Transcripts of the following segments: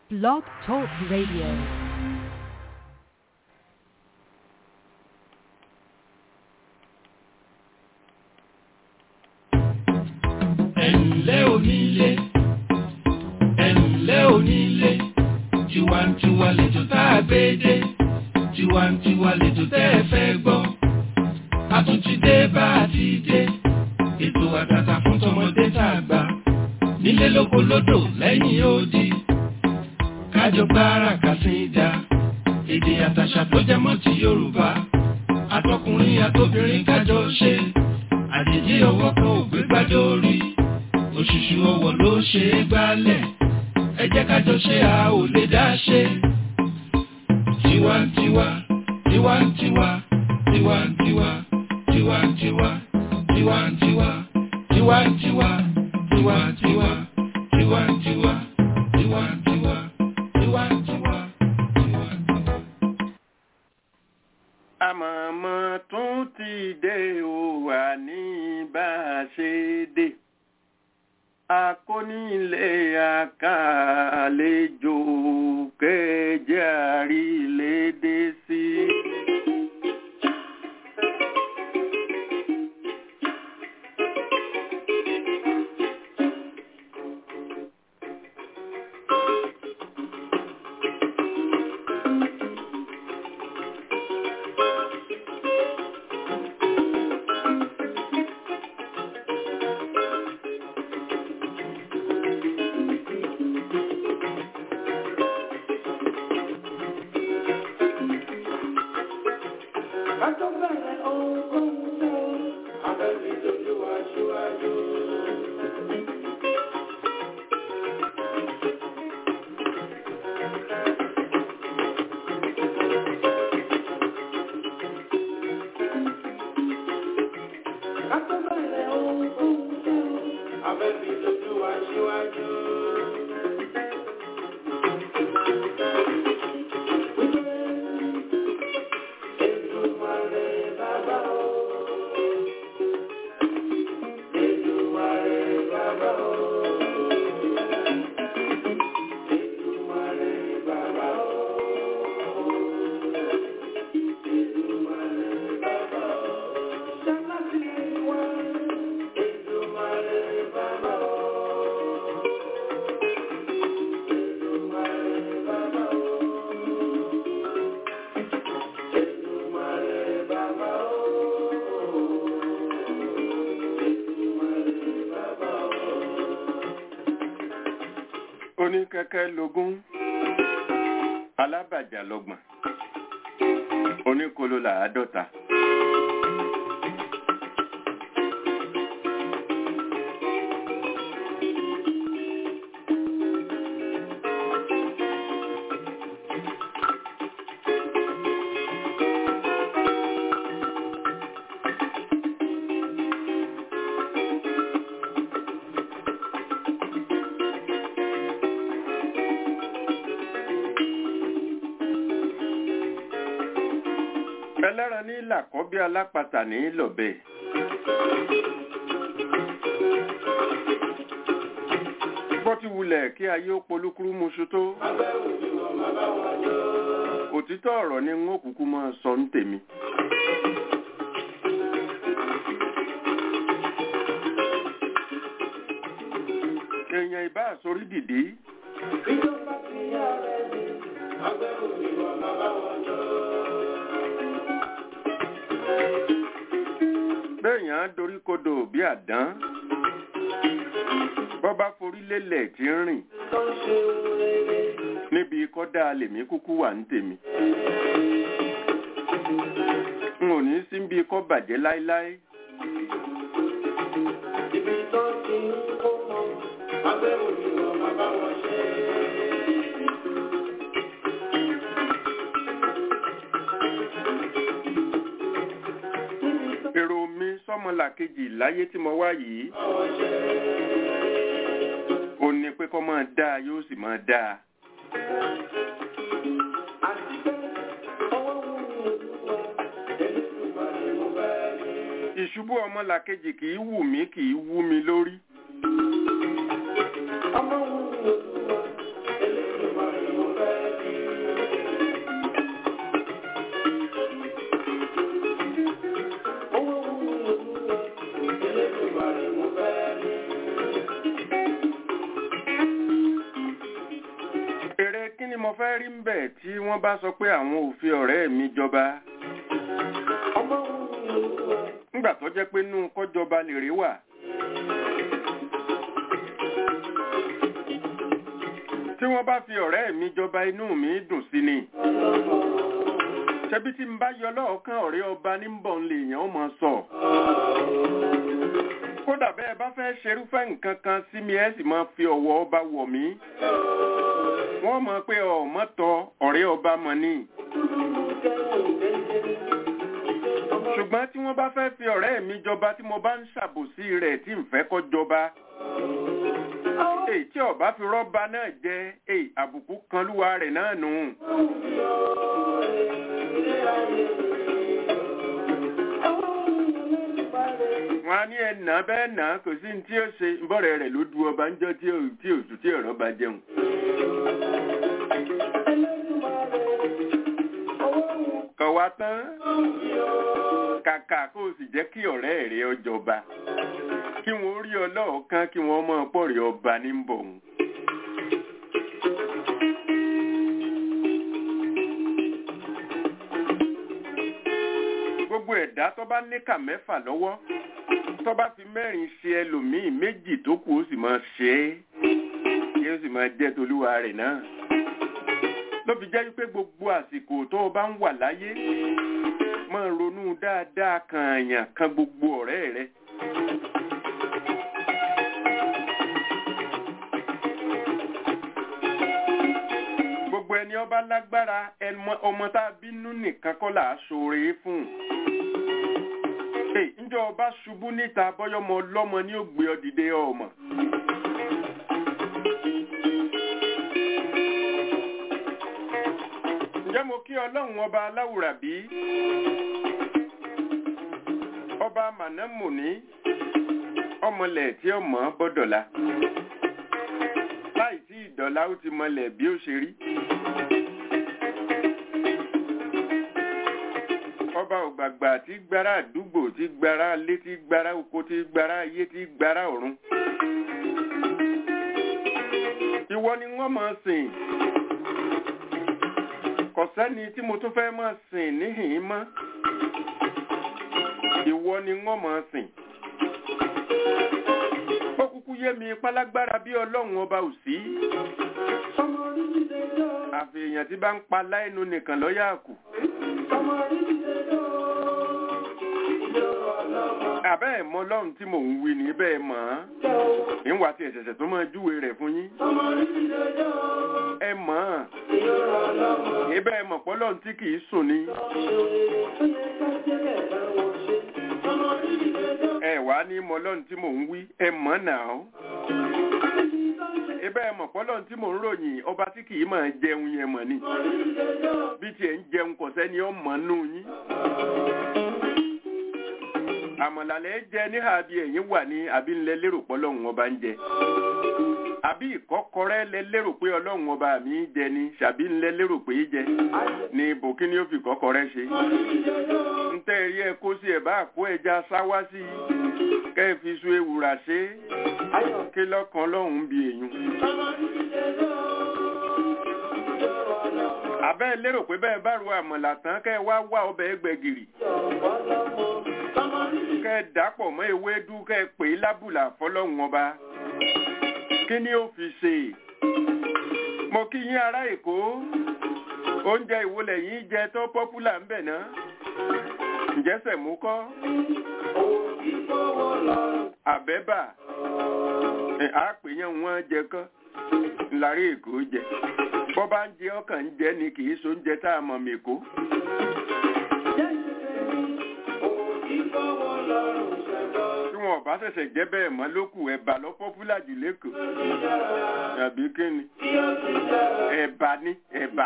Blog Talk Radio. ẹ̀ǹlẹ́ onílé ẹ̀ǹlẹ́ onílé tiwantiwa lẹ́jọ́ tá a gbé dé tiwantiwa lẹ́jọ́ tẹ́ ẹ fẹ́ gbọ́ a tún ti dé bá a ti dé ètò àtàtà fún tọmọdé tá a gbà nílé lóko lódò lẹ́yìn odi kájọ gbára kàsíńdà èdè àtàṣà tó jẹ mọ́ ti Yorùbá àtọkùnrin àtobìnrin kájọ ṣe àjèjì ọwọ́ kan ò gbé gbádé orí òṣùṣù ọwọ́ ló ṣe é gbálẹ̀ ẹ jẹ́ kájọ ṣe a ò lè dá ṣe. tiwantiwa tiwantiwa tiwantiwa tiwantiwa tiwantiwa tiwantiwa tiwantiwa tiwantiwa tiwantiwa tiwantiwa tiwantiwa. àmọ̀mọ́ tún ti dé o wà ní bá a ṣe dé akónílé àkàlejò kẹjẹ àrílédé sí. oníkẹ́kẹ́ lógún alábàjá lọ́gbọ̀n oníkolo làádọ́ta. ẹlẹ́ran ní làkọ́bí alápatà ní lọ́bẹ̀. bọ́ ti wulẹ̀ kí ayé ó polúkúrú muṣu tó. òtítọ́ ọ̀rọ̀ ni n ó kúkú máa sọ ń tèmi. èèyàn ìbá àsorí dìde. ìjọba ti yá rẹ̀ ní agbẹ́rù ìwà bàbá wọn jọ. béèyàn á dorí kodò bí àdán bọ́ bá forí lélẹ̀ tí ń rìn tó ń ṣe rere. níbi kọ́dá lèmi kúkú wà ń tèmi n ò ní sí bí kọ́ bàjẹ́ láéláé ibi tó ti ń kó mọ agbẹ́rù ìwà bàbá wọn ṣe. èrò mi sọ́mọlàkejì láyé tí mo wá yìí ó ní pé kọ́ máa dáa yóò sì máa dáa ìṣubú ọmọlàkejì kì í wù mí kì í wú mi lórí ọmọ wù mí olúwa elédùnmarè mo fẹ́ rí ń bẹ̀ tí wọ́n bá sọ pé àwọn ò fi ọ̀rẹ́ mi jọba nígbà tó jẹ́ pé inú kọ́jọba lèrè wà tí wọ́n bá fi ọ̀rẹ́ mi jọba inú mi dùn sí ni ṣebí tí n bá yọ lọ́ọ̀kan ọ̀rẹ́ ọba ní ń bọ̀ ń lè yàn ó mọ̀ sọ kódà bẹ́ẹ̀ bá fẹ́ ṣerúfẹ́ nǹkan kan sí mi ẹ sì máa fi ọ̀wọ̀ ọba wọ̀ mí wọ́n mọ̀ pé ọ̀mọ́tọ̀ ọ̀rẹ́ ọba mọ̀ ni ṣùgbọ́n tí wọ́n bá fẹ́ fi ọ̀rẹ́ mi jọba tí mo bá ń ṣàbòsí rẹ̀ tí ń fẹ́ kó jọba èyí tí ọba fi rọ́ba náà jẹ́ èyí àbùkù kan lúwa rẹ̀ náà nù. wọn á ní ẹnà bẹ́ẹ̀ nà kò sí ní tí ó ṣe bọ́rẹ̀ rẹ̀ ló du ọba ń jọ tí ò tí ò tí ọ̀rọ̀ bá jẹun. kọ̀wá tán kàkà kó o sì jẹ́ kí ọ̀rẹ́ rẹ̀ ọjọba kí wọ́n rí ọ lọ́ọ̀kan kí wọ́n mọ̀ pọ̀rẹ̀ ọba ní bọ̀ òun. gbogbo ẹ̀dá tó bá níkà mẹ́fà lọ́wọ́ tó bá fi mẹ́rin ṣe ẹlòmíì méjì tó kù ó sì máa ṣe é kí ó sì máa jẹ́ tolúwa rẹ̀ náà ló fi jẹ́ wípé gbogbo àsìkò tó o bá ń wà láyé máa ronú dáadáa kan àyàn kan gbogbo ọ̀rẹ́ rẹ. gbogbo ẹni ọba lágbára ọmọ tá a bínú nìkan kọ́ là á ṣoore fún un ǹjọ́ ọba ṣubú níta bọ́yọ́mọ ọlọ́mọ ní ó gbé ọ dìde ọmọ. ǹjẹ́ mo kí ọlọ́run ọba aláwùrà bí? ọba mànámùní ọmọlẹ̀ tí ó mọ̀ bọ́dọ̀lá láì tí ìdọ̀lá ó ti mọlẹ̀ bí ó ṣe rí. ọba ògbàgbà tí gbára àdúgbò tí gbára alé tí gbára oko tí gbára ayé tí gbára ọ̀run. ìwọ ni wọ́n máa sìn kò sẹ́ni tí mo tún fẹ́ máa sìn níhìn mọ́ ìwọ ni wọ́n máa sìn. ó kúkú yé mi pálágbára bí ọlọ́run ọba ò sí. àfi èèyàn tí bá ń pa láìnu nìkan lọ́yà kù. àbẹ́ ẹ̀ mọ ọlọ́run tí mò ń wí ní bẹ́ẹ̀ mọ̀ ọ́n níwà tí ẹ̀ṣẹ̀ṣẹ̀ tó máa júwe rẹ̀ fún yín. ẹ mọ̀ ọ́n ibẹ̀ ẹ mọ̀ pọ́lọ́run tí kì í sùn ni. ẹ wá ní mọ ọlọ́run tí mò ń wí ẹ mọ̀ náà. ibẹ̀ ẹ mọ̀ pọ́lọ́run tí mò ń ròyìn ọba tí kì í máa jẹun yẹn mọ̀ ni. bí tiẹ̀ ń jẹun kò sẹ́ni ó mọ̀ nù yín àmọ̀làlẹ́ jẹ níhà bí ẹ̀yin wà ní àbí ńlẹ̀ lérò pé ọlọ́run ọba ń jẹ àbí ìkọ́kọrẹ́ lẹ lérò pé ọlọ́run ọba mi ń jẹ ni ṣàbí ńlẹ̀ lérò pé í jẹ ní ibò kí ni ó fi kọ́kọrẹ́ ṣe ń tẹ́ ẹ̀rí ẹ kó sí ẹ̀ bá kó ẹja sáwá sí i kẹ́ ẹ fi su ewùrà ṣe é kí lọ́kàn ọlọ́run bí èyún. àbẹ́ lérò pé bẹ́ẹ̀ bá ru àmọ̀là tán kẹ́ ẹ wá wá ọbẹ̀ ẹgbẹ̀gìrì kẹ́ ẹ dàpọ̀ mọ́ ewédú kẹ́ ẹ pè é lábùlà fọlọ́hún ọba kí ni ó fi ṣe mo kí yín ará èkó oúnjẹ ìwọlẹ̀ yín jẹ tó pọ́pùlà ń bẹ̀ ná ǹjẹ́ sẹ̀mú kọ́ àbẹ́bà àpèyàn wọn jẹ kọ́ ńlárí èkó jẹ bọ́ bá ń jẹ ọkàn ń jẹ ni kì í so oúnjẹ tá a mọ̀ mẹ́kó. tí wọn bá ṣẹ̀ṣẹ̀ jẹ́ bẹ́ẹ̀ mọ́ lókù ẹ̀bà lọ pọ́pùlà jù lẹ́kọ̀ọ́ àbí kíni ẹ̀bà ni ẹ̀bà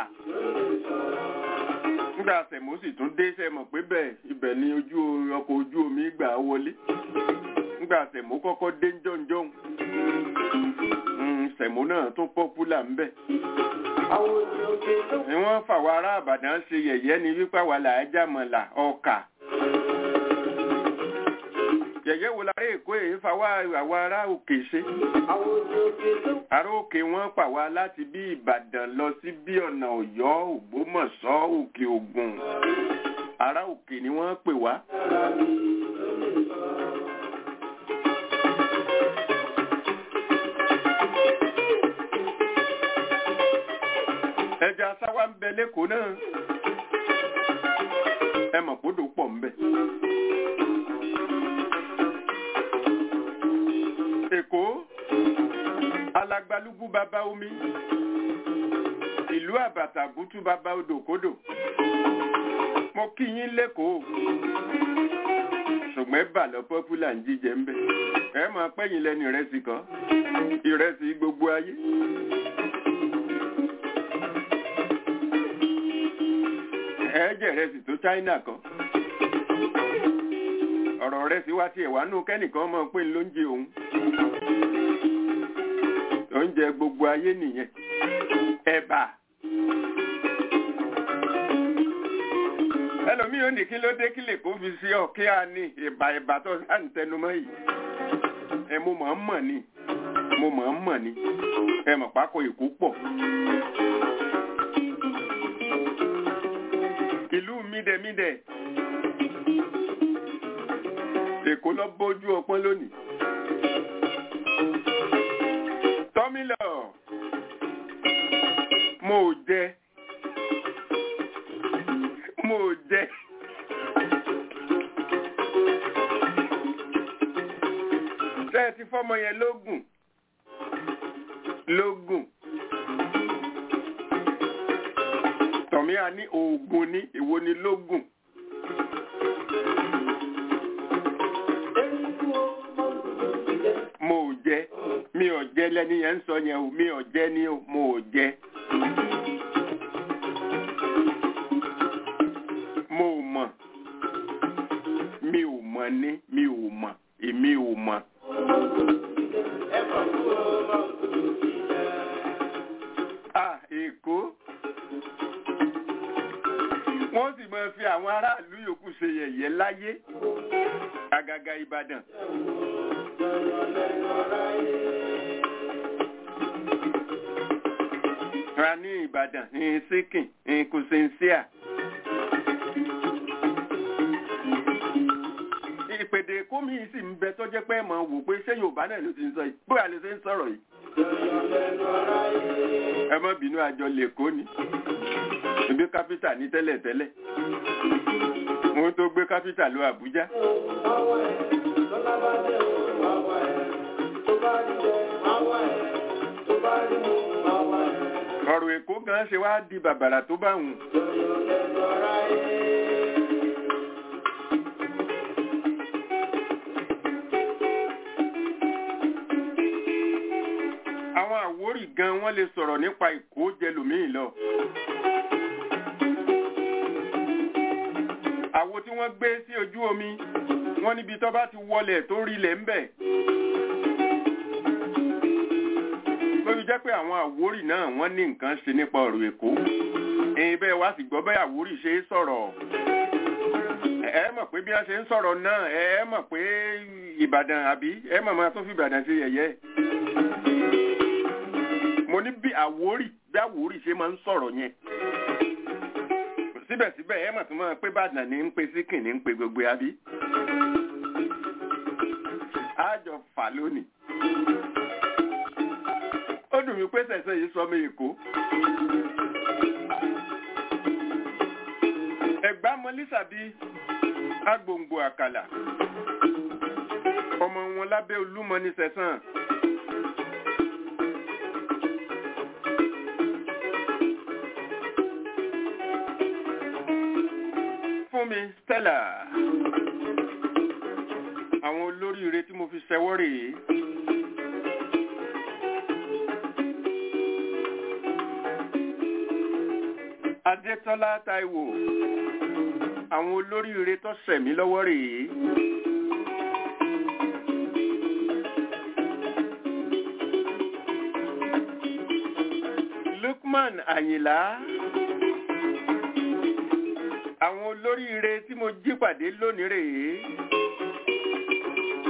nígbà sẹ̀mó sì tún dé sẹ́mọ̀ pé bẹ́ẹ̀ ibẹ̀ ni ojú ọkọ̀ ojú omi gbà wọlé nígbà sẹ̀mó kọ́kọ́ dé jọ̀njọ̀n sẹ̀mó náà tún pọ́pùlà ń bẹ̀ ni wọ́n fàwọn ará àbàdàn ṣe yẹ̀yẹ́ ni wípé àwa là á jàmọ̀là ọkà yẹ̀yẹ́ wo lára èkó èyí fa wá àwa ará òkè ṣe ará òkè wọn pa wá láti bí ìbàdàn lọ sí bí ọ̀nà ọ̀yọ́ ògbómọ̀ṣọ́ òkè ògùn ará òkè ni wọ́n pè wá. ẹja sáwá ń bẹ lẹ́kọ̀ọ́ náà ẹ mọ̀ kó dò pọ̀ ń bẹ. èkó alagbalúgbú bàbá omi ìlú àbàtà bútú bàbá odòkodò mo kí yín lẹ́kọ̀ọ́ ṣùgbọ́n bà lọ pọ́pùlà ń jíjẹ ń bẹ ẹ máa pẹ́yìn lẹ́nu ìrẹsì kan ìrẹsì gbogbo ayé. ẹ̀ẹ́jẹ̀ rẹ̀ sì tó China kan ọ̀rọ̀ rẹ̀ sì wá sí ẹ̀wà nù kẹ́nìkan mọ̀ pé ló ń jẹ òun oúnjẹ gbogbo ayé nìyẹn ẹ̀bà ẹlòmíì ò ní kí ló dé kí lè kó fi sí ọ kí a ní ìbà ìbà tó sáà ń tẹnumọ́ yìí ẹ mo mọ̀ ń mọ̀ ni mo mọ̀ ń mọ̀ ni ẹ mọ̀ pákó ìkú pọ̀. ìlú mídẹ̀mídẹ̀ èkó lọ bójú ọpọ́n lónìí tọ́mílọ̀ mo ò jẹ mo ò jẹ ṣé ẹ ti fọ́mọ yẹn lógún lógún tọ̀mí a ní oògùn ní èwo ni lógún. mo ò jẹ mi ò jẹ lẹ́ni yẹn ń sọ yẹn o mi ò jẹ ní o mo ò jẹ. mo ò mọ̀ mi ò mọ̀ ní mi ò mọ̀ èmi ò mọ̀. ah èkó wọ́n sì máa fi àwọn aráàlú yòókù ṣe yẹ̀yẹ́ láyé àgàgà Ìbàdàn. ra ní Ìbàdàn ní síkìn ní kùsìnsíà. ìpèdè èkó mi sì ń bẹ tó jẹ́ pé mọ̀ wò pé ṣé Yorùbá náà ló ti ń sọ yìí bóyá lè ṣe ń sọ̀rọ̀ yìí. ẹ má bínú àjọ lèkó ni ibi kápítà ní tẹ́lẹ̀tẹ́lẹ̀ wọ́n tó gbé kápítà lọ Àbújá. ọ̀rọ̀ Èkó gan ṣe wá di bàbàrà tó bá wùn. àwọn Àwórì gan wọ́n lè sọ̀rọ̀ nípa Èkó jẹlòmíì lọ. àwo tí wọ́n gbé sí ojú omi wọ́n níbi tó bá ti wọlẹ̀ tó rilẹ̀ ń bẹ̀. lórí jẹ́ pé àwọn Àwórì náà wọ́n ní nǹkan ṣe nípa ọ̀rọ̀ Èkó. ẹ̀yin bẹ́ẹ̀ wá sì gbọ́ bẹ́ẹ̀ Àwórì ṣe é sọ̀rọ̀. ẹ mọ̀ pé bí wọ́n ṣe ń sọ̀rọ̀ náà ẹ mọ̀ pé Ìbàdàn àbí ẹ mọ̀ máa tún fi Ìbàdàn ṣe yẹ̀yẹ́. mo ní bí Àwórì bí Àwórì ṣe máa ń sọ̀rọ̀ yẹn síbẹ̀síbẹ̀ ẹ mọ̀ tó máa pé bàdàn ní ń pe síkìn ní ń pe gbogbo abí. àjọ fà lónìí. ó dùn mí pé sẹ̀sẹ̀ yìí sọ mí èkó. ẹ̀gbá mọ́lísàbí agbòǹgbò àkàlà. ọmọ wọn lábẹ́ olúmọ ní sẹ̀sán. fún mi Stella àwọn olóríire tí mo fi ṣẹwọ́ rèé Adétọ́lá Táíwò àwọn olóríire tó ṣẹ̀mí lọ́wọ́ rèé Lukman Àyìnlá àwọn olóríire tí mo jí pàdé lónìí rèé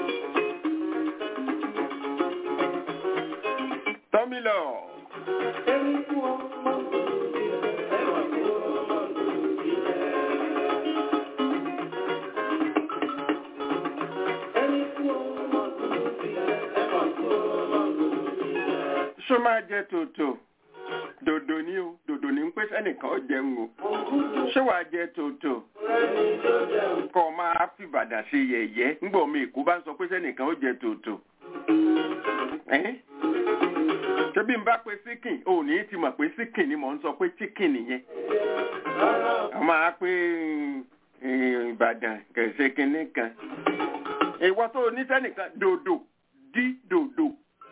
ṣó máa jẹ tòótò dòdò ní o dòdò ní ń pé sẹ́nìkan ó jẹun o ṣé wàá jẹ tòótò kọ́ ọ máa fi Ìbàdàn ṣe yẹ̀yẹ́ ńgbà omi Èkó bá ń sọ pé sẹ́nìkan ó jẹ tòótò ẹ́n? ṣé bí n bá pe síkìn ò ní ti mọ̀ pé síkìn ni mò ń sọ pé chicken nìyẹn a máa pé mm, Ìbàdàn kẹ̀sẹ̀ kínní kan ìwọ tó o ní sẹ́nìkan dòdò dí dòdò.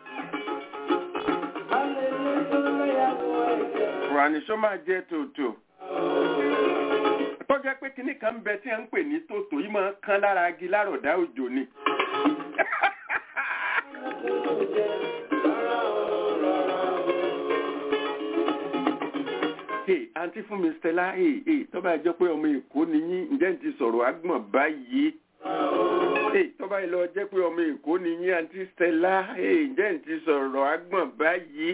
Ràníṣó máa jẹ́ tòótò. Tó jẹ́ pé kinní kan ń bẹ tí a ń pè ní tòótò yìí máa ń kán lára agi lárọ̀dá òjò ni. Hey, àǹtí fún mi Stella, hey, hey, tó bá jẹ́ pé ọmọ Èkó ni yín, ǹjẹ́ ń ti sọ̀rọ̀ àgbọ̀n báyìí? Hey, tó bá lọ jẹ́ pé ọmọ Èkó ni yín, àǹtí Stella, hey, ǹjẹ́ ń ti sọ̀rọ̀ àgbọ̀n báyìí?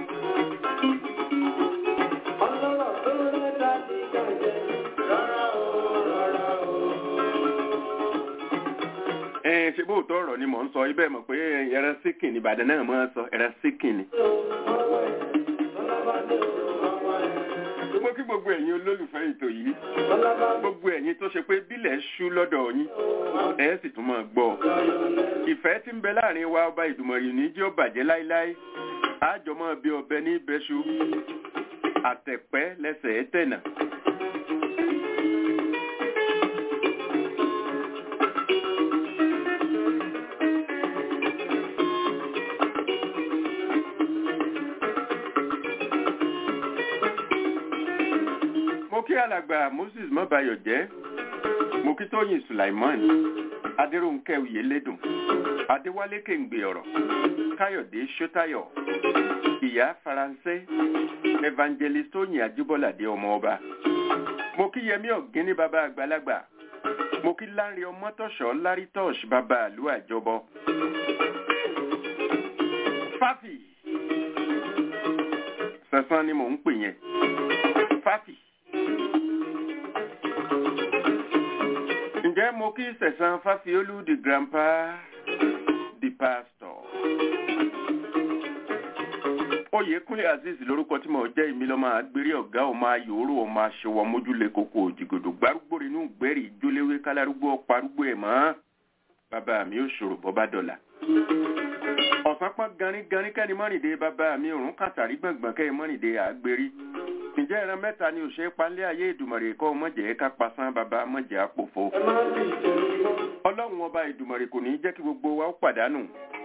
ẹ ṣe bóòtọ́ ọ̀rọ̀ ni mò ń sọ ibẹ̀ mọ̀ pé ẹran síkìn ní Ìbàdàn náà máa ń sọ ẹran síkìn ni. mo kí gbogbo ẹ̀yin olólùfẹ́ ètò yìí gbogbo ẹ̀yin tó ṣe pé bílẹ̀ ṣú lọ́dọ̀ yín ẹ sì tún máa gbọ́ ìfẹ́ tí ń bẹ láàrin wa ọba ìdùmọ̀rì ní jẹ́ ó bàjẹ́ láíláí àjọ máa bí ọbẹ̀ ní bẹ́ṣu àtẹ̀pẹ́ lẹ́sẹ̀ ẹ́ tẹ̀nà. mo kí alàgbà moses mọ́bayọ̀ jẹ́ mo kí tóyìn sulaiman adéròǹkẹ́ oyèlédùn adéwálé kéǹgbè ọ̀rọ̀ káyọ̀dé ṣótáyọ̀ ìyá faransé evangelist tóyìn ajíbọ́ládé ọmọ ọba mo kí yẹmí ọ̀gíní bàbá àgbàlagbà mo kí láńre ọmọtọ̀ṣọ́ lárítọ́ọ̀ṣ bàbá àlú àjọbọ fáfì sẹ̀sán ni mò ń pè yẹn fáfì. ǹjẹ́ mo kí sẹ̀sán fáfiolú the grandpa the pastor. oyèkúnlé azeez lórúkọ tí mo jẹ́ ìmí lọ́mọ àgbèrè ọ̀gá ọmọ ayòóró ọmọ aṣọwọ́ mójúlé koko òjìgòdò gbárùgbò inú gbẹ́rì ìjóléwé kálárúgbó ọparúgbó ẹ̀ mọ́ bàbá mi ò ṣòro bọ́bá dọ̀là. ọ̀sán pọ́n ganíganí kẹ́ni mọ́rìndé bàbá mi òrùn kàtàrí gbọ̀ngbọ̀n kẹ́ni mọ́rìndé àgbèrí ǹjẹ́ ìran mẹ́ta ni òṣèré palẹ́ ayé ìdùmọ̀rè kọ́ mọ̀jẹ̀ ká pasán bàbá mọ̀jẹ̀ àpòfo. ọlọ́run ọba ìdùmọ̀rè kò ní jẹ́ kí gbogbo wa ó pàdánù.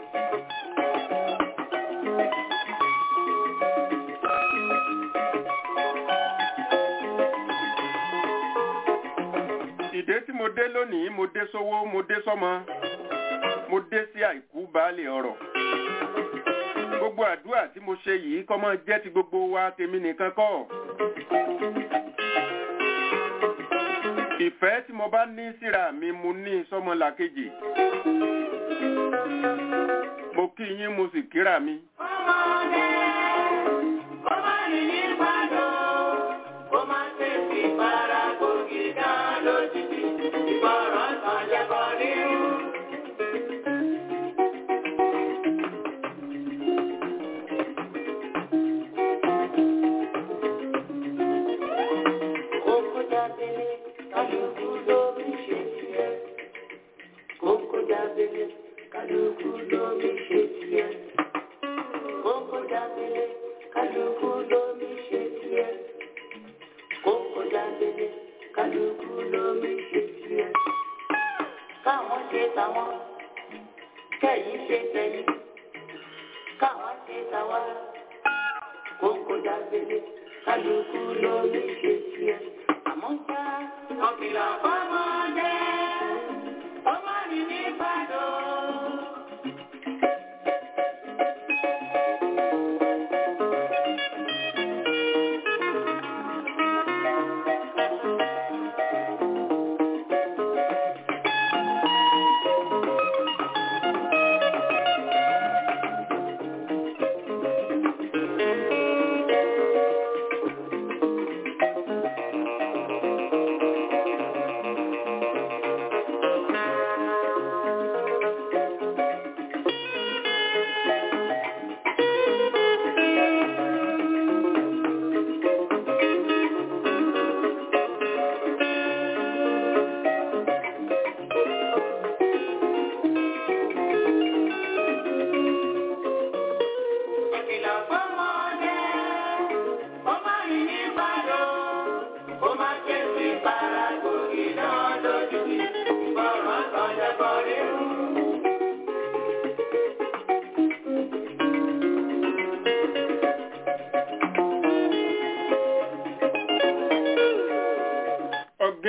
ìdé tí mo dé lónìí mo dé sówó mo dé sọ́mọ mo dé sí àìkú baálé ọrọ̀ gbogbo àdúrà tí mo ṣe yìí kọ́ mọ́ jẹ́ ti gbogbo wa tèmi nìkan kọ́. ìfẹ́ tí mo bá ní síra mi mo ní sọ́mọlàkejì. mo kí yín mo sì kíra mi.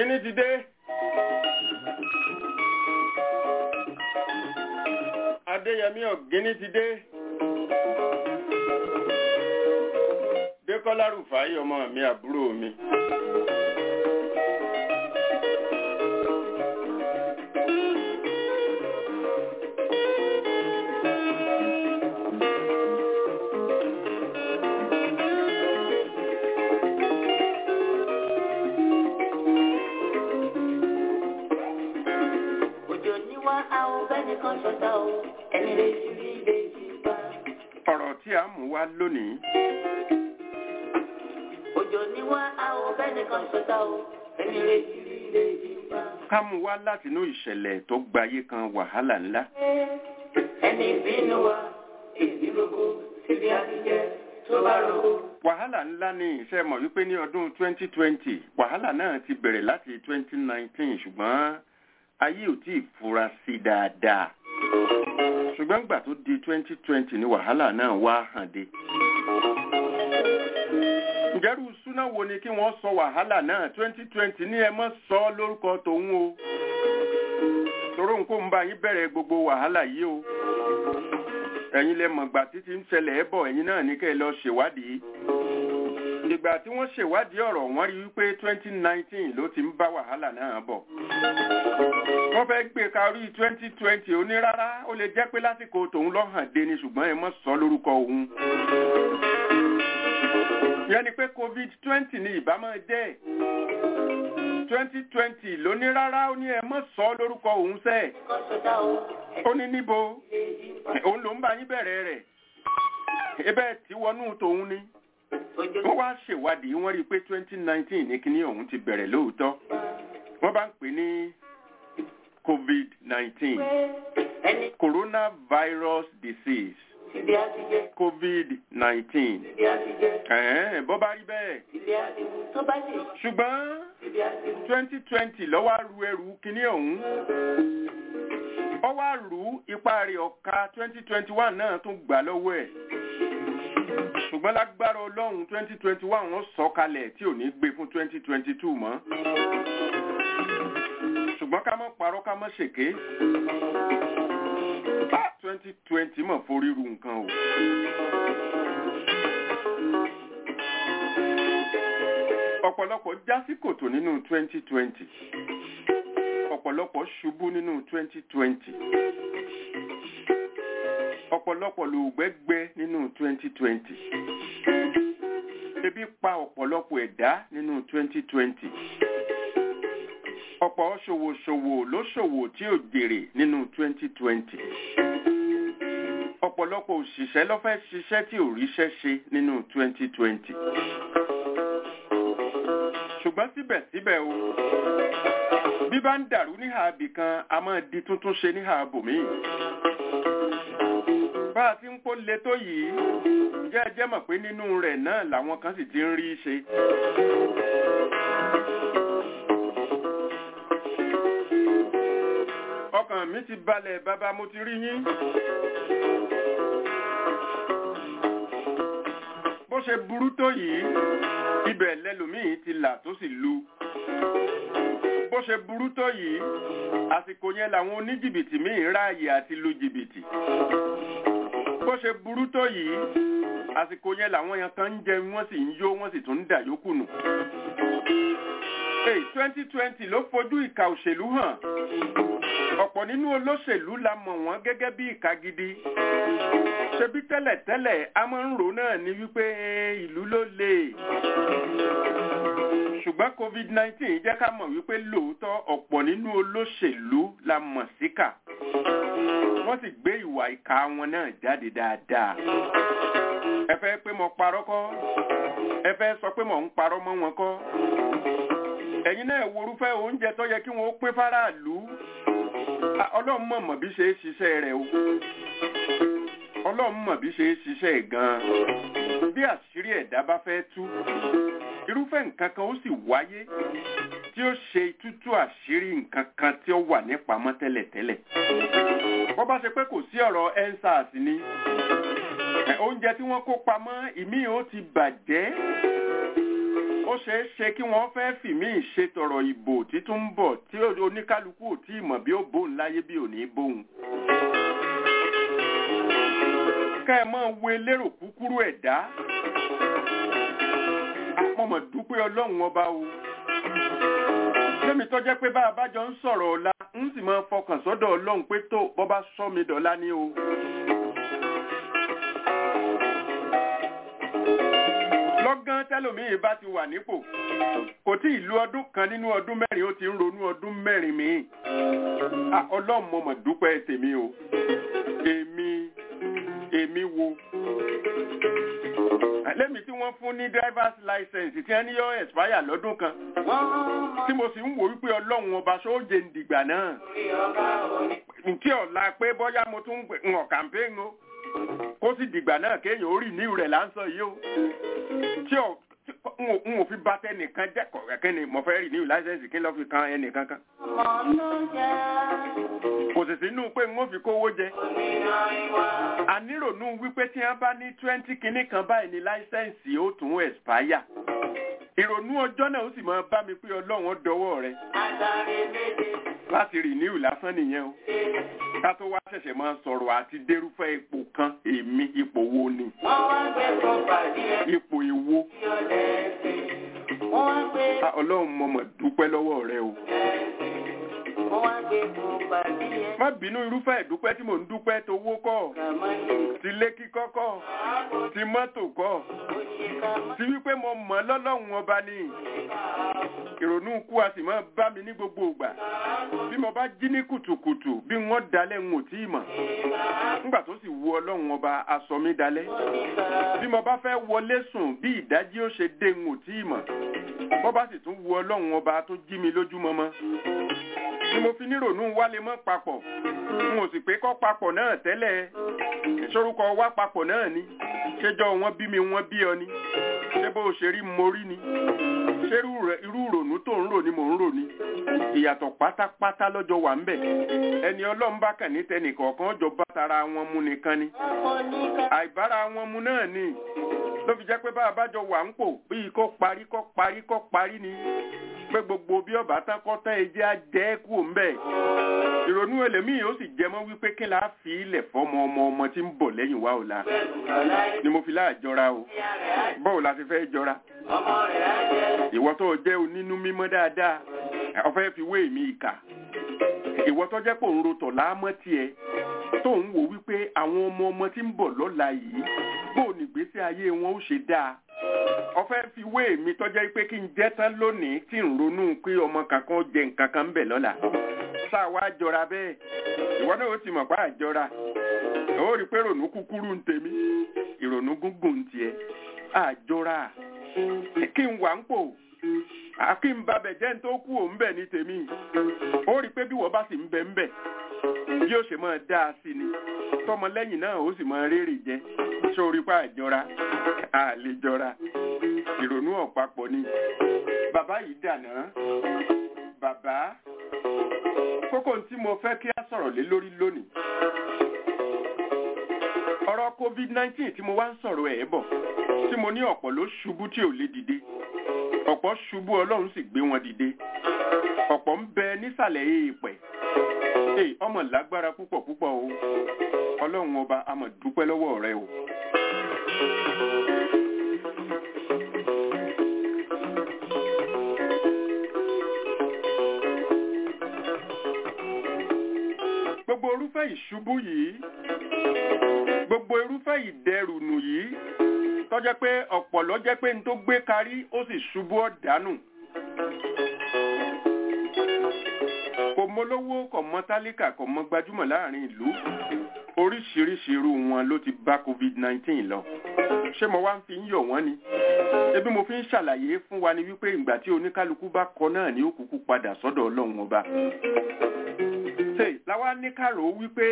ọ̀gíní ti dé. adéyẹmí ọ̀gíní ti dé. dékọ́lá rúfàáyì ọmọ mi àbúrò mi. òjò níwá àwọn bẹ́ẹ̀ kan ṣọ̀tá o ẹni lè ti rí lè ti bá. ọ̀rọ̀ tí a mú wá lónìí òjò níwá àwọn bẹ́ẹ̀ kan ṣọ̀tá o ẹni lè ti rí lè ti bá. ká mú wá látinú ìṣẹ̀lẹ̀ tó gbayé kan wàhálà ńlá. ẹni bínú wa èmi gbogbo síbi àtijọ́ tó bá rò. wàhálà ńlá ni iṣẹ́ mọ̀ wípé ní ọdún 2020 wàhálà náà ti bẹ̀rẹ̀ láti 2019 ṣùgbọ́n ayé ò tí ì fura sí i dáadáa ṣùgbọ́n gbà tó di 2020 ni wàhálà náà wá hàn dé. ǹjẹ́rú súná wo ni kí wọ́n sọ wàhálà náà 2020 ní ẹ mọ́ sọ ọ́ lórúkọ tòun o toró nǹkó ń bá yín bẹ̀rẹ̀ gbogbo wàhálà yìí o ẹ̀yin lẹ mọ̀gbà títí ń ṣẹlẹ̀ ẹ́ bọ̀ ẹ̀yin náà ní kẹ́ ẹ lọ ṣèwádìí ìgbà tí wọ́n ṣèwádìí ọ̀rọ̀ wọ́n rí wípé 2019 ló ti ń bá wàhálà náà bọ̀ wọ́n fẹ́ gbé karí 2020 onírárá ó lè jẹ́ pé lásìkò tòun lọ́hàn dé ni ṣùgbọ́n ẹ mọ́ sọ lórúkọ òun yẹn ni pé covid-20 ni ìbámu jẹ́ 2020 lónírárá ó ní ẹ mọ́ sọ lórúkọ òun sẹ́ẹ̀ kan ṣọ̀tá o ó ní níbo ẹni lè ti bá. òun ló ń bá yín bẹ̀rẹ̀ rẹ̀ ebe tí wọnú tòun ni òjò wọ́n wá ṣèwádìí wọ́n rí i pé 2019 ní kíní ọ̀hún ti bẹ̀rẹ̀ lóòótọ́ wọ́n bá ń pè ní covid-19 ẹni coronavirus disease síbi àtijọ́ covid-19 síbi àtijọ́ ẹ̀ẹ́n bọ́ bá rí bẹ́ẹ̀ síbi àtijọ́ tó bá sì ṣùgbọ́n síbi àtijọ́. 2020 ló wá ru ẹrù kíní ọ̀hún ó wá rú ipa rẹ̀ ọ̀ka 2021 náà tún gbà lọ́wọ́ ẹ̀ ṣùgbọ́n lágbára ọlọ́run 2021 wọ́n sọ kalẹ̀ tí ò ní gbé fún 2022 mọ́ ṣùgbọ́n ká mọ́ parọ́ ká mọ́ ṣèké Ah, 2020 mọ̀ forí ru nǹkan o. ọ̀pọ̀lọpọ̀ já sí kòtò nínú 2020 ọ̀pọ̀lọpọ̀ ṣubú nínú 2020 ọ̀pọ̀lọpọ̀ lògbẹ́gbẹ́ nínú 2020 ebi pa ọ̀pọ̀lọpọ̀ ẹ̀dá nínú 2020 ọ̀pọ̀ ṣòwòṣòwò ló ṣòwò tí ò jèrè nínú 2020 ọ̀pọ̀lọpọ̀ òṣìṣẹ́ ló fẹ́ ṣiṣẹ́ tí ò ríṣẹ́ ṣe nínú 2020 ṣùgbọ́n síbẹ̀síbẹ̀ o bí bá ń dàrú níhà abì kan a máa di tuntun ṣe níhà abòmíì bá a ti ń pò le tó yìí ǹjẹ́ ẹ jẹ́ mọ̀ pé nínú rẹ̀ náà làwọn kan sì ti ń rí ṣe. ọkàn mi ti balẹ̀ bàbá mo ti rí yín. bó ṣe burú tó yìí ibẹ̀ lẹ́lòmíì ti là tó sì lu bó ṣe burú tó yìí àsìkò yẹn làwọn oníjìbìtì míì ráàyè àti lu jìbìtì bó ṣe burú tó yìí àsìkò yẹn làwọn yẹn kan ń jẹ wọ́n sì ń yó wọ́n sì tún ń dà yókù nù. Hey, 2020 ló fojú ìka òṣèlú hàn ọ̀pọ̀ nínú olóṣèlú la mọ̀ wọ́n gẹ́gẹ́ bí ìka gidi ṣebí tẹ́lẹ̀tẹ́lẹ̀ a máa ń rò náà ní wípé ìlú ló le ṣùgbọ́n covid-19 jẹ́ ká mọ̀ wípé lóòótọ́ ọ̀pọ̀ nínú olóṣèlú la mọ̀ síkà wọ́n sì gbé ìwà ìka wọn náà jáde dáadáa ẹ fẹ́ pé mo parọ́ kọ́ ẹ fẹ́ sọ pé mo ń parọ́ mọ́ wọn kọ́ ẹ̀yin náà worúfẹ́ oúnjẹ tó yẹ kí wọ́n ó pé fáráàlú Ah, ọlọ́run mọ̀ mọ̀ bí ṣe é ṣiṣẹ́ rẹ̀ o ọlọ́run mọ̀ bí ṣe é ṣiṣẹ́ ẹ̀ gan-an bí àṣírí ẹ̀dá bá fẹ́ tú irúfẹ́ nǹkan kan ó sì wáyé tí ó ṣe tútú àṣírí nǹkan kan tí ó wà nípamọ́ tẹ́lẹ̀tẹ́lẹ̀ bó bá ṣe pé kò sí ọ̀rọ̀ ensars ni ẹ, oúnjẹ tí wọ́n kó pamọ́ ìmí ó ti bàjẹ́ ó ó ṣeé ṣe kí wọ́n fẹ́ fìmí ìṣètọ̀rọ̀ ìbò títún ń bọ̀ tí oníkálukú ò tí ì mọ̀ bí ó bóun láyé bí ò ní bóun. ká ẹ máa wo elérò kúkúrú ẹ̀dá àpọ̀mọ̀ dúpẹ́ ọlọ́run ọba o lémi tó jẹ́ pé bá a bá jọ ń sọ̀rọ̀ ọ̀la ń sì máa fọkàn sọ́dọ̀ ọlọ́run pé tó bọ́ bá sọ mi dọ̀la ní o. lọ́gán tẹ́lòmíì bá ti wà nípò kò tí ì lu ọdún kan nínú ọdún mẹ́rin ó ti ń ronú ọdún mẹ́rin míì ọlọ́run mo mọ̀ dúpẹ́ tèmi o èmi èmi wo lẹ́mi tí wọ́n fún ní driver's license tí wọ́n ní yọ expire lọ́dún kan tí mo sì ń wò wípé ọlọ́run ọba sóòjè ń dìgbà náà nkí ọ̀la pé bọ́yá mo tún ń hàn campaign o kó sì dìgbà náà kéèyàn ó rì ní rẹ̀ láǹsọ̀ yìí o tí ò n ò fi bá tẹnìkan jẹ́ kọ̀ọ̀kẹ́ ni mo fẹ́ rì ní láìsẹ̀nsì kí n lọ́ fi kan ẹnìkan kan. kò sì sínú pé n ó fi kówó jẹ. ànírònú wípé tí wọ́n bá ní twenty kinní kan báyìí ní láìsẹ̀nsì ó tún expire. ìrònú ọjọ́ náà ó sì máa bá mi pé ọlọ́run dọwọ́ rẹ̀. láti rì ní ìlàsán nìyẹn o ká tó wá ṣẹ̀ṣẹ̀ máa sọ̀rọ̀ àti dérúfẹ́ ipò kan èmi ipò wo ni. ipò èwo. ọlọ́run mo mọ̀ dúpẹ́ lọ́wọ́ rẹ o. má bínú irúfẹ́ ìdúpẹ́ tí mò ń dúpẹ́ tówó kọ́ ti lé kíkọ́ kọ́ ti mọ́tò kọ́ ti wípé mo mọ̀ lọ́lọ́run ọba ni ìrònú kú a sì máa bá mi ní gbogbo ìgbà bí mo bá jí ní kùtùkùtù bí wọ́n dalẹ̀ ń ò tí ì mọ̀ nígbà tó sì wu ọlọ́run ọba aṣọ mi dalẹ̀ bí mo bá fẹ́ wọlé sùn bí ìdájí ó ṣe dé ń ò tí ì mọ̀ bọ́ bá sì tún wu ọlọ́run ọba tó jí mi lójúmọmọ ni mo fi nírònú wálé mọ́ papọ̀ n ò sì pé kọ́ papọ̀ náà tẹ́lẹ̀ ìṣorúkọ wá papọ̀ náà ni ṣéjọ́ wọn bí mi wọ́n bí ọ ni ṣé bó ṣe rí mo rí ni ṣé irú ìrònú tó ń rò ni mò ń rò ni ìyàtọ̀ pátápátá lọ́jọ́ wà ń bẹ̀ ẹni ọlọ́run bá kàn ní tẹnìkọ̀ọ̀kan jọ bá tara wọn mu nìkan ni àìbára wọn mu náà ni ló fi jẹ́ pé bá a bá jọ wà ń pò bíi kó parí kó parí kó parí ni pé gbogbo bí ọba tán kọ́ tán ẹjẹ́ á jẹ́ kú òun bẹ́ẹ̀ ìrònú ẹlẹ́mìí ó sì jẹ mọ́ wípé kí la fi ilẹ̀ fọmọ ọmọ ọmọ tí ń bọ̀ lẹ́yìn wa ò la ni mo fi láàjọra o bọ́ọ̀ la ti fẹ́ jọra ìwọ tó jẹ́ onínú mímọ́ dáadáa ọ̀fẹ́ fi wé mi ìkà ìwọ tó jẹ́ pò ń rotọ̀ láàmọ́ tiẹ̀ tó ń wò wípé àwọn ọmọ ọmọ tí ń bọ̀ lọ́la yìí bó o nígbésí ayé wọn ó ṣe dáa ọ̀fẹ́ fi wé mi tó jẹ́ pé kí n jẹ́ tán lónìí tí ń ronú pé ọmọ kankan jẹ nǹkan kan ń bẹ̀ lọ́la sáà wá jọra bẹ́ẹ̀ ìwọ náà ó ti mọ̀ pé àjọra ó rí pé ìrònú kúkúrú ń tèmi ìrònú gúngùn ń tiẹ̀ àjọra kí n wà ń pò àkí n babẹ̀ jẹ́ n tó kú òun bẹ̀ ní tèmi ó rí pé bí wọ́n bá sì ń bẹ ń bẹ̀ bí ó ṣe máa dá a sí ni tọmọlẹ́yìn náà ó sì máa rérè jẹ sórí pa àjọra àlejọra ìrònú ọ̀pápọ̀ ni bàbá yìí dànà bàbá kókó tí mo fẹ́ kí a sọ̀rọ̀ lé lórí lónìí ọ̀rọ̀ covid-19 tí mo wá ń sọ̀rọ̀ ẹ̀ bọ̀ tí mo ní ọ̀pọ̀ ló ṣubú tí ò lè dìde ọ̀pọ̀ ṣubú ọlọ́run sì gbé wọn dìde ọ̀pọ̀ ń bẹ nísàlẹ̀ èèpẹ̀ èè ọmọ lágbára púpọ̀ púpọ̀ o ọlọ́run ọba a máa dúpẹ́ lọ́wọ́ rẹ o. gbogbo irúfẹ́ ìṣubú yìí gbogbo irúfẹ́ ìdẹrùnù yìí tọ́jẹ́ pé ọ̀pọ̀ lọ́jẹ́ pé n tó gbé karí ó sì ṣubú ọ̀dánù. kò mọ lówó kò mọ tálíkà kò mọ gbajúmọ̀ láàrin ìlú oríṣiríṣi irú wọn ló ti bá covid-19 lọ ṣé mo wá ń fi ń yọ̀ wọ́n ni ebi mo fi ń ṣàlàyé fún wa ni wípé ìgbà tí oníkálukú bá kọ náà ní òkùnkùn padà sọ́dọ̀ ọlọ́run ọba ṣe làwa ní kàrò wípé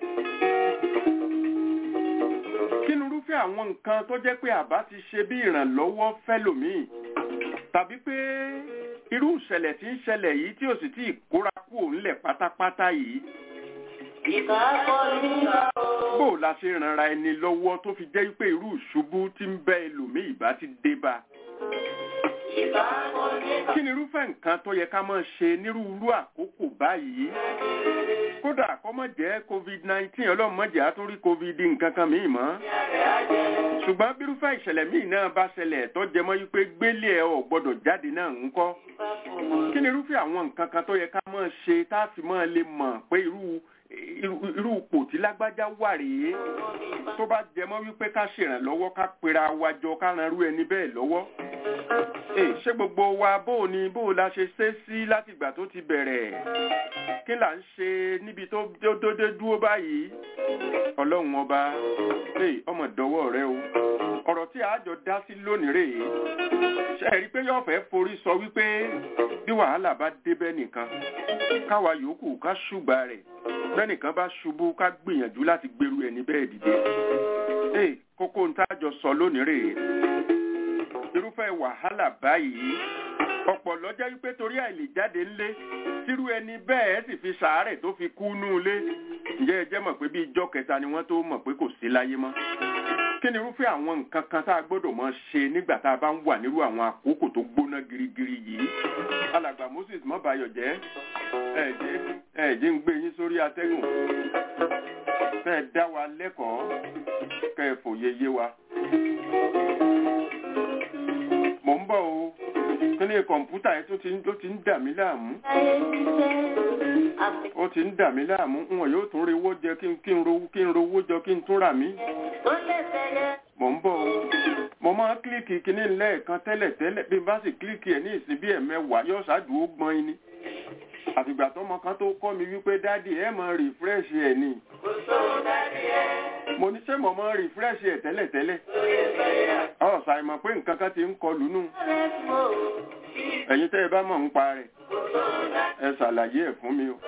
kínú irúfẹ́ àwọn nǹkan tó jẹ́ pé àbá ti ṣe bí ìrànlọ́wọ́ fẹ́lòmíì tàbí pé irú ìṣẹ̀lẹ̀ tí ń ṣẹlẹ̀ yìí tí ò sì tí ì kóra kú òǹlẹ̀ pátápátá yìí. bó la ṣe rànra ẹni lọ́wọ́ tó fi jẹ́ pé irú ìṣubú tí ń bẹ ẹlòmíì bá ti dé bá. kí ni irúfẹ́ nǹkan tó yẹ ká máa ṣe nírúurú àkókò báyìí kódà kó má jẹ́ covid nineteen ọlọ́run má jẹ́ á tún rí covid nǹkan kan míì mọ́ ṣùgbọ́n bírúfẹ́ ìṣẹ̀lẹ̀ míì náà bá ṣẹlẹ̀ tó jẹ mọ́ wípé gbélé ẹ ò gbọ́dọ̀ jáde náà ń kọ́ kí ni irúfẹ́ àwọn nǹkan kan tó yẹ ká máa ṣe tá a fi máa lè mọ̀ pé irú irú irú ipò tí lágbájá wà rèé tó bá jẹ mọ́ wípé ká ṣèrànlọ́wọ́ ká pera wa jọ ká ran irú ẹni bẹ́ẹ̀ lọ́wọ́ Ee, ṣé gbogbo wa bó o ní bó o la ṣe ṣe sí látìgbà tó ti bẹ̀rẹ̀ kí là ń ṣe níbi tó tó dé dúró báyìí ọlọ́run ọba ee, ọmọ ìdánwò rẹ o ọ̀rọ̀ tí a jọ dá sí lónìí rèé ṣe rí i pé yóò fẹ́ forí sọ wípé bí wàhálà bá débẹ̀ nìkan káwa yòókù ká ṣùgbà rẹ̀ bẹ́nìkan bá ṣubú ká gbìyànjú láti gbèrú ẹni bẹ́ẹ̀ dìde ee, kókó ń tá a jọ sọ lónìí rèé irúfẹ́ wàhálà báyìí ọ̀pọ̀ lọ́jọ́ wípé torí àìlè jáde ńlé tírú ẹni bẹ́ẹ̀ sì fi sàárẹ̀ tó fi kú nú ilé ǹjẹ́ ẹ jẹ́ mọ̀ pé bí ijọ́ kẹta ni wọ́n tó mọ̀ pé kò sí láyé mọ́ kí ni irúfẹ́ àwọn nǹkan kan tá a gbọ́dọ̀ mọ̀ ṣe nígbà tá a bá ń wà nírú àwọn àkókò tó gbóná girigiri yìí alàgbà Moses mọ́bayọ̀ jẹ́ ẹ̀ẹ́dẹ́ ẹ̀ẹ́dẹ́ ń gbé yín sórí atẹ́gùn fẹ́ẹ́ dá wa lẹ́kọ̀ọ́ kẹ́ ẹ fòye yé wa mò ń bọ̀ o kíní kọ̀ǹpútà yẹn tó ti ń tó ti ń dà mí láàmú ó ti ń dà mí láàmú n wọn yóò tún rewó jẹ kí n kí n rówó kí n rówó jọ kí n tún rà mí mò ń bọ̀ o mo máa ń kílíkì kíní lẹ́ẹ̀kan tẹ́lẹ̀ tẹ́lẹ̀ bí n bá sì kílíkì ẹ̀ ní ìsìn bí ẹ̀mẹ́wàá yóò ṣáàdù ó gbọ́n yín ni àtìgbà tọmọ kan tó kọ́ mi wípé dádì ẹ̀ máa rìfírẹ́ṣì ẹ̀ ni mo ní ṣé mo máa rìfírẹ́ṣì ẹ̀ tẹ́lẹ̀ tẹ́lẹ̀ ọ̀sà ìmọ̀ pé nǹkan kan ti ń kọlù nù ẹ̀yin tẹ́ ẹ bá mọ̀ ń pa rẹ̀ ẹ ṣàlàyé ẹ̀ fún mi o.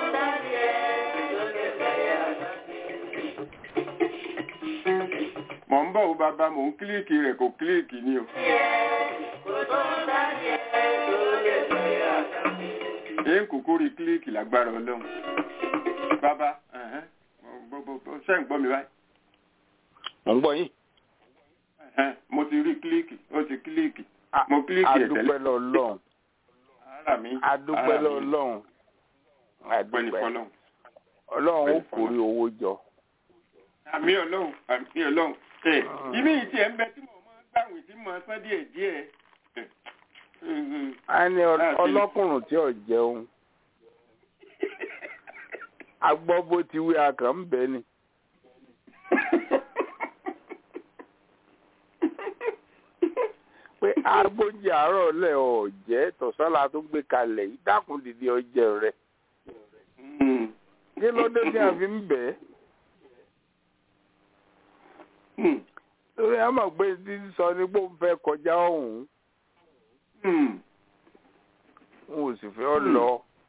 mọ̀ ń bọ̀ o bàbá mò ń kílíìkì rẹ̀ kò kílíìkì ni o. èyí kúkú rí kílíìkì lágbára ọlọ́run. bàbá ṣé ń gbọ́ mi báyìí. mo ń gbọ́ yín. mo ti rí kílíìkì ó ti kílíìkì mo kílíìkì ẹ̀ tẹ́lẹ̀. adúpẹ́ lọ́lọ́run ara mi adúpẹ́ lọ́lọ́run ọpẹ́ ní adúpẹ́ fọ́lọ́run. ọlọ́run ó kórè owó jọ. àmì ọlọ́run àmì ọlọ́run ẹ ibi yìí tiẹ̀ ń bẹ tí mo máa ń gbàwìn tí mo sán díẹ̀ díẹ̀. a ní ọ- ọlọ́kùnrin tí ò jẹun agbọ́ bó ti wí akàn ń bẹ ni. pé agbóúnjẹ àárọ̀ lẹ̀ ọ̀ jẹ́ tọ̀sánlá tó gbé kalẹ̀ yìí dákun dìde ọjẹ́ rẹ̀ kí ló dé tí a fi ń bẹ̀ ẹ́ torí a mọ̀ pé tí sọ ni pé òun fẹ́ kọjá ọ̀hún n ò sì fẹ́ ọ lọ.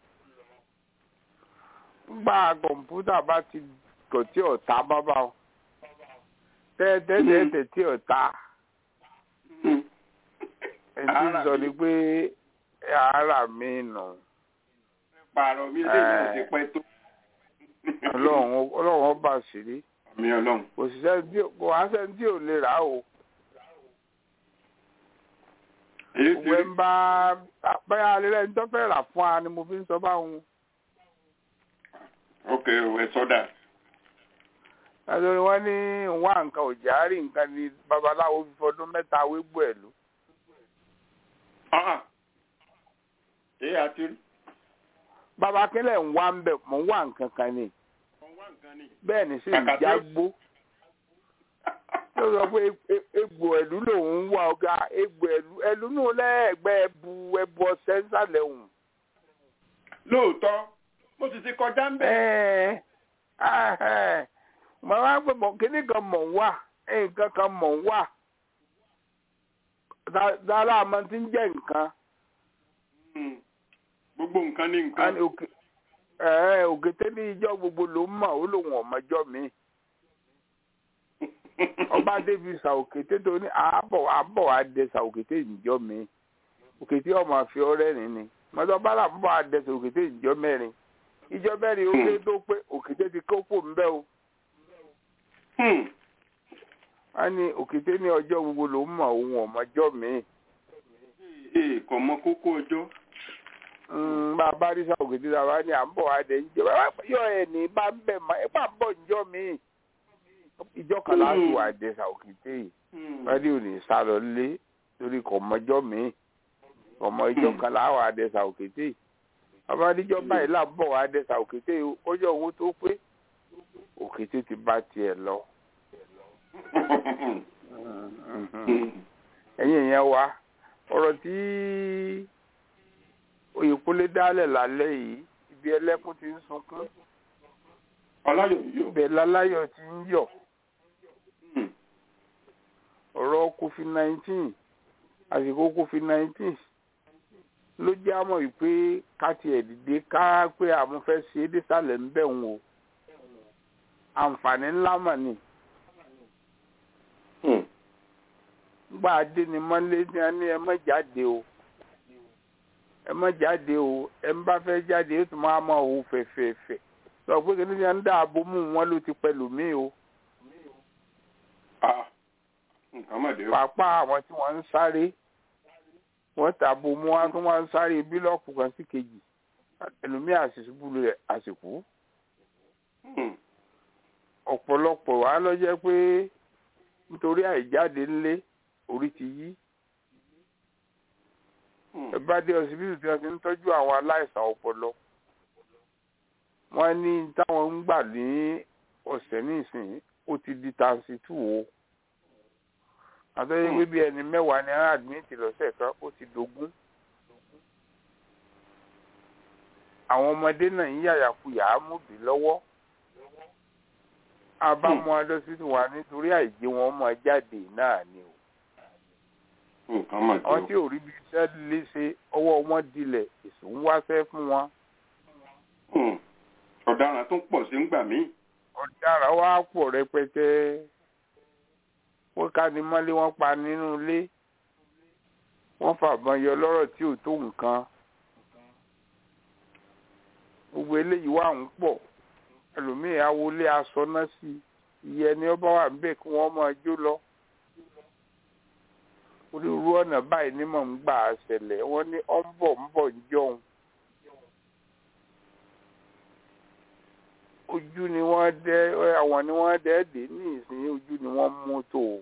gba kọ̀ǹpútà bá ti kọ̀ tí ọ̀tá bá bá ọ tẹ́tẹ́tẹ́tẹ́ tí ọ̀tá ẹni tí ń sọ ni pé ara mi nù pààrọ̀ mi lè ti pẹ́ tó. ọlọ́run ọlọ́run ọba ṣìírí àmì ọlọ́run. kò sì sẹ́ni tí kò wá sẹ́ni tí ò lè rà á o. èyí ti òwe rí ń bá báyà alẹ́ ní tó fẹ́ rà fún wa ni mo fi ń sọ báwọn. ok ẹ sọdà. nítorí wọ́n ní wá nǹkan òjà rí nǹkan ni babaláwo fi fọdún mẹ́ta wégbó ẹ̀ ló. èyí àti rí. bàbá akínlẹ̀ ń wá ń bẹ̀ mọ̀ ń wá nǹkan kan ni ọ̀wá nǹkan ni. bẹ́ẹ̀ ni sì ń Kàkà tí ó- jágbó. ló sọ pé e- egbò ẹ̀lú lòun ń wá ọ̀gá egbò ẹ̀lú ẹ̀lú nù lẹ́ẹ̀gbẹ́ ẹbu ẹbu ọ̀sẹ̀ ń sàlẹ̀ òun. lóòótọ́ mo sì ti kọjá ń bẹ̀. Ẹ́ẹ̀, ahẹ́, mọ̀ wá pé mọ̀ kíní kan mọ̀ ń wà nǹkan kan mọ̀ ń wà Dá- dára àmọ́ tí ń jẹ́ nǹkan Mm. gbogbo nǹkan ní A nǹkan. ní òkè ẹ̀ẹ́, òkété ní ijọ́ gbogbo ló ń mọ̀ ó lòun ọ̀mọ́jọ́ mi ọba débi sa òkété tó ní àbọ̀ àbọ̀ wá dé sa òkété ìjọ́ mi òkété ọmọ àfi ọ̀rẹ́ rìn ni mọ́tò bá là ń bọ̀ àdẹ sa òkété ìjọ́ mẹ́rin ìjọ́ mẹ́rin ó lé tó pé òkété ti kó pò ń bẹ́ o. Hmm. a ní òkété ní ọjọ́ gbogbo ló ń mọ ohun ọ̀mọ́jọ́ mi ee kò mọ kókó ọjọ́. bá a bá rí sàwòkété tá a bá ní à ń bọ̀ wá dé ńjẹ́ bá yọ ẹ̀ ní bá ń bẹ̀ mọ́ ẹ bá ń bọ̀ ńjọ́ mi ìjọ kan láti wà dé sàwòkété yìí wádìí ò ní sá lọ lé torí kò mọjọ́ mi ọmọ ìjọ kan láwà á dé sàwòkété yìí ọmọ níjọ báyìí là ń bọ̀ wá dé sàwòkété yìí ọjọ́ owó tó pé òkété ti bá tiẹ̀ lọ. ẹ̀yin èèyàn wa ọ̀rọ̀ tí Oyèkúnlé dálẹ̀ lálẹ́ yìí ibi ẹlẹ́kùn ti ń sunkún ọláyọ̀ yóò. ibẹ̀ láláyọ̀ ti ń yọ̀ ọ̀rọ̀ covid nineteen àsìkò covid nineteen ló jẹ́ àmọ́ wípé ká tiẹ̀ dìde ká pé àwọn fẹ́ ṣe é désàlẹ̀ ń bẹ̀ wọn o àǹfààní ńlá mà ní. gbà dé ni mọ́lé ní a ní ẹ má jáde o ẹ má jáde o ẹ ń bá fẹ́ jáde ó tún máa mọ òun fẹ̀fẹ̀fẹ̀ lọ pé kí ni ń dáàbò mú wọn ló ti pẹ̀lú mi o. nǹkan mọ̀ dé o. pàápàá àwọn tí wọ́n ń sáré wọ́n tàbó mú wọn tí wọ́n ń sáré bílọ̀kù kan sí kejì ẹlòmíì àṣìṣubú rẹ̀ àsìkú. ọ̀pọ̀lọpọ̀ wà lọ jẹ́ pé nítorí àìjáde ńlé orí ti yí. ẹ bá dé ọsibítù tí wọ́n ti ń tọ́jú àwọn aláìsàn ọpọlọ. wọ́n ní táwọn ń gbà ní ọ̀sẹ̀ nísìnyí ó ti di tansi tù o àtọ́jú pé bí ẹni mẹ́wàá ni ara àdmìtì lọ́sẹ̀ kan ó ti dógún. àwọn ọmọdé náà ń yàyàkuyà á mú bí lọ́wọ́. abámu adọ́sítù wa nítorí àìjẹ́ wọn mọ jáde náà ni o. àwọn tí ò rí bí iṣẹ́ lè ṣe ọwọ́ wọn dilẹ̀ èso ń wáṣẹ́ fún wọn. ọ̀daràn tó pọ̀ sí ń gbà mí. ọ̀daràn wa pọ̀ rẹpẹtẹ wọ́n ká ní mọ́lé wọ́n pa nínú ilé wọ́n fàbọn yọ lọ́rọ̀ tí ò tó nǹkan gbogbo eléyìí wà ń pọ̀ ẹlòmíì awolé aṣọ náà sí iye ẹni ọba wà ń bẹ̀ kí wọ́n máa jó lọ onírúurú ọ̀nà báyìí ní mọ̀ ń gbà á ṣẹlẹ̀ wọ́n ní ọ́ ń bọ̀ ń bọ̀ ń jọun ojú ni wọ́n dẹ́ àwọn ni wọ́n dẹ́ dé ní ìsìn ojú ni wọ́n mú tó o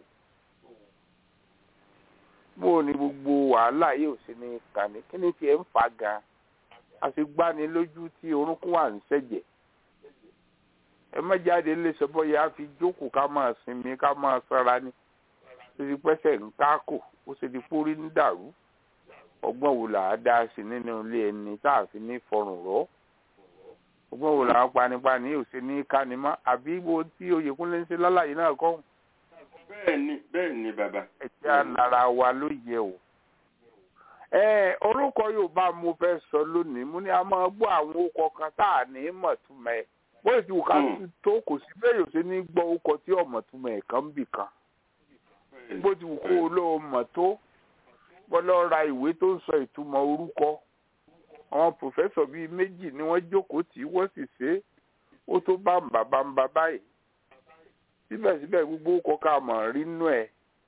bó o ní gbogbo wàhálà yìí ò sí ní kàní kí ni tiẹ̀ ń fà gan a sì gbani lójú tí orúnkún wà ń ṣẹ̀jẹ̀ ẹ má jáde lè sọ bọ́yá a fi jókòó ká máa sinmi ká máa sọ́ra ni ó ti pẹ́sẹ̀ ń kákò ó sì ti pórí ń dàrú ọgbọ́n wo là á dá sí nínú ilé ẹni tá a fi ní fọrùn rọ́ ọgbọ́n wo làwọn panipani yóò ṣe ní kánimá àbí ibo tí Oyèkúnlé ń ṣe lálàyé náà kọ́. bẹ́ẹ̀ ni bẹ́ẹ̀ ni bàbá. ẹ̀jẹ̀ alára wa ló yẹ o. ẹ orúkọ Yorùbá mo fẹ́ sọ lónìí mo ní a máa gbọ́ àwọn orúkọ kan tá à ní mọ̀túmọ̀ ẹ̀ bóyá ti wù ká tó kò sí bẹ́ẹ̀ yóò ṣe ní gbọ́ orúkọ tí ọ̀mọ̀túmọ̀ ẹ̀ kan bì kan. bó ti wù kó o lóo mọ̀ tó bọ́lọ́ ra ìwé tó ń sọ ìtumọ̀ orúkọ àwọn pòfẹ́sọ̀ bíi méjì ni wọ́n jókòó tí wọ́n sì ṣe é ó tó bá ń bàbá ń bá báyìí síbẹ̀síbẹ̀ gbogbo kọ́ka mọ̀ rí nú ẹ̀.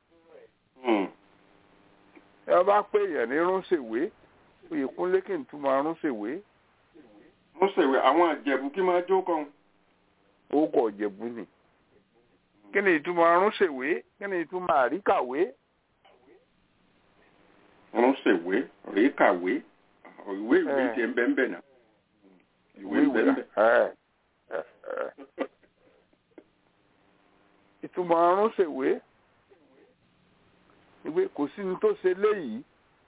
ẹ bá pè èèyàn ní rúnṣèwé Oyèkúnlé kì í túmọ̀ rúnṣèwé. rúnṣèwé àwọn àjẹ̀bù kí máa jó kan. orúkọ ọ̀jẹ̀bù ni. kí ni ìtumọ̀ rúnṣèwé kí ni ìtumọ̀ àríkàwé. rúnṣèwé àríkàwé ìwé ìwé ti ẹ̀ ń bẹ́ ń bẹ̀ náà. ìwé ń bẹ́ ń bẹ̀. ìtumọ̀ ọ̀run ṣèwé ìwé kò sí ní tó ṣe léyìí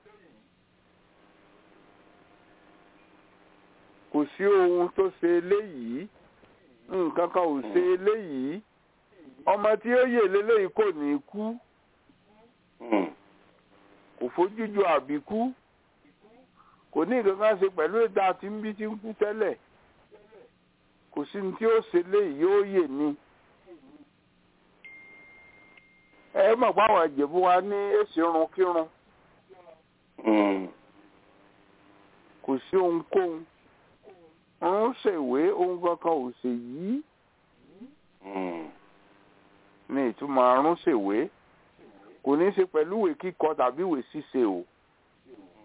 kò sí ohun tó ṣe léyìí nǹkan kan ò ṣe léyìí ọmọ tí ó yè léléyìí kò ní kú kò fojú ju àbíkú kò ní nǹkan kan ṣe pẹ̀lú ètò àti nbí tí ń kú tẹ́lẹ̀ kò sí ní tí ó ṣe léyìí yóò yè ni. ẹ mọ̀ pé àwọn ìjẹ̀bú wa ní èsì irun kírun kò sí ohunkóhun ń ṣèwé ohun kankan ò ṣe yìí ní ìtumọ̀ àrùn ṣèwé kò ní í ṣe pẹ̀lú ìwé kíkọ tàbí ìwé ṣíṣe o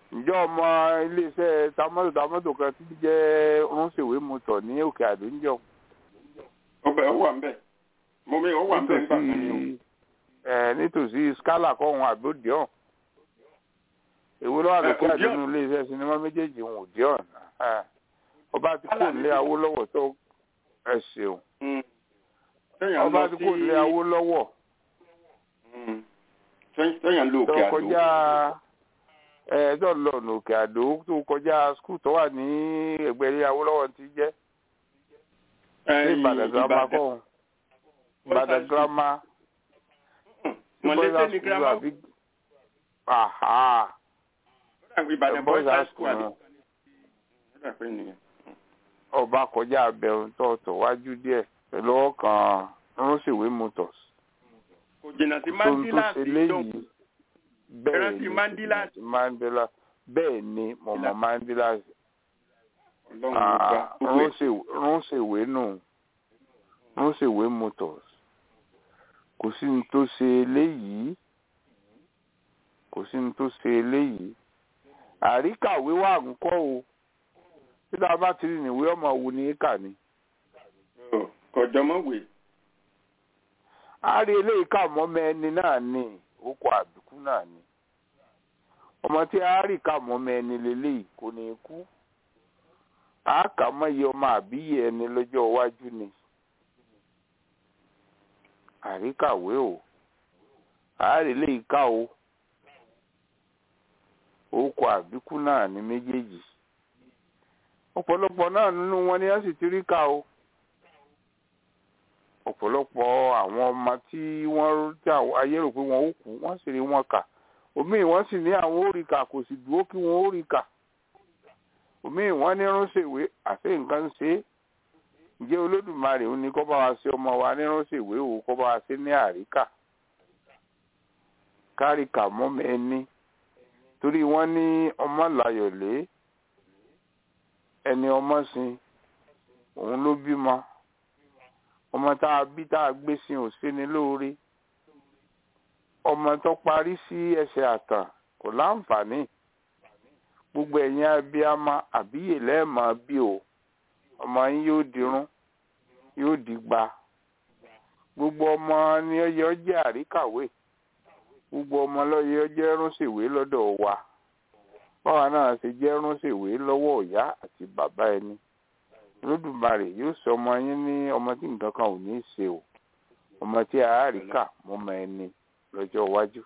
ǹjọ́ ọmọ iléeṣẹ́ tamọ́tò tamọ́tò kan tí jẹ́ rúnṣèwé mọ́tò ní òkè àdó ń jọ ọbẹ̀ ó wà ń bẹ̀ mo mi ó wà ń bẹ̀ nígbà kan ni o. nítòsí ẹ nítòsí skala kọ́hún àgbòdìọ́n èwo lọ́wọ́ àlòkè Ẹ, àdínú Odeon. iléeṣẹ́ sinimá méjèèjì ń òdìọ́n ọba ti kó Skala nílé ní- awólọ́wọ̀ tó ẹ ṣeun Mm. Téèyàn ọba lọ ti sí- kó nílé awólọ́wọ̀ Mm. Téèyàn- téèyàn lọ tó òkè àdó. kọjá ẹ tó lọ ọ̀nà òkè àdó tó kọjá skul tó wà ní ẹgbẹ́ ilé awólọ́wọ̀ ti jẹ́ ní Ẹ̀yìn ìbàdàn girama Ìbàdàn. kọ́hún ìbàdàn Boys girama Mọ̀lẹ́tẹ̀ ni girama ó. aha Ìbàdàn boys boys high high school school àdó. náà. Ó dà pé nìyẹn. ọba kọjá abẹ́rùn tọ̀ọ̀tọ̀ wájú díẹ̀ pẹ̀lú ọkàn ránṣẹ́wé motors Kò jìnnà sí tó ń tó Mandela ṣe sí léyìí Ìjọ- bẹ́ẹ̀ Rántí ni Mandela. rántí Mandela bẹ́ẹ̀ ni mọ̀mọ́ Mandela Ọlọ́run ló gbà. Gbogbo ẹ̀. ránṣẹ́wé nù ránṣẹ́wé motors kò sí ní tó ṣe léyìí kò sí ní tó ṣe léyìí àríkàwé wà ń kọ́ o tí tá a bá ti rí níwé ọmọ wù ní kà ni. Ọ̀, Kọ̀jọ́ mọ̀ wè. a rí eléyìí ká mọ́mọ́ ẹni náà ní okò àbíkú náà ni ọmọ tí a rí ká mọ́mọ́ ẹni lélẹ́yìí kò ní kú a kà mọ́ iye ọmọ àbíyè ẹni lọ́jọ́ iwájú ni àríkàwé o a rí eléyìí ká o okò àbíkú náà ní méjèèjì ọ̀pọ̀lọpọ̀ náà nínú wọn ni a sì ti rí ká o ọ̀pọ̀lọpọ̀ àwọn ọmọ tí wọ́n tí àwọn ayé rò pé wọ́n ó kú wọ́n sì rí wọn kà òmíì wọ́n sì ní àwọn ó rí kà kò sì dúró kí wọ́n ó rí kà òmíì wọ́n ní ránṣẹ́wé àti nǹkan ń ṣe é ǹjẹ́ olódùmarè ó ní kó bá wa ṣe ọmọ wa ní ránṣẹ́wé o kó bá wa ṣe ní àríkà káríkà mọ́mọ ẹni torí wọ́n ní ọmọ làyọ̀lé ẹni ọmọ sin òun ló bímọ ọmọ tá a bí tá a gbé sí ò sí ni lóore ọmọ tó parí sí ẹsẹ̀ àtàn kò láǹfààní gbogbo ẹ̀yin abiyamọ àbíyè lẹ́ẹ̀mọ́ bí o ọmọ yín yóò dirun yóò dìgbà gbogbo ọmọ ni ó yẹ ó jẹ́ àríkàwé gbogbo ọmọ ló yẹ ó jẹ́ rúnṣèwé lọ́dọ̀ wa báwa náà ṣe jẹ́ rúnṣèwé lọ́wọ́ ìyá àti bàbá ẹni lódùmarè yóò sọ ọmọ yín ní ọmọ tí nǹkan kan ò ní í ṣe o ọmọ tí a rí kà mọ́mọ ẹni lọ́jọ́ iwájú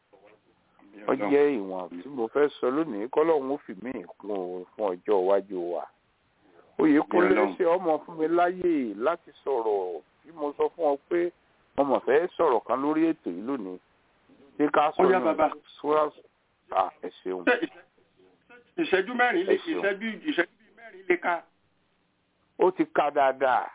ó jẹ́ ìwọ̀n tí mo fẹ́ sọ lónìí kọ́lọ́hún ó fi mí kún o fún ọjọ́ iwájú wa oyèkúnlé Ọlọ́run. ṣe ọmọ fún mi láyè láti sọ̀rọ̀ tí mo sọ fún ọ pé mo mọ̀ fẹ́ sọ̀rọ̀ kan lórí ètò yìí lónìí ṣé ká sọ Ó yá, bàbá. sọ́ra à ẹ ṣeun Ṣé ìṣẹ́- ìṣẹ́jú mẹ́rin lè Ẹ ṣeun. ìṣẹ́jú ìṣẹ́jú bíi mẹ́rin lè ká. ó ti ká dáadáa.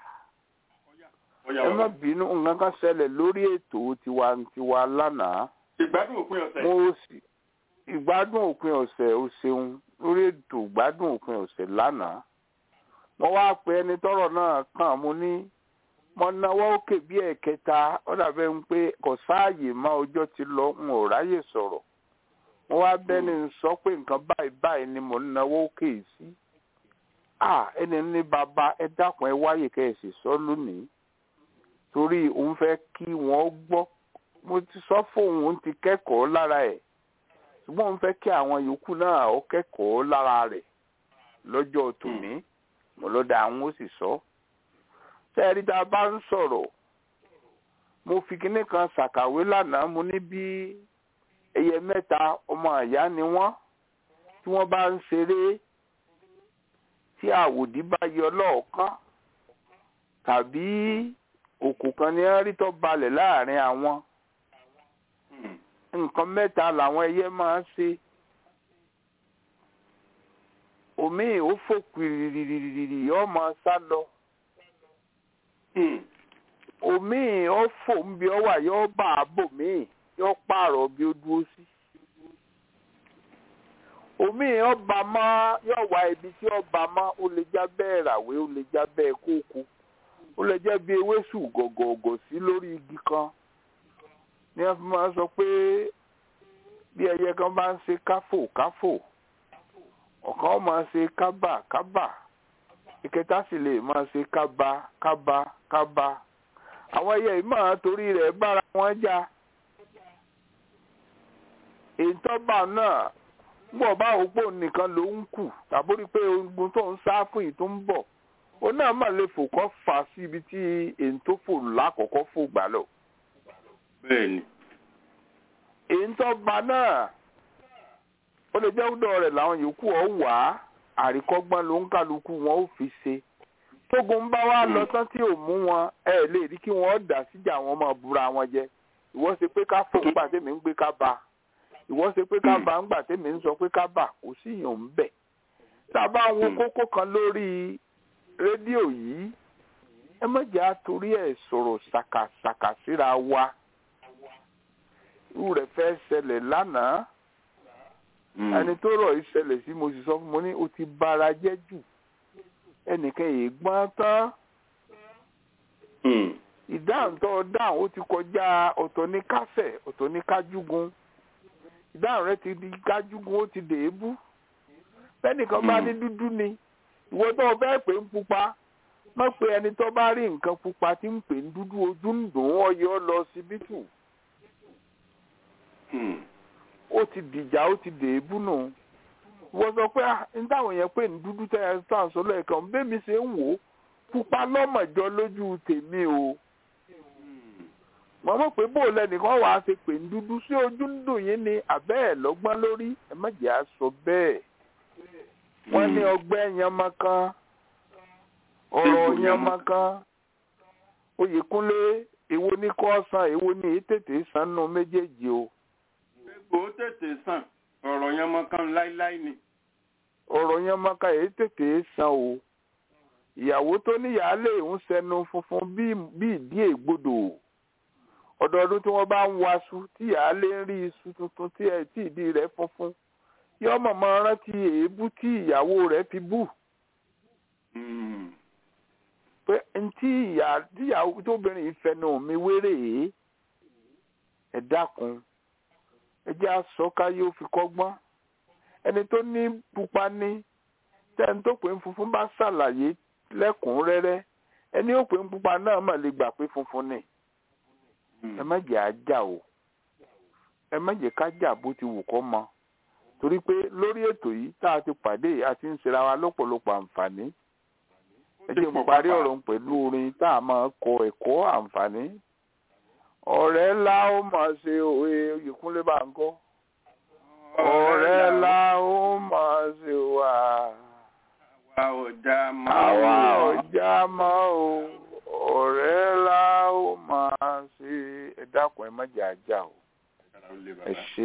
Ó yá ẹ má bàbá. bínú nǹkan kan ṣẹlẹ̀ lórí ètò tiwantiwa lánàá Ìgbádùn òpin ọ̀sẹ̀. mo sì ìgbádùn òpin ọ̀sẹ̀ ó ṣeun lórí ètò ìgbádùn òpin ọ̀sẹ̀ lánàá mo wá pe ẹni tọ́rọ̀ náà kàn mo ní mo náwó òkè bí ẹ̀kẹta ó dàbẹ́ ń pé kò sáàyè má ọjọ́ ti lọ n ò ráyè sọ̀rọ̀ mo wá bẹ́ni ń sọ pé nǹkan báyìí báyìí ni mo ń náwó òkè sí à ẹni ní bàbá ẹ dákun ẹ wáyè kẹ́ ẹ sì sọ lónìí torí òun fẹ́ kí wọ́n gbọ́ mo ti sọ fóun òun ti kẹ́kọ̀ọ́ lára ẹ̀ ṣùgbọ́n òun fẹ́ kí àwọn yòókù náà ó kẹ́kọ̀ọ́ lára rẹ̀ lọ́jọ́ tòní mo lọ́dà àwọn ó sì sọ. sẹ́ẹ̀rí tá a bá ń sọ̀rọ̀ mo fi kinní kan ṣàkàwé lánàá mo ní bí ẹyẹ mẹ́ta ọmọ àyá ni wọ́n tí wọ́n bá ń ṣeré tí àwòdì bá yọ lọ́ọ̀kan tàbí òkú kan ní rí tó balẹ̀ láàrin àwọn Hmm. nǹkan mẹ́ta làwọn ẹyẹ máa ń ṣe omi ò fò kìrìrìrìrì yóò máa sá lọ Hmm. omi ò fò ń bí ọ wà yóò bá a bò míì yóò pààrọ̀ bí ó dúró sí omi ọba mọ yóò wá ibi tí ọba mọ ó lè já bẹ́ẹ̀ ràwé ó lè já bẹ́ẹ̀ kókó ó lè jẹ́ bí ewésù gọ̀gọ̀gọ̀ sí lórí igi kan ní wọ́n fi máa sọ pé bí ẹyẹ kan bá ń ṣe káfò káfò ọ̀kan máa ṣe kábà kábà ìkẹta sì lè máa ṣe kábà kábà kábà àwọn ẹyẹ yìí máa torí rẹ̀ bára wọn jà ìtọ́ba náà gbọ́ bá òpó nìkan ló ń kù tàbí rí pé ogun tó ń sá fún yìí tó ń bọ̀ ó náà mà lè fò kọ́ fà sí ibi tí èyí tó fò lákọ̀ọ́kọ́ fò gbà lọ. bẹ́ẹ̀ni. èyí tó ba náà ó lè jẹ́ ọ̀dọ̀ rẹ̀ làwọn yòókù ọ̀ wá àríkọ́gbọ́n ló ń kálukú wọn ó fi ṣe tógun bá wá lọ tán tí ò mú wọn ẹ lè rí kí wọn dà síjà wọn máa búra wọn jẹ ìwọ ṣe pé ká fò ńgbà tèmi ń gbé ká ba ìwọ ṣe pé ká ba ńgbà tèmi ń sọ pé ká bà kò sí ìyàn ń bẹ tá a bá wo kókó kan lórí rédíò yìí ẹ má jẹ́ àtòrí ẹ̀ sọ̀rọ̀ ṣàkàṣàkà síra wa irú rẹ̀ fẹ́ ṣẹlẹ̀ lánàá ẹni tó rọ̀ yìí ṣẹlẹ̀ sí mo sì sọ fún mo ní o ti bara jẹ́ jù ẹnìkan yìí gbọ́n tán ìdáhùn tó dáhùn ó ti kọjá ọ̀tọ̀ ní kásẹ̀ ọ̀tọ̀ ní kájúgun ìdáhùn rẹ ti di kájúgun ó ti dèébú bẹ́ẹ̀nìkan bá ní dúdú ni ìwọ tó o fẹ́ pè ń pupa má pe ẹni tó bá rí nǹkan pupa tí ń pè ń dúdú ojú ń dùn ún ọyọ lọ síbítù ó ti dìjà ó ti dèébú nù wọ́n sọ pé n táwọn yẹn pé ní dúdú tẹ́ ẹ tó àǹsọ lẹ́ẹ̀kan bẹ́ẹ̀mi ṣe ń wò ó pupa lọ́mọ̀jọ lójú tèmi o wọ́n mọ̀ pé bó lẹ́nìkan wàá ṣe pè ní dúdú sí ojú ń dùn yín ni àbẹ́ ẹ̀ lọ́gbọ́n lórí ẹ má jẹ́ à sọ bẹ́ẹ̀ wọ́n ní ọgbẹ́ yanmakan ọ̀rọ̀ yanmakan oyèkúnlé èwo ní kò san èwo ní tètè san nù méjèèjì o. gbogbo tètè sàn ọ̀rọ̀ yẹn mọ kan láíláí ni. ọ̀rọ̀ yẹn mọ ká èyí tètè san o ìyàwó tó níyàálé ń sẹnu funfun bí ìdí ègbodò ọdọọdún tí wọ́n bá ń waṣu tí ìyàálé ń rí iṣu tuntun tí ìdí rẹ̀ funfun yọ mọ̀mọ́ rántí èébú tí ìyàwó rẹ̀ fi bù. pé ntí ìyàwó tóbìnrin yìí fẹnu mi wéré ẹ dákun ẹ jẹ́ àsọ̀ká yóò fi kọ́gbọ́n ẹni tó ní pupa ní tẹ́ni tó pè ń funfun bá ṣàlàyé lẹ́kùnrẹ́rẹ́ ẹni ó pè ń pupa náà mà lè gbà pé funfun ni ẹ má jẹ́ àjà o ẹ má jẹ́ ká jà bó ti wù kọ́ mọ torí pé lórí ètò yìí tá a ti pàdé a ti ń ṣera wa lọ́pọ̀lọpọ̀ àǹfààní ẹ jẹ́ mo parí ọ̀rọ̀ pẹ̀lú orin tá a máa kọ ẹ̀kọ́ àǹfààní ọ̀rẹ́ ńlá ó máa ṣe òwe Oyèkúnlé bá ń kọ́ ọ̀rẹ́ ńlá ó máa ṣe wà. àwa ọjà mọ́ àwa ọjà mọ́ o ọ̀rẹ́ ńlá ó máa ṣe ẹ dákun ẹ má jẹ́ ajá o ẹ ṣe.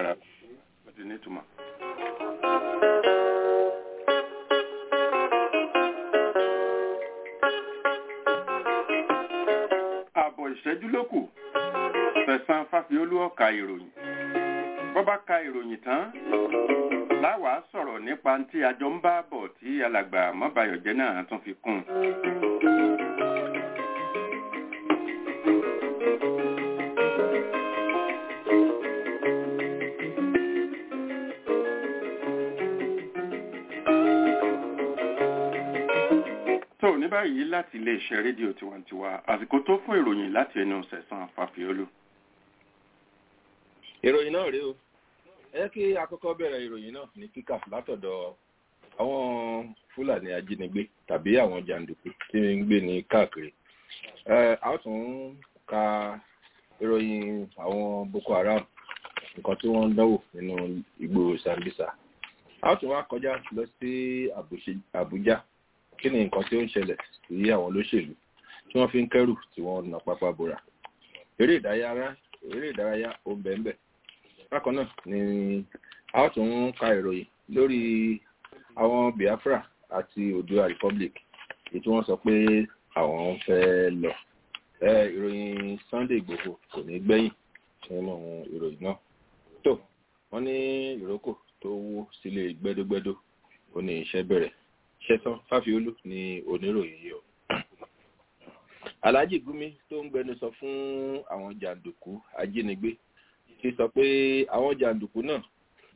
ààbọ̀ ìṣẹ́jú ló kù fẹ̀sán fáfiolú ọ̀ka ìròyìn bọ́ bá ka ìròyìn tán láwàá sọ̀rọ̀ nípa tí àjọ ń bá bọ̀ tí alàgbà mọ́bàyọ̀jẹ́ náà tún fi kún un. tó ní báyìí láti iléeṣẹ́ rédíò tiwantiwa àsìkò tó fún ìròyìn láti ẹnu sẹ̀sán fàfiolú. ìròyìn náà rèé o ẹ kí àkọ́kọ́ bẹ̀rẹ̀ ìròyìn náà ní kíkà látọ̀dọ̀ àwọn fúlàní ajínigbé tàbí àwọn jàǹdùkú tí ń gbé ní káàkiri a ó tún ka ìròyìn àwọn boko haram nǹkan tí wọ́n ń dánwò nínú igbó sambisa a ó tún wá kọjá lọ sí àbújá kí ni nǹkan tí ó ń ṣẹlẹ̀ sí àwọn olóṣèlú tí wọ́n fi ń kẹ́rù tí wọ́n na pápá bora eré ìdárayá eré ìdárayá ó ń bẹ̀ ń bẹ̀ bákan náà ni a ó tún ka ìròyìn lórí àwọn biafra àti odua republic èyí tí wọ́n sọ pé àwọn ń fẹ́ lọ ìròyìn sunday igbòho kò ní gbẹ̀yìn nínú ìròyìn náà tó wọ́n ní ìrókò tó wó sílé gbẹ́dógbẹ́dó ó ní iṣẹ́ bẹ̀rẹ̀ ṣẹtàn fáfiolú ni oníròyìn yìí o alhaji gumi tó ń gbẹnusọ fún àwọn jàǹdùkú ajínigbé ti sọ pé àwọn jàǹdùkú náà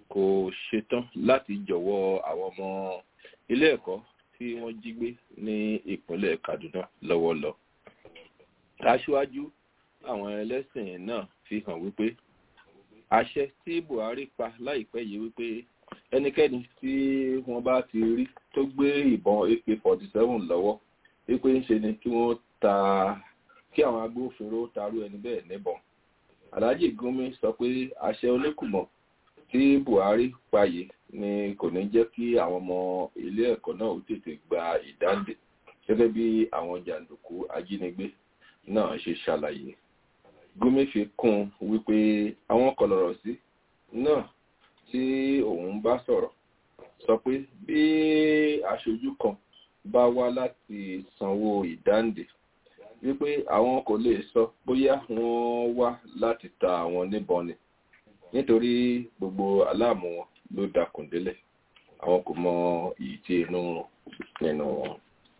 kò ṣetán láti jọ̀wọ́ àwọn ọmọ ilé ẹ̀kọ́ tí wọ́n jí gbé ní ìpínlẹ̀ kaduna lọ́wọ́ lọ. aṣíwájú àwọn ẹlẹ́sìn náà fi hàn wípé àṣẹ tí buhari pa láìpẹ́ yìí wípé ẹnikẹ́ni tí wọ́n bá ti rí tó gbé ìbọn ak forty seven lọ́wọ́ wípé ń ṣe ni kí wọ́n ta kí àwọn agbófinró tarú ẹni bẹ́ẹ̀ níbọn alhaji gumi sọ pé àṣẹ oníkùmọ̀ tí buhari payé ni kò ní jẹ́ kí àwọn ọmọ ilé ẹ̀kọ́ náà ó tètè gba ìdáǹdè gẹ́gẹ́ bí àwọn jàǹdùkú ajínigbé náà ṣe ṣàlàyé gumi fi kún un wípé àwọn kọlọ̀rọ̀ sí náà tí òun bá sọ̀rọ̀ sọ pé bí aṣojú kan bá wá láti sanwó ìdáǹdè wípé àwọn kò lè sọ bóyá wọ́n wá láti ta àwọn níbọn ni nítorí gbogbo aláàmú wọn ló dakùn délẹ̀ àwọn kò mọ èyí tí inú nínú wọn.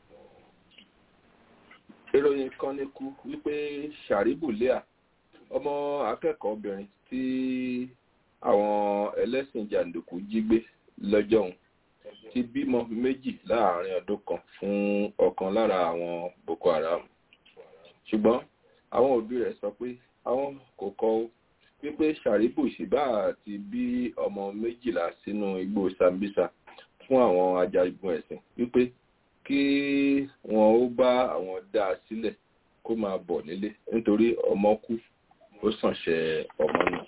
ìròyìn kan ní kú wípé sharibu lea ọmọ akẹ́kọ̀ọ́ obìnrin tí àwọn ẹlẹ́sìn jàǹdùkú jí gbé lọ́jọ́ òun ti bímọ méjì láàrin ọdún kan fún ọ̀kan lára àwọn boko haram ṣùgbọ́n àwọn òbí rẹ̀ sọ pé àwọn kò kọ́ ó wípé sharibu ṣìbá ti bí ọmọ méjìlá sínú igbó sambisa fún àwọn ajagun ẹ̀sìn wípé kí wọn ó bá àwọn dá a sílẹ̀ kó máa bọ̀ nílé nítorí ọmọ kú ó sànṣẹ ọmọ náà.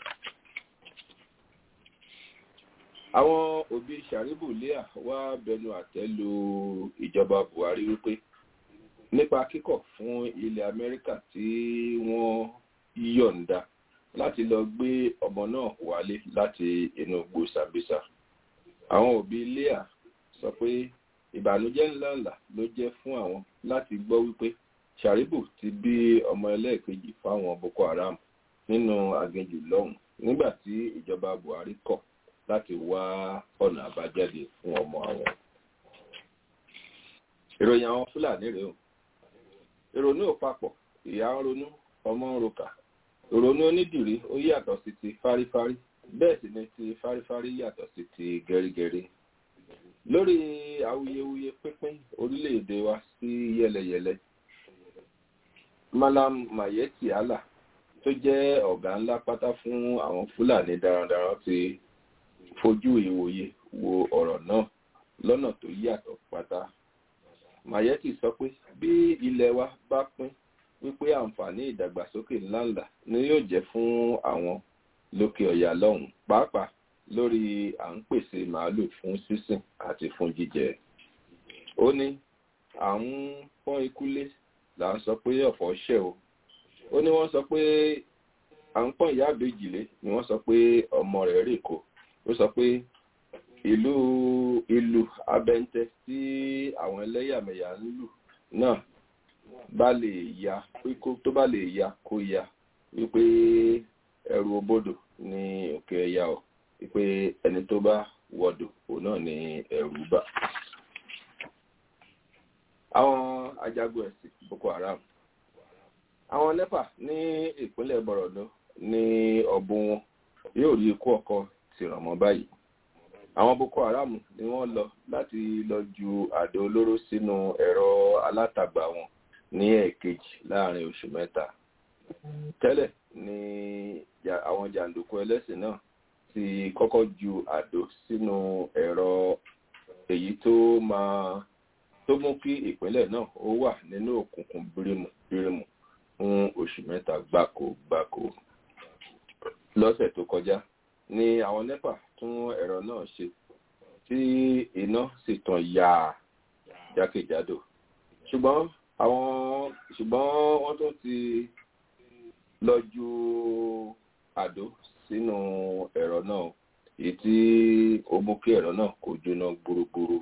àwọn òbí sharibu lea wá bẹnu àtẹ́ lu ìjọba buhari wípé nípa kíkọ̀ fún ilẹ̀ amẹ́ríkà tí wọ́n yọ̀ǹda láti lọ gbé ọmọ náà wálé láti inú igbó sambisa àwọn òbí lea sọ pé ìbànújẹ́ ńláńlá ló jẹ́ fún àwọn láti gbọ́ wípé sharibu ti bí ọmọ ẹlẹ́ẹ̀kejì fáwọn boko haram nínú aginjù lọ́hùn nígbà tí ìjọba buhari kọ̀ láti wá ọ̀nà àbájáde fún ọmọ àwọn. ìròyìn àwọn fúlàní rèé o ìrònú ò papọ̀ ìyá ń ronú ọmọ ń rokà ìrònú onídìrí ó yàtọ̀ sí ti fárífárí bẹ́ẹ̀ sì ni ti fárífárí yàtọ̀ sí ti gẹ́rígẹ́rí lórí awuyewuye pínpín orílẹ̀-èdè wa sí yẹlẹyẹlẹ malam mayeti allah tó jẹ́ ọ̀gá ńlá pátá fún àwọn fúlàní darandaran ti fojú ìwòye wo ọ̀rọ̀ náà lọ́nà tó yàtọ̀ pátá mayeti sọ pé bí ilẹ̀ wa bá pín wípé àǹfààní ìdàgbàsókè ńláńlá ni yóò jẹ́ fún àwọn lókè ọ̀yà lọ́hùn pàápàá lórí à ń pèsè màálù fún sísìn àti fún jíjẹ ó ní à ń pọ́n ikúlé là ń sọ pé ọ̀fọ̀ ṣẹ̀ o ó ní wọ́n sọ pé à ń pọ́n ìyá àbèjìlé ni wọ́n sọ pé ọmọ rẹ̀ rè kó ó sọ pé ìlú ìlú abẹ́ntẹ́ tí àwọn ẹlẹ́yàmẹ̀yà ń lù náà bá lè ya tó bá lè ya kó ya wípé ẹrù obodò ní òkè ẹ̀yà ọ̀ wípé ẹni tó bá wọdò òun náà ní ẹrù bà. àwọn ajagun ẹ̀sìn boko haram àwọn nepa ní ìpínlẹ̀ bọ̀rọ̀dọ́ ní ọ̀bùn wọn yóò rí ikú ọkọ tìràn mọ́ báyìí àwọn boko haram ni wọ́n lọ láti lọ ju àdó olóró sínú ẹ̀rọ alátagbà wọn ní ẹ̀ẹ̀kejì láàrin oṣù mẹ́ta tẹ́lẹ̀ ni àwọn jàǹdùkú ẹlẹ́sìn náà ti kọ́kọ́ ju àdó sínú ẹ̀rọ èyí tó máa tó mú kí ìpínlẹ̀ náà ó wà nínú òkùnkùn bírímù bírímù fún oṣù mẹ́ta gbáko gbáko lọ́sẹ̀ tó kọjá ni àwọn nepa tún ẹ̀rọ náà ṣe tí iná sì tàn yáa jákèjádò ṣùgbọ́n àwọn ṣùgbọ́n wọ́n tún ti lọ ju àdó sínú ẹ̀rọ náà èyí tí ó mú kí ẹ̀rọ náà kó jóná gbúrúgbúrú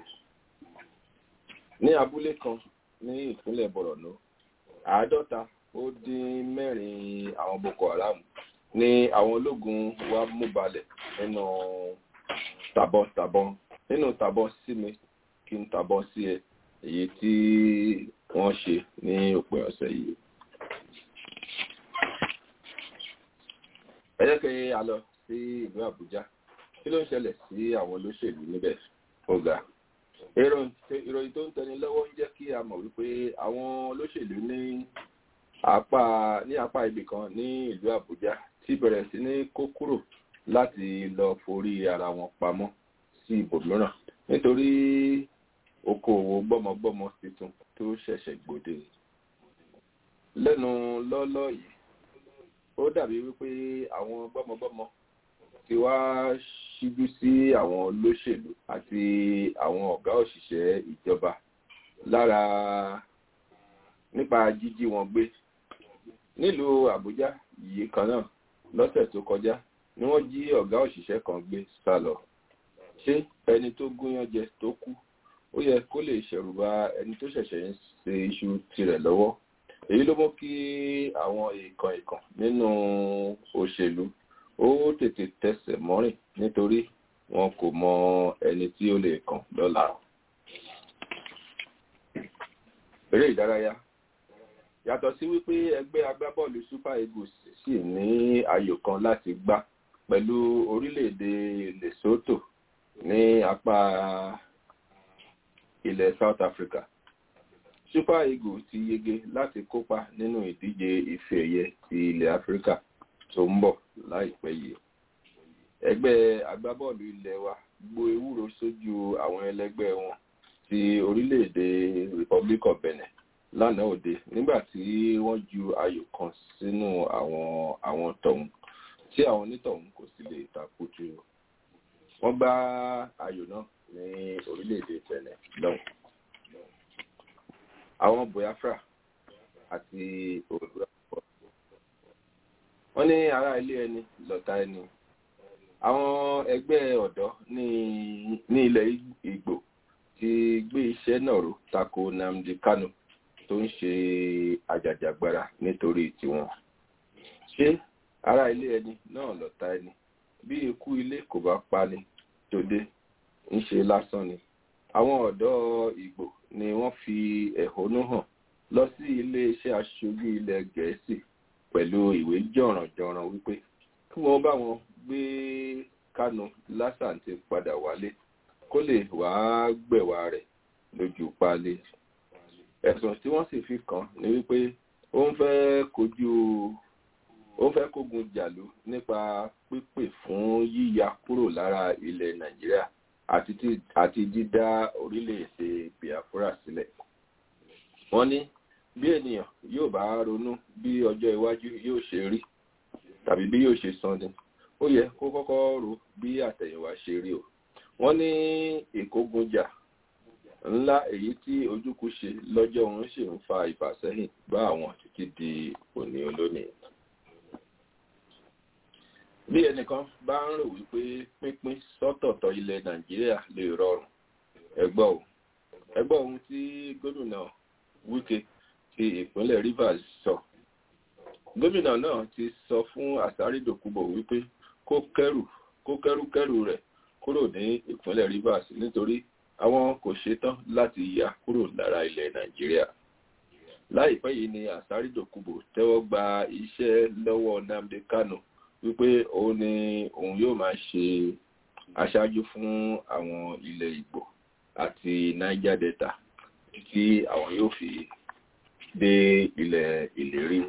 ní abúlé kan ní ìpínlẹ̀ bọ̀rọ̀nù àádọ́ta ó dín mẹ́rin àwọn boko haram ní àwọn ológun wa mú balẹ̀ nínú tàbọ̀tàbọ̀n nínú tàbọ̀ sí mi kí n tàbọ̀ sí ẹ èyí tí wọ́n ṣe ní òpin ọ̀sẹ̀ yìí. ẹ jẹ́ kí a lọ sí ìlú àbújá tí kí ló ń ṣẹlẹ̀ sí àwọn olóṣèlú níbẹ̀ ọ̀gá ìròyìn tó ń tẹni lọ́wọ́ ń jẹ́ kí a mọ̀ wípé àwọn olóṣèlú ní apá ní apá ibì kan ní ìlú Àbújá ti bẹ̀rẹ̀ sí ní kó kúrò láti lọ forí ara wọn pamọ́ sí ibòmíràn nítorí okòòwò gbọ́mọgbọ́mọ tuntun tó ṣẹ̀ṣẹ̀ gbòde lẹ́nu lọ́lọ́ yìí ó dàbí wípé àwọn gbọ́mọgbọ́mọ ti wá ṣíjú sí àwọn olóṣèlú àti àwọn ọ̀gá òṣìṣẹ́ ìjọba lára nípa jíjí wọn gbé nílùú Àbújá yìí kan náà lọ́sẹ̀ tó kọjá ni wọ́n jí ọ̀gá òṣìṣẹ́ kan gbé sá lọ ṣé ẹni tó gúnyán jẹ tó kú ó yẹ kó lè ṣẹ̀rùbà ẹni tó ṣẹ̀ṣẹ̀ ń ṣe iṣu tirẹ̀ lọ́wọ́ èyí ló mú kí àwọn ìkan ìkan nínú òṣèlú ó tètè tẹsẹ̀ mọ́rìn nítorí wọn kò mọ ẹni tí ó lè kàn lọ́la. eré ìdárayá yàtọ̀ sí wípé ẹgbẹ́ agbábọ́ọ̀lù super eagles sì ní ayò kan láti gbá pẹ̀lú orílẹ̀-èdè lesotho ní apá ilẹ̀ south africa super eagles ti yege láti kópa nínú ìdíje ife ẹ̀yẹ ti ilẹ̀ áfíríkà tó ń bọ̀ láìpẹ́ yìí ẹgbẹ́ agbábọ́ọ̀lù ilẹ̀ wa gbó ewúro sójú àwọn ẹlẹgbẹ́ wọn ti orílẹ̀-èdè republic of benin lánàá òde nígbà tí wọ́n ju ayò kan sínú àwọn àwọn tọ̀hún tí àwọn onítọ̀hún kò sì lè takutu wọ́n gbá ayò náà ní orílẹ̀-èdè benin lọ́hùn àwọn biafra àti òwúrọ̀ wọ́n ní ará ilé ẹni lọ́tà ẹni àwọn ẹgbẹ́ ọ̀dọ́ ní ní ilẹ̀ Ìgbò ti gbé iṣẹ́ náà ró tako Nnamdi Kanu tó ń ṣe àjàjàgbara nítorí tiwọn ṣé ará ilé ẹni náà lọ́tà ẹni bí ikú ilé kò bá pani tòde ń ṣe lásán ni àwọn ọ̀dọ́ Ìgbò ni wọ́n fi ẹ̀hónú hàn lọ sí iléeṣẹ́ aṣojú ilẹ̀ Gẹ̀ẹ́sì pẹ̀lú ìwé jọ̀rànjọ̀ràn wípé kí wọ́n bá wọn gbé Kánú lásàntì padà wálé kó lè wàá gbẹ̀wà rẹ̀ lójú páálí. ẹ̀sùn tí wọ́n sì fi kàn ní wípé ó ń fẹ́ kojú ó ń fẹ́ kógun jàlú nípa pípè fún yíya kúrò lára ilẹ̀ Nàìjíríà àti dídá orílẹ̀-èdè Biafra sílẹ̀. wọ́n ní bí ènìyàn yóò bá ronú bí ọjọ́ iwájú yóò ṣe rí tàbí bí yóò ṣe san ni ó yẹ kó kọ́kọ́ ro bí àtẹ̀yìnwá ṣe rí o wọ́n ní ìkógunjà ńlá èyí tí ojúkú ṣe lọ́jọ́ òun sì ń fa ìfàsẹ́yìn bá àwọn títí di òní olónìí bí ẹnìkan bá ń rò wípé pínpín sọ́tọ̀ọ̀tọ̀ ilẹ̀ nàìjíríà lè rọrùn ẹgbọ́ ò ẹgbọ́ ohun tí gómìnà wike ti ìpínlẹ̀ rivers sọ gómìnà náà ti sọ fún àsárídòkúbọ̀ wípé kó kẹ́rù kó kẹ́rùkẹ́rù rẹ̀ kúrò ní ìpínlẹ̀ rivers nítorí àwọn kò ṣetán láti yà kúrò lára ilẹ̀ nàìjíríà láìpẹ́ yìí ni àsárídòkúbọ̀ tẹ́wọ́ gba iṣẹ́ lọ́wọ́ nnamdi kanu wípé òun ni òun yóò máa ṣe aṣáájú fún àwọn ilẹ̀ ìgbò àti niger delta tí àwọn yóò fi dé ilẹ̀ ìlérí.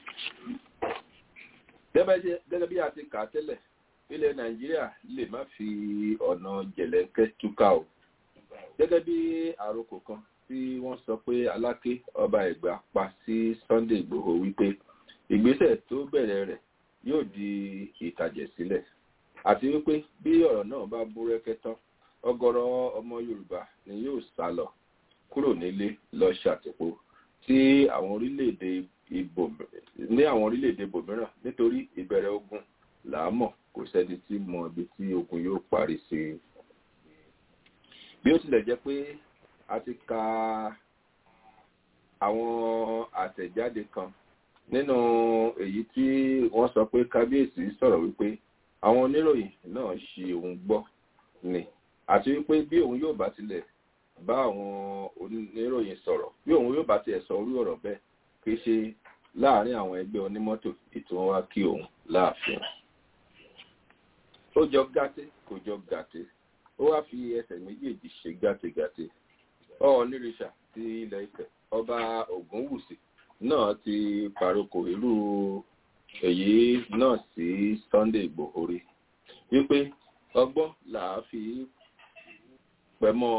gẹ́gẹ́ bí a ti kà á tẹ́lẹ̀ ilẹ̀ nàìjíríà lè má fi ọ̀nà jẹ̀lẹ́ńkẹ́ túká o gẹ́gẹ́ bí àròkò kan tí wọ́n sọ pé aláké ọba ẹ̀gbá pa sí sunday igbòho wípé ìgbésẹ̀ tó bẹ̀rẹ̀ rẹ̀ yóò di ìtàjẹ̀ sílẹ̀ àti wípé bí ọ̀rọ̀ náà bá búrẹ́kẹ́ tán ọ̀gọ̀rọ̀ ọmọ yorùbá ni yóò sá lọ kúrò nílé lọ ṣàtìpó tí àwọn orílẹ̀-èdè ìbò ní àwọn orílẹ̀-èdè ibòmíràn nítorí ìbẹ̀rẹ̀ ogun làámọ̀ kò sẹ́ni tí mọ ibi tí ogun yóò parí sí i bí ó tilẹ̀ jẹ́ pé a ti ka àwọn àtẹ̀jáde kan nínú èyí tí wọ́n sọ pé kábíyèsí sọ̀rọ̀ wípé àwọn oníròyìn náà ṣe òun gbọ́ ni àti wípé bí òun yóò bá tilẹ̀ bá àwọn oníròyìn sọ̀rọ̀ bí òun yóò bá tiẹ̀ sọ orí ọ̀rọ̀ bẹ́ẹ̀ kì í ṣe láàárín àwọn ẹgbẹ́ onímọ́tò ètò wọn wá kí òun láàfin. ó jọ gàtè kò jọ gàtè ó wá fi ẹsẹ̀ méjèèjì ṣe gàtègàtè ọ̀ọ́nìrìṣà ti ilẹ̀ Ifẹ̀ ọba Ògúnwùsì náà ti paroko irú èyí náà sí Sunday Ìgbòho rí wípé ọgbọ́n là á fi pẹ̀mọ́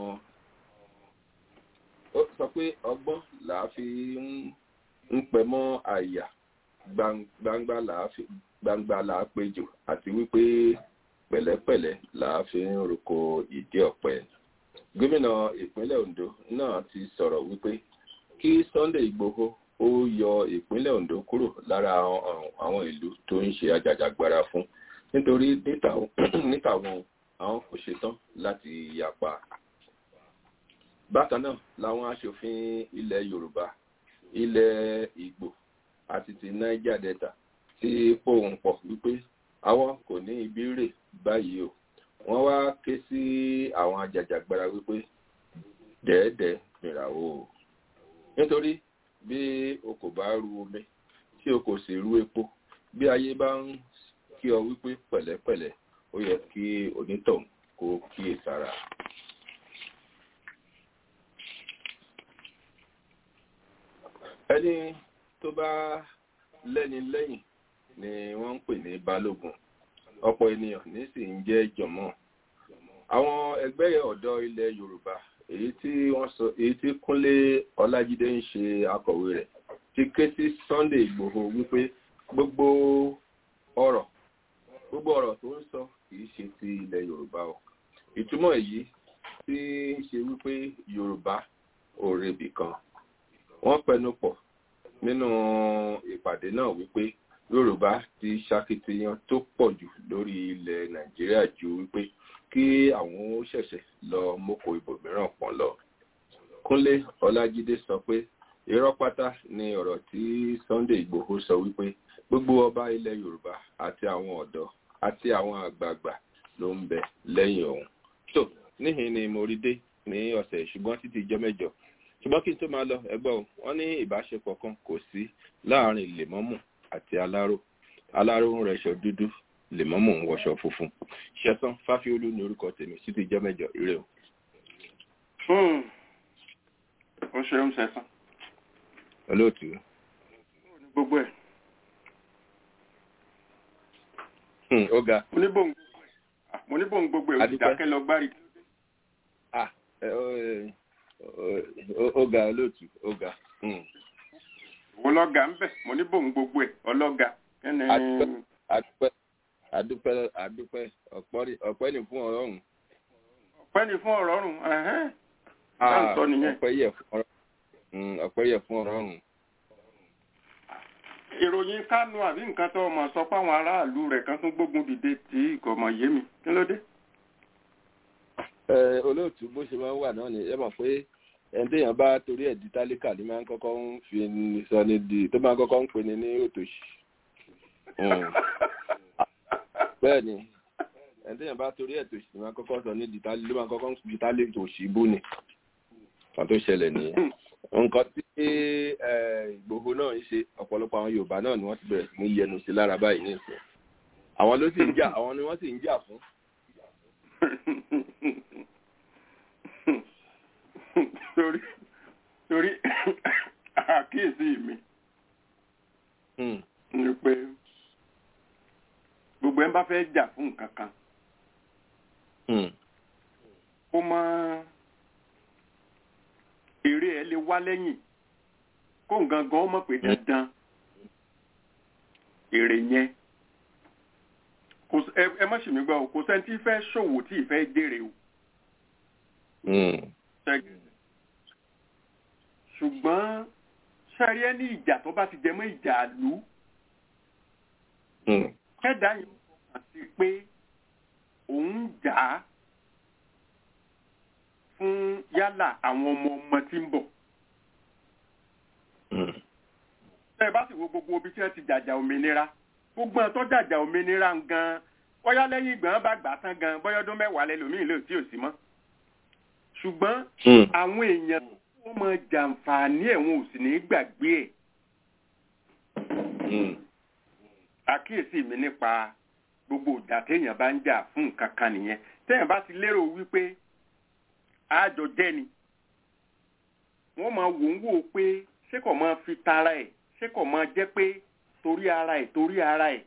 ó sọ pé ọgbọ́n là á fi ń pẹ̀mọ́ àyà gbangba là á fi gbangba là á péjò àti wípé pẹ̀lẹ́pẹ̀lẹ́ là á fi ń roko ìdí ọ̀pẹ gómìnà ìpínlẹ̀ Ondo náà ti sọ̀rọ̀ wípé kí Sunday Ìgbòho ó yọ ìpínlẹ̀ Ondo kúrò lára àwọn ìlú tó ń ṣe ajàjàgbara fún nítorí níta wọn àwọn kò ṣetán láti yapa. bákan náà làwọn aṣòfin ilẹ̀ Yorùbá ilẹ̀ Ìgbò àti ti Niger Delta ti pohùn pọ̀ wípé àwọn kò ní ibi rè báyìí o wọ́n wá ké sí àwọn ajàjàgbara wípé dẹ́ẹ̀dẹ́ mìràwó o nítorí bí o kò bá ru omi tí o kò sì ru epo bí ayé bá ń kí ọ wípé pẹ̀lẹ́pẹ̀lẹ́ ó yẹ kí onítọ̀hún kó kíyè sára. ẹni tó bá lẹ́ni lẹ́yìn ni wọ́n ń pè ní balógun ọ̀pọ̀ ènìyàn ní sì ń jẹ́ jọ̀mọ́ àwọn ẹgbẹ́ ọ̀dọ́ ilẹ̀ Yorùbá èyí tí wọ́n sọ èyí tí Kúnlé Ọlájídé ń ṣe akọ̀wé rẹ̀ ti ké sí Sunday Ìgbòho wípé gbogbo ọ̀rọ̀ gbogbo ọ̀rọ̀ tó ń sọ kìí ṣe ti ilẹ̀ Yorùbá o ìtumọ̀ èyí tí ń ṣe wípé Yorùbá ò rebì kan wọ́n pẹnu pọ̀ nínú ìpàdé náà wípé Yorùbá ti ṣakitiyan tó pọ̀ jù lórí ilẹ̀ Nàìjíríà ju wípé kí àwọn ó ṣẹ̀ṣẹ̀ lọ mọ́kò ibòmíràn pọ̀n lọ. Kúnlé Ọlájídé sọ pé irọ́ pátá ni ọ̀rọ̀ tí Sunday Ìgbòho sọ wípé gbogbo ọba ilẹ̀ Yorùbá àti àwọn ọ̀dọ́ àti àwọn àgbààgbà ló ń bẹ lẹ́yìn òun. tó níhìn ni mo rí dé ní ọ̀sẹ̀ ṣùgbọ́n títí ijọ́ mẹ́jọ ṣùgbọ́n kí n tó máa lọ ẹgbọ́ o wọ́n ní ìbáṣepọ̀ kan kò sí láàrin lèmọ́mù àti aláró aláró ń rẹṣọ dúdú lèmọ́mù ń wọṣọ funfun ṣẹ̀san fáfiolú ní orúkọ tèmi títí ijọ́ mẹ́jọ ire o. ó ṣeun ṣẹ̀san. olóòtú. gbogbo ẹ̀. ó ga. mo ní bòun mo ní bòun gbogbo ẹ̀ òdìdákẹ́ lọ gbárí. ó ga olóòtú ó ga. òun lọ́gà ń bẹ̀ mo ní bòun gbogbo ẹ̀ ọlọ́gà. adúpẹ́ adúpẹ́ adúpẹ́ ọ̀pẹ́ ni fún ọ̀rọ̀ ọ̀hún. ọ̀pẹ́ ni fún ọ̀rọ̀ ọ̀hún ẹ̀hẹ́n sọ nìyẹn. ọ̀pẹ́ yẹ fún ọ̀rọ̀ ọ̀pẹ́ yẹ fún ọ̀rọ̀ ọ̀hún. ìròyìn kánú àbí nǹkan tó ọmọ sọ páwọn aráàlú rẹ̀ kan tún gbógun dìde tí kò mọ̀ yé mi kí ló dé. olóòtú bó ṣe máa ń wà náà ni ẹ mọ̀ pé ẹni téèyàn bá torí ẹ̀ di tálíkà ni máa ń kọ́kọ́ ń fi sọ ní di tó máa ń kọ́kọ́ ń pè ní ní òtòṣì. bẹ́ẹ̀ ni ẹni téèyàn bá torí ẹ̀ tòṣì ni máa ń kọ́kọ́ sọ ní di tálí ló máa ń kọ́kọ́ ń fi tálí tòṣì bú ni kan tó ṣẹlẹ̀ nìyẹn nǹkan tí Ìgbòho náà ń ṣe ọ̀pọ̀lọpọ̀ àwọn Yorùbá náà ni wọ́n ti bẹ̀rẹ̀ sí ní yẹnu sí lára báyìí ní ìsìn àwọn ló sì ń jà àwọn ni wọ́n sì ń jà fún. torí torí àkíyèsí mi ni pé gbogbo ẹ̀ ń bá fẹ́ jà fún nǹkan kan kó máa èrè ẹ lè wá lẹ́yìn kó nǹkan gan mọ̀ pé dandan èrè yẹn ẹ má ṣì mí gbọ́ o kò sẹ́ni tí fẹ́ ṣòwò tí ìfẹ́ jèrè o. ṣùgbọ́n sẹ́rí ẹ ní ìjà tó bá ti jẹ mọ́ ìjà àlú kẹ́dà yìí wọ́n ti pé òun jà á fún yálà àwọn ọmọ ọmọ tí ń bọ̀. ẹ bá sì wo gbogbo ibi tí wọ́n ti jàjà òmìnira gbogbo ẹ̀ tó jàjà òmìnira gan bóyá lẹ́yìn ìgbà bá gbà tán gan bóyá ọdún mẹ́wàá lẹ́lòmíì lè tí ò sí mọ́. ṣùgbọ́n àwọn èèyàn tó mọ jàǹfààní ẹ̀ wọn ò sì ní gbàgbé ẹ̀. àkíyèsí mi nípa gbogbo ìjà téèyàn bá ń jà fún nǹkan kan nìyẹn téèyàn bá ti lérò wípé àjọ jẹ́ ni wọ́n máa wò ń wò pé ṣé kò máa fi tara ẹ̀ ṣé kò máa jẹ́ pé torí ara ẹ̀ torí ara ẹ̀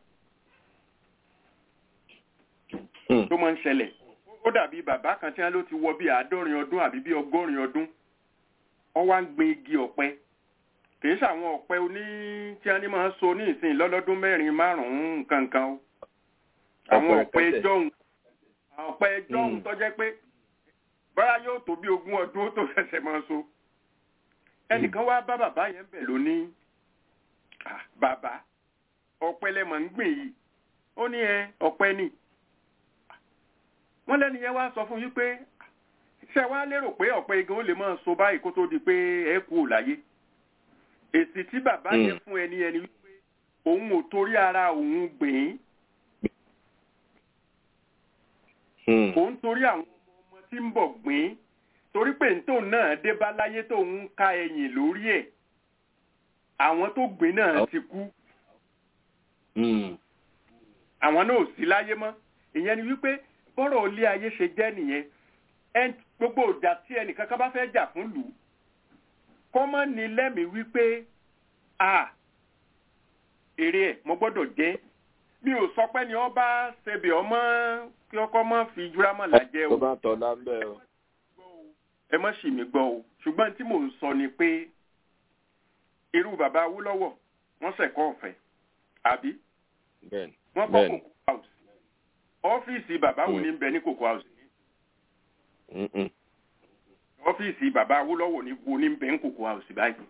tó máa ń ṣẹlẹ̀ ó dàbí bàbá kan tí wọ́n ló ti wọ bí àádọ́rin ọdún àbí bí ọgọ́rin ọdún wọ́n wá ń gbin igi ọ̀pẹ kìí ṣàwọn ọ̀pẹ oní tí wọ́n ní máa ń so ní ìsìn lọ́lọ́dún mẹ́rin márùn-ún nǹkan kan o àwọn ọ̀pẹ jọ̀hún ọ̀pẹ jọ̀hún tó jẹ́ pé bára yóò tó bí ogún ọdún ó tó fẹsẹ̀ máa so ẹnìkan wá bá bàbá yẹn bẹ̀ lónìí bàbá ọ̀pẹ lẹ́mọ̀ ń gbìn yìí ó ní ẹ ọ̀pẹ ni wọ́n lẹ́nu yẹn wá sọ fún yín pé ṣé wàá lérò pé ọ̀pẹ igi ó lè máa so báyìí kó tó di pé ẹ kú ò láyé èsì tí bàbá yẹn fún ẹni ẹni wípé òun ò torí ara òun gbìn ín òun torí àwọn ọmọ ọmọ tí ń bọ̀ gbìn ín torí pé ntòun náà dé bá láyé tóun ká ẹyìn lórí ẹ̀ àwọn tó gbìn náà ti kú àwọn náà ò sí láyé mọ́ ìyẹn ni wípé bọ́rọ̀ ilé ayé ṣe jẹ́ nìyẹn gbogbo ìjà tí ẹnìkan kan bá fẹ́ jà fún lù ú kọ́ mọ́ ni lẹ́mìí wípé a èrè ẹ̀ mo gbọ́dọ̀ jẹ́ mi ò sọ pé ni wọ́n bá ṣebè ọmọ kí ọkọ mọ́ fi júrámọ̀ làjẹ́ o. tó bá tọ̀ lábẹ́ o. ẹ mọ́ sì mí gbọ́ o ṣùgbọ́n tí mò ń sọ ni pé irú bàbá Awólọ́wọ̀ wọ́n ṣẹ̀kọ́ ọ̀fẹ́ àbí wọ́n kọ́ kókó house ọ́fíìsì bàbá wo ni ń bẹ ní kókó house ọ́fíìsì bàbá Awólọ́wọ̀ ní wo ní bẹ̀ ń kòkó àwòsí báyìí.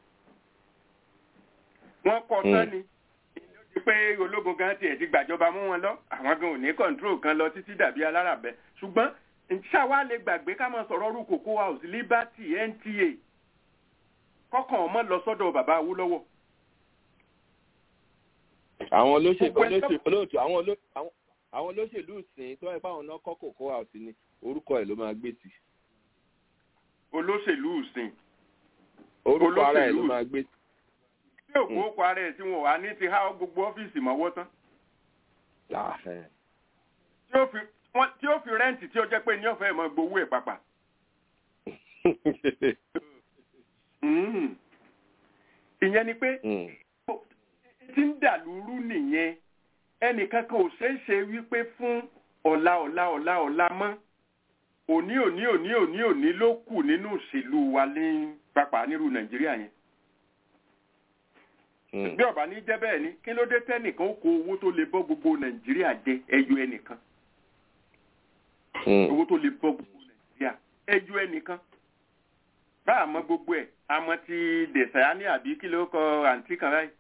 wọ́n kọ́ tán ni ìlú ti pé ológun gan tiẹ̀ ti gbàjọba mú wọn lọ àwọn gan ò ní kọ́ńtró kan lọ títí dàbí alárabẹ ṣùgbọ́n ṣáwa lè gbàgbé ká máa sọ̀rọ̀ ọrú kòkó house liberty nta kọ́kàn ọmọ lọ sọ́dọ̀ bàbá Awólọ́wọ̀. àwọn olóṣèlú olóòtú àwọn olóṣèlú sìn tó ẹ báwọn náà kọ́ kòkó house ni orúkọ ẹ̀ ló máa gbé sí olóṣèlú ìsìn. orúkọ ara ẹ̀ ló máa gbé. tí òkú òkú ara ẹ̀ tí wọn wà ní ti há gbogbo ọ́fíìsì mọ́wọ́ tán. tí ó fi rẹ́ǹtì tí ó jẹ́ pé ní ọ̀fẹ́ mọ́ gbowó ẹ̀ pàpà. ìyẹn ni pé tí ń dàlúrú nìyẹn ẹnìkan kan ò ṣeé ṣe wípé fún ọ̀la ọ̀la ọ̀la ọ̀la mọ́ òní òní òní òní òní ló kù nínú òṣèlú wa ní pápá nírú nàìjíríà yẹn. bí ọba ní jẹ́ bẹ́ẹ̀ ni kí ló dé tẹ́nìkan ó kó owó tó lè bọ́ gbogbo nàìjíríà jẹ ẹyọ ẹnìkan. owó tó lè bọ́ gbogbo nàìjíríà ẹyọ ẹnìkan. bá a mọ gbogbo ẹ̀ àmọ́ ti dẹ̀sẹ̀yání àbí kí ló kọ àǹtí kan báyìí.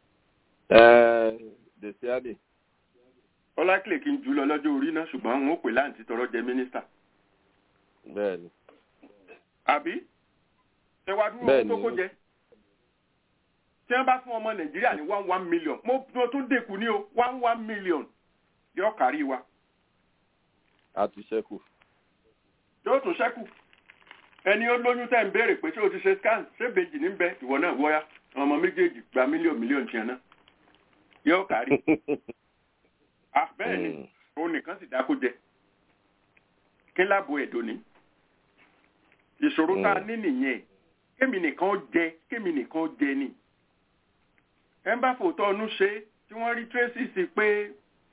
dẹ̀sẹ̀yání. ọlákìlẹ̀ kí n jù lọ lọ́jọ́ orí náà ṣùgbọ́n n ó pè láǹtí tọrọ jẹ mínísítà bẹ́ẹ̀ni. àbí ṣe wá dúró tó kó jẹ tí wọ́n bá fún ọmọ nàìjíríà ní one one million mo mo tún dẹkù ní o one one million yóò kárí wa. a ti ṣẹ́kù. yóò tún ṣẹ́kù ẹni ó lóyún tẹ́ ń béèrè pé ṣé o ti ṣe scan ṣé bèjì ní bẹ ìwọ náà wọ́yá ọmọ méjèèjì gba mílíọ̀nù mílíọ̀nù tiẹ̀ náà yóò kárí. bẹ́ẹ̀ ni òun nìkan sì dákó jẹ kí lábo ẹ̀dọ́ ni ìṣòro tá a ní nìyẹn kémi nìkan jẹ kémi nìkan jẹ ni ẹ ń bá fòótọ́ ọdún ṣe tí wọ́n rí tracy sí pé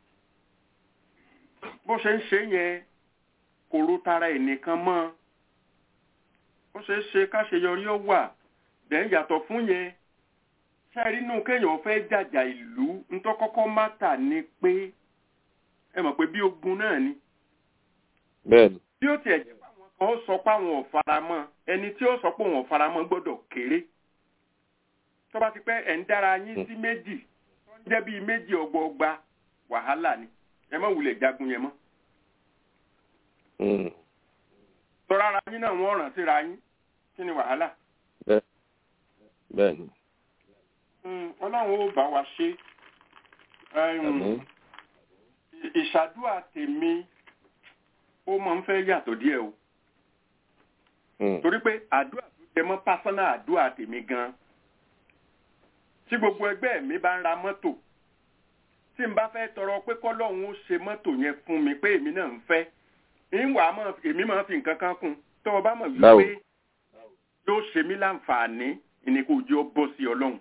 bó ṣe ń ṣe yẹn kò ro tara ẹ̀ nìkan mọ́ bó ṣe ń ṣe káṣeyọrí ó wà dẹ̀ yàtọ̀ fún yẹn ṣáàrí inú kéèyàn fẹ́ jàjà ìlú ntọ́kọ́kọ́ mátà ni pé ẹ mọ̀ pé bí ogun náà ni bẹ́ẹ̀ni. bí ó tiẹ̀ jẹ́ pàwọn kan ó sọ pé àwọn ò faramọ́ ẹni tí ó sọ pé òun ò faramọ́ gbọ́dọ̀ kéré tó bá ti pẹ́ ẹ̀ ń dára yín sí méjì tó ń jẹ́ bíi méjì ọgbọọgba wàhálà ni ẹ má wulẹ̀ jagun yẹn mọ́. tọ́ra ara yín náà wọ́n ràn síra yín kí ni wàhálà. bẹ́ẹ̀ni. ọlọ́run ó bá wa ṣe ìṣàdúrà tèmi ó máa ń fẹ́ yàtọ̀ díẹ̀ o. torí pé àdúrà tó jẹ mọ́ pásánà àdúrà tèmi gan. tí gbogbo ẹgbẹ́ mi bá ń ra mọ́tò tí n bá fẹ́ tọrọ pé kọ́lọ́hún ó ṣe mọ́tò yẹn fún mi pé èmi náà ń fẹ́ ìwà mọ̀ èmi máa fi nǹkan kan kún tó o bá mọ̀ Báwo? wípé yóò ṣe mí láǹfààní ìní kò jẹ́ ó bọ́ sí ọlọ́run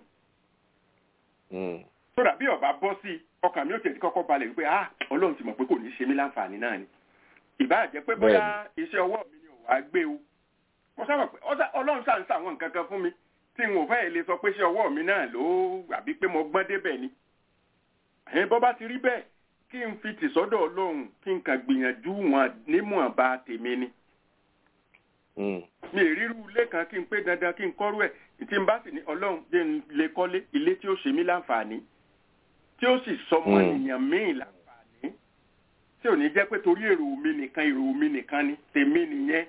Mm. sódà bí ọba bọ́ sí ọkàn mi ò tẹ̀ sí kọ́kọ́ balẹ̀ wípé ah ọlọ́run ti mọ̀ pé kò ní ṣe mí láǹfààní náà ni ìbá jẹ́ pé bóyá iṣẹ́ ọwọ́ mi ni ò wá gbé o mo sábà pé ọ̀sà- ọlọ́run ṣà ń ṣàwọn nǹkan kan fún mi tí n ò fẹ́ lè sọ pé iṣẹ́ ọwọ́ mi náà ló àbí pé mo gbọ́n débẹ̀ ni ẹ̀yin bọ́ bá ti rí bẹ́ẹ̀ kí n fi tì sọ́dọ̀ ọlọ́run kí n kàn gbìyànjú wọn nímọ̀ọ́ba tèmi ni Mm. mi ì rírú ilé kan kí n pé dandan kí n kọ́rú ẹ̀ tí n bá sì ní ọlọ́run jẹ́ n lè kọ́lé ilé tí ó ṣe mí láǹfààní tí ó sì sọmọ Mm. ènìyàn míì láǹfààní tí ò ní jẹ́ pé torí èrò mi nìkan èrò mi nìkan ni tèmi nìyẹn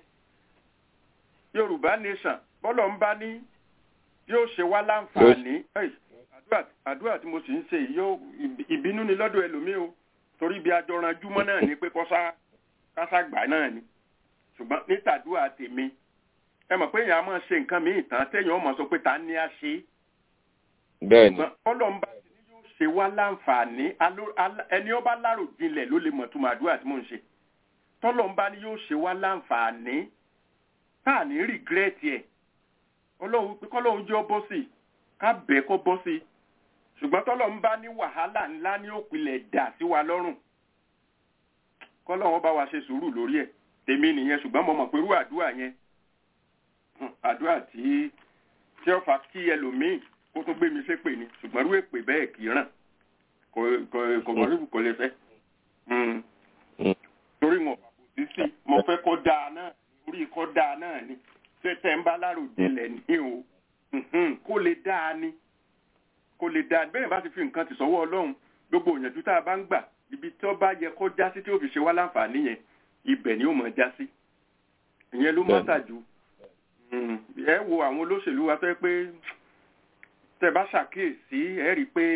yorùbá nation bọ́lọ̀ ń bá ní yóò ṣe wá láǹfààní Ẹ́ì, àdúrà àdúrà tí mo sì ń ṣe yìí yóò ìbí- ìbínú ni lọ́dọ̀ ẹlòmíì o torí bí ajọranjúmọ́ náà ni pé kọ́sá kásá gbà náà ni ṣùgbọ́n ní tàdúrà tèmi ẹ mọ̀ pé èèyàn á máa ṣe nǹkan míì tán téèyàn ó máa sọ pé ta ni a ṣe é bẹ́ẹ̀ ni ṣùgbọ́n ọlọ́run bá ti ní yóò ṣe wá láǹfààní aló- alá- ẹni ó bá lárò jinlẹ̀ ló lè mọ̀ tó máa dúrà tí mò ń ṣe tọ́lọ́run bá ní yóò ṣe wá láǹfààní tá à ní rìgírẹ́tì ẹ̀ ọlọ́run pé kọ́lọ́run jẹ́ ọ bọ́ sí i ká bẹ́ẹ̀ kó bọ́ sí i ṣùgbọ́n tọ́lọ́run bá ní wàhálà ńlá ní òpìlẹ̀ dà sí wa lọ́rùn kọ́lọ́run bá wa ṣe sùúrù lórí ẹ̀ tèmi nìyẹn ṣùgbọ́n mo mọ̀ pé irú àdúrà yẹn hùn, àdúrà tí tí ó fa kí ẹlòmíì kó tó gbé mi ṣépè ni ṣùgbọ́n irú èpè bẹ́ẹ̀ kì í ràn kò kò kò mọ̀ níbi kò lè fẹ́ Mm. Mm. torí wọn kò sí sí mo fẹ́ kó dáa náà orí kó dáa náà ni ṣé tẹ̀ ń bá láròjinlẹ̀ ní o Mhm. kó lè dáa ni kó lè dáa bẹ́ẹ̀ bá ti fi nǹkan ti sọ́wọ́ ọlọ́run gbogbo òyìnbó tá a bá ń gbà ibi tó bá yẹ kó já sí tí ó fi ṣe wá láǹfààní yẹn ibẹ̀ ni ó mọ̀ já sí ìyẹn ló Bẹ́ẹ̀ni. mọ́tà jù Mm. ẹ wo àwọn olóṣèlú wa fẹ́ pé tẹ bá ṣàkíyèsí ẹ rí i pé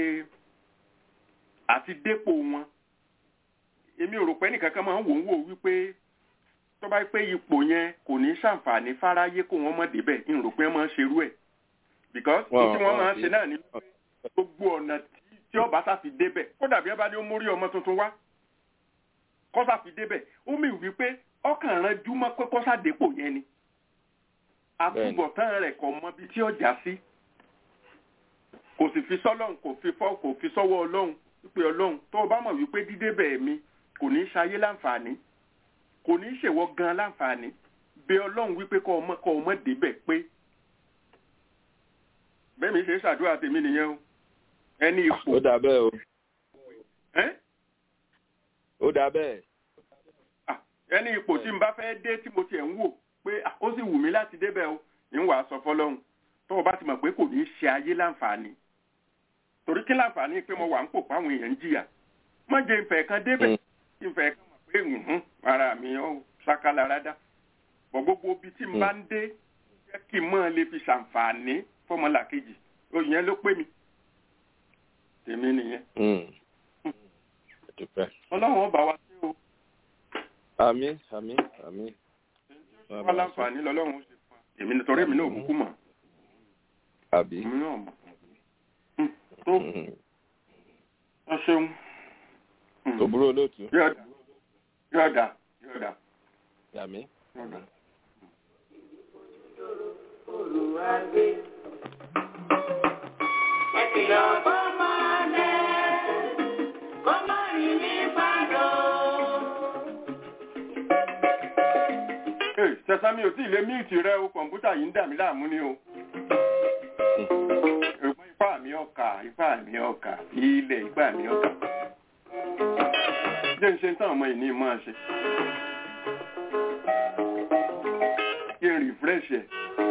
àti dépò wọn èmi ò rò pé nìkankan máa ń wò ń wò wípé tó bá pé ipò yẹn kò ní ṣàǹfààní fáráyé kó wọn mọ̀ débẹ̀ n rò pé wọ́n máa ń ṣerú ẹ̀ because Wọ́n- tí wọ́n wọ́n máa ń ṣe- ṣe náà ní gbogbo ọ̀nà tí- tí ọba sáfi débẹ̀ ó dàbí ẹ bá ní ó mórí ọmọ tuntun wá kọ́sà fi débẹ̀ ó mì wípé ọkàn rán júmọ́ pé kọ́sà dépò yẹn ni àtúbọ̀tán rẹ̀ kò mọ ibi tí ọjà sí kò sì fi sọ́lọ́run kò fi fọ́ kò fi sọ́wọ́ ọlọ́run wípé ọlọ́run tó o bá mọ̀ wípé dídébẹ̀ mi kò ní í ṣayé láǹfààní kò ní í ṣèwọ́ gan láǹfààní bí ọlọ́run wípé kọ́ ọmọ kọ́ ọmọ débẹ̀ pé bẹ́ẹ̀ mi ṣe é ṣàdúrà tèmi nìyẹn o ẹni ipò ó dà bẹ́ẹ̀ o ẹ́ ó dà bẹ́ẹ̀ Ah, ẹni ipò tí n bá fẹ́ dé tí mo tiẹ̀ ń wò pé ah, ó sì wù mí láti débẹ̀ o ń wàá sọ fọlọ́run tó o bá ti mọ̀ pé kò ní í ṣe ayé láǹfààní torí kí láǹfààní pé mo wà ń pò páwọn èèyàn ń jìyà má jẹ́ ìfẹ́ kan débẹ̀ Mm. kí n fẹ́ kan mọ̀ pé ǹhún ara mi ó ṣákálá rádá bọ̀ gbogbo ibi tí n bá ń dé jẹ́ kí n mọ̀ lè fi ṣàǹfààní fọmọlàkejì òyìn ló pé mi tèmi nìyẹn Mm. dúpẹ́ ọlọ́run ọba wa sí o àmín àmín àmín wá láǹfààní lọ́lọ́run ó ṣe fún wa èmi nítorí èmi náà ò kúkú mọ̀ àbí èmi náà mọ̀ Mm, tó Mm. ẹ ṣeun Mm. kò burú olóòtú yọ̀ọ̀dà yọ̀ọ̀dà yọ̀ọ̀dà àmín yọ̀ọ̀dà. olùwàgbé. ẹ kìlọ̀ fọ́mọdé kó má rìn ní pàdó. Ee, sẹ́sámi ò tí ì lé míìtì rẹ o kọ̀ǹpútà yìí ń dà mí láàmú ni o. Ẹ̀gbọ́n ipá mi ọkà ipá mi ọkà ilẹ̀ ipá mi ọkà. Jẹ́ ń ṣe ń tán ọmọ ìní máa ṣe. Kí n refresh ẹ̀.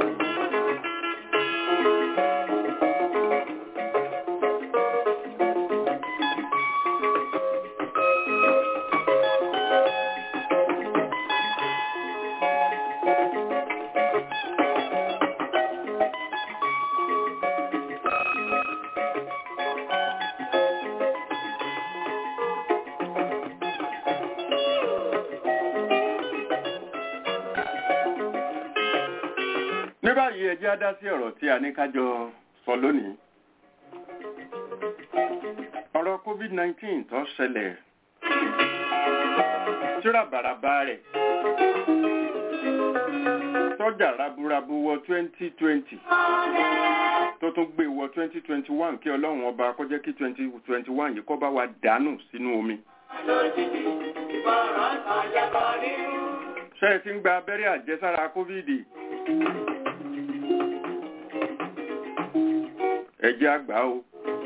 ní báyìí ẹ jẹ́ á dá sí ọ̀rọ̀ tí a ní kájọ sọ lónìí. ọ̀rọ̀ kó covid nineteen tó ṣẹlẹ̀ tíra bàràbà rẹ̀ tọ́jà raburabu wọ twenty twenty tó tún gbé wọ twenty twenty one kí ọlọ́run ọba kó jẹ́ kí twenty twenty one yìí kó bá wa dànù sínú omi. ṣé ẹ ti ń gba abẹ́rẹ́ àjẹsára kóvídì? ẹ jẹ́ àgbà o.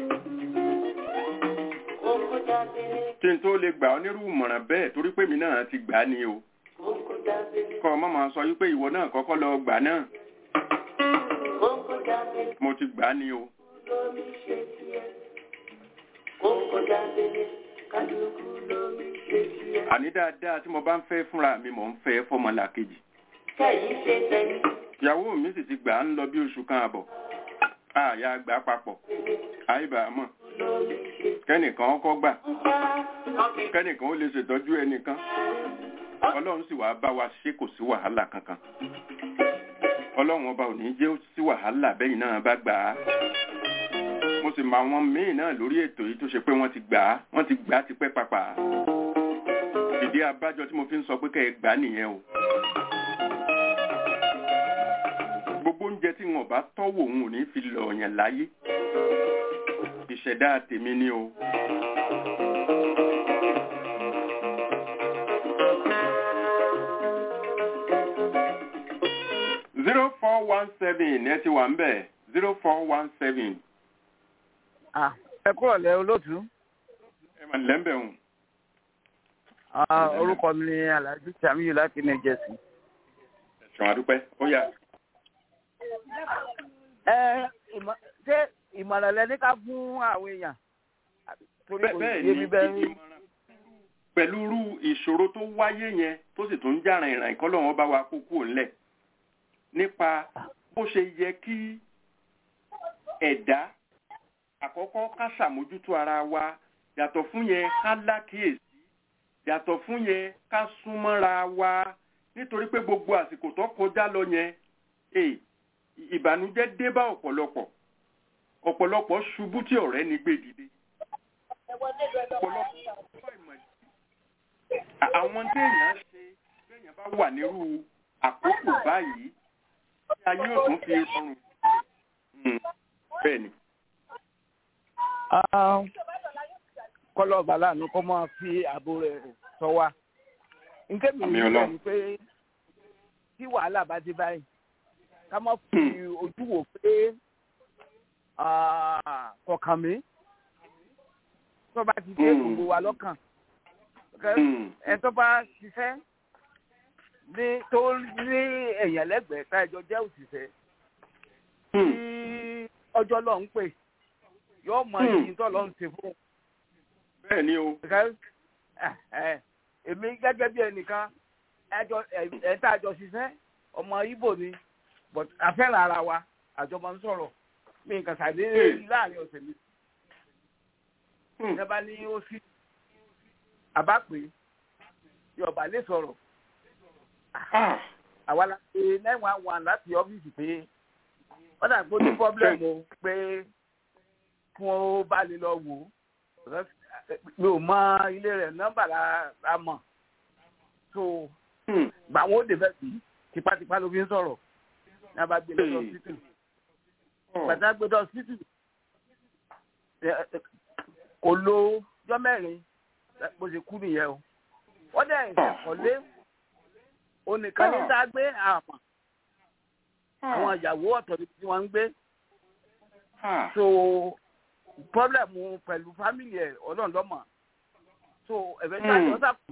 kí n tó lè gbà ọ́ nírú ìmọ̀ràn bẹ́ẹ̀ torí pé mi náà ti gbà á ni o. kọ́ ọ má máa sọ wípé ìwọ náà kọ́kọ́ lọ gbà náà. mo ti gbà á ni o. àní dáadáa tí mo bá ń fẹ́ fúnra mi mò ń fẹ́ fọmọlà kejì. ìyàwó mi sì ti gbà á ń lọ bí oṣù kan àbọ̀. àyà gbà papọ̀. àìbà mọ̀. kẹ́nìkan ọkọ̀ gbà. kẹ́nìkan ó lè ṣètọ́jú ẹnìkan. ọlọ́run sì wàá bá wa ṣe kò sí wàhálà kankan. ọlọ́run ọba ò ní jẹ́ sí wàhálà bẹ́yìn náà bá gbà á mo sì mọ àwọn míì náà lórí ètò yìí tó ṣe pé wọ́n ti gbà á wọ́n ti gbà á tipẹ́ papà ìdí abájọ tí mo fi ń sọ pé kẹ́ ẹ gbà á nìyẹn o. gbogbo oúnjẹ tí wọn bá tọ́wò òun ò ní fi lọ ọ̀yàn láyé ìṣẹ̀dá tèmi ni o. zero four one seven ẹ ti wà ń bẹ̀ zero four one seven ẹ kúrò lẹ olóòtú. ẹ mà lẹ́ńbẹ̀ hùn. orúkọ mi ni alhaji samiyu láti new jersey. ẹ̀sùn àdúpẹ́ ó yá. ẹ ṣé ìmọ̀ràn lẹ ní ká fún àwọn èèyàn. torí kò bẹ́ẹ̀ yé mi bẹ́ẹ̀ ni pẹ̀lú irú ìṣòro tó wáyé yẹn tó sì tún ń jà rìnrìn ìkọlọ́wọ́n bá wa kó kúrò ńlẹ̀ nípa bó ṣe yẹ kí ẹ̀dá àkọ́kọ́ ká ṣàmójútó ara wa yàtọ̀ fún yẹn ká lákìyèsí yàtọ̀ fún yẹn ká súnmọ́ra wa nítorí pé gbogbo àsìkò tó kọjá lọ yẹn eh, ìbànújẹ́ dé bá ọ̀pọ̀lọpọ̀ ọ̀pọ̀lọpọ̀ ṣubú tí ọ̀rẹ́ ní gbé dìde ọ̀pọ̀lọpọ̀ àwọn téèyàn ṣe téèyàn bá wà nírú àkókò báyìí tí ayé ò tún fi rọrùn bẹ́ẹ̀ ni kọlọ balanu kọ máa fi ààbò rẹ̀ sọ wa nké mi Àmín ní Ọlọ́run. ni pé tí wàhálà bá dé báyìí ká má fi ojú wò pé ah, kọkàn mi tó bá ti dé Mm. gbogbo wa lọ́kàn Mm. ẹ tó bá ṣiṣẹ́ ní tó ní èèyàn lẹ́gbẹ̀ẹ́ ká ẹjọ́ jẹ́ òṣìṣẹ́ tí ọjọ́ lọ ń pè yóò mọ Hmm. ìyìn tó lọ ń ṣe fún un bẹ́ẹ̀ ni o because ẹ ẹ èmi gẹ́gẹ́ bí ẹnìkan ẹjọ ẹ tá a jọ ṣiṣẹ́ ọmọ Ìgbò ni but àfẹ́ràn ara wa àjọ máa ń sọ̀rọ̀ mi nǹkan ṣàdédé Hmm. láàrin ọ̀sẹ̀ mi Hmm. ìjọba ní ó sí àbá pé yọba lè sọ̀rọ̀ Ah. àwa la ṣe nine one one láti ọ́fíìsì pé wọ́n dà pé ó ní problem o pé kí wọ́n bá lè lọ wò ó mi ò mọ ilé rẹ̀ nọ́mbà la la mọ̀ so Hmm. gbà wọn ó dé bẹ́ẹ̀ sí tipátipá ló fi ń sọ̀rọ̀ ní a bá gbé lọ Hey. hospital Oh. gbàtà gbé lọ hospital ẹ- ẹ- kò lo ọjọ́ mẹ́rin bó ṣe kú nìyẹn o wọ́n dẹ̀ ìṣẹ̀kọ́lé onìkan ní dá gbé àmọ́ àwọn ìyàwó ọ̀tọ̀ ni tí wọ́n ń gbé Ah. so problem pẹ̀lú family ẹ̀ ọlọ́run lọ́mọ so ẹ̀fẹ̀ tí a Hmm. jọ sàkú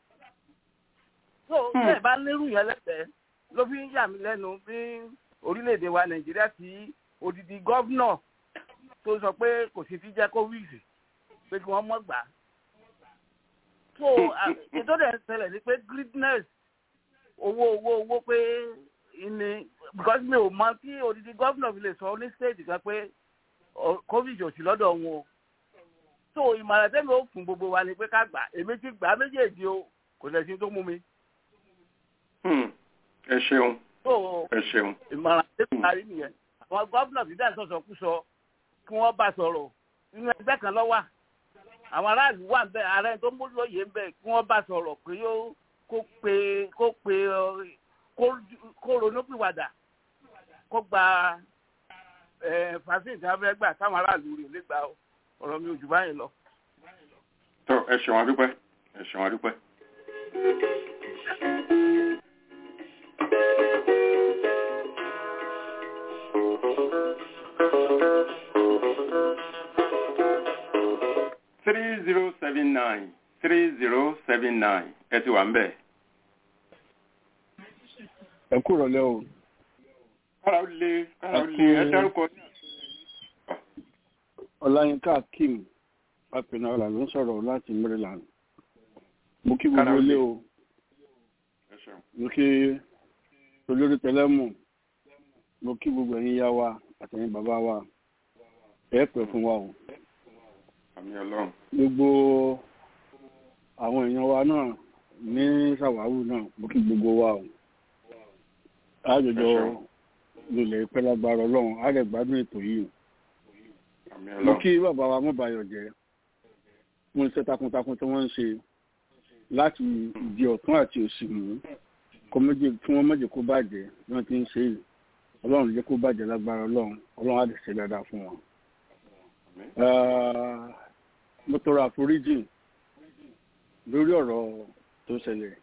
so Hmm. bẹ́ẹ̀ bá nírú yẹn lẹ́sẹ̀ ló fi ń yà mí lẹ́nu bí orílẹ̀-èdè wa nàìjíríà tí odidi gọ́vnọ̀ tó sọ pé kò sí fi jẹ́ covid pé kí wọ́n mọ̀ gbà á so à- ètò dẹ̀ ń ṣẹlẹ̀ ni pé greediness owó owó owó pé ní because mi ò mọ kí odidi gọ́vnọ̀ fi lè sọ ní state kan pé ọ- covid ò sí lọ́dọ̀ wọn o so ìmọ̀ràn tẹ́mi ó fún gbogbo wa ni pé ká gbà èmi ti gbà á méjèèjì o kò lè sí tó mú mi Hmm. ẹ ṣeun so ẹ ṣeun ìmọ̀ràn tẹ́mi parí nìyẹn àwọn gọ́vnọ̀ ti dá sọ̀sọ̀ kú sọ kí wọ́n bá sọ̀rọ̀ inú ẹgbẹ́ kan lọ́wọ́ àwọn aráàlú wà bẹ́ẹ̀ ààrẹ tó ń bó lóye ń bẹ̀ kí wọ́n bá sọ̀rọ̀ pé yóò kó pe kó pe ọ, kó kó ronúpìwàdà kó gba ẹ fàṣíìn tí wọ́n fẹ́ gbà táwọn aráàlú rè lè gba ọ̀rọ̀ mi ò jù báyìí lọ. tó ẹ ṣeun adúpẹ́ ẹ ṣeun adúpẹ́. three zero seven nine three zero seven nine ẹ ti wà ń bẹ̀. ẹ kú rọlẹ́ o kára ó lé kára ó lé ẹ dárúkọ ọláyínká kim apẹnara ló ń sọ̀rọ̀ láti maryland mo kí Kára gbogbo ó lé. ilé o ẹ ṣeun. mo kí olórí tẹlẹmù mo kí gbogbo ẹ̀yin yá wa àtẹ̀yin bàbá wa ẹ pẹ́ fún wa o àmì ọlọ́run gbogbo àwọn èèyàn wa náà ní sàwáwù náà mo kí gbogbo wa o àjọjọ Ẹ ṣeun. lulẹ̀ ìpẹ́ lágbára ọlọ́run á lè gbádùn ètò yìí àmì mo ọlọ́run kí bàbá wa mọ́bàyọ̀ jẹ́ fún iṣẹ́ takuntakun tí wọ́n ń ṣe láti di ọ̀tún àti òsì mú kó méjì kí wọ́n méjì kó bàjẹ́ bí wọ́n ti ń ṣe yìí ọlọ́run jẹ́ kó bàjẹ́ lágbára ọlọ́run ọlọ́run á lè ṣe dáadáa fún wọn. Ah, mo tọrọ àforíjì lórí ọ̀rọ̀ tó ṣẹlẹ̀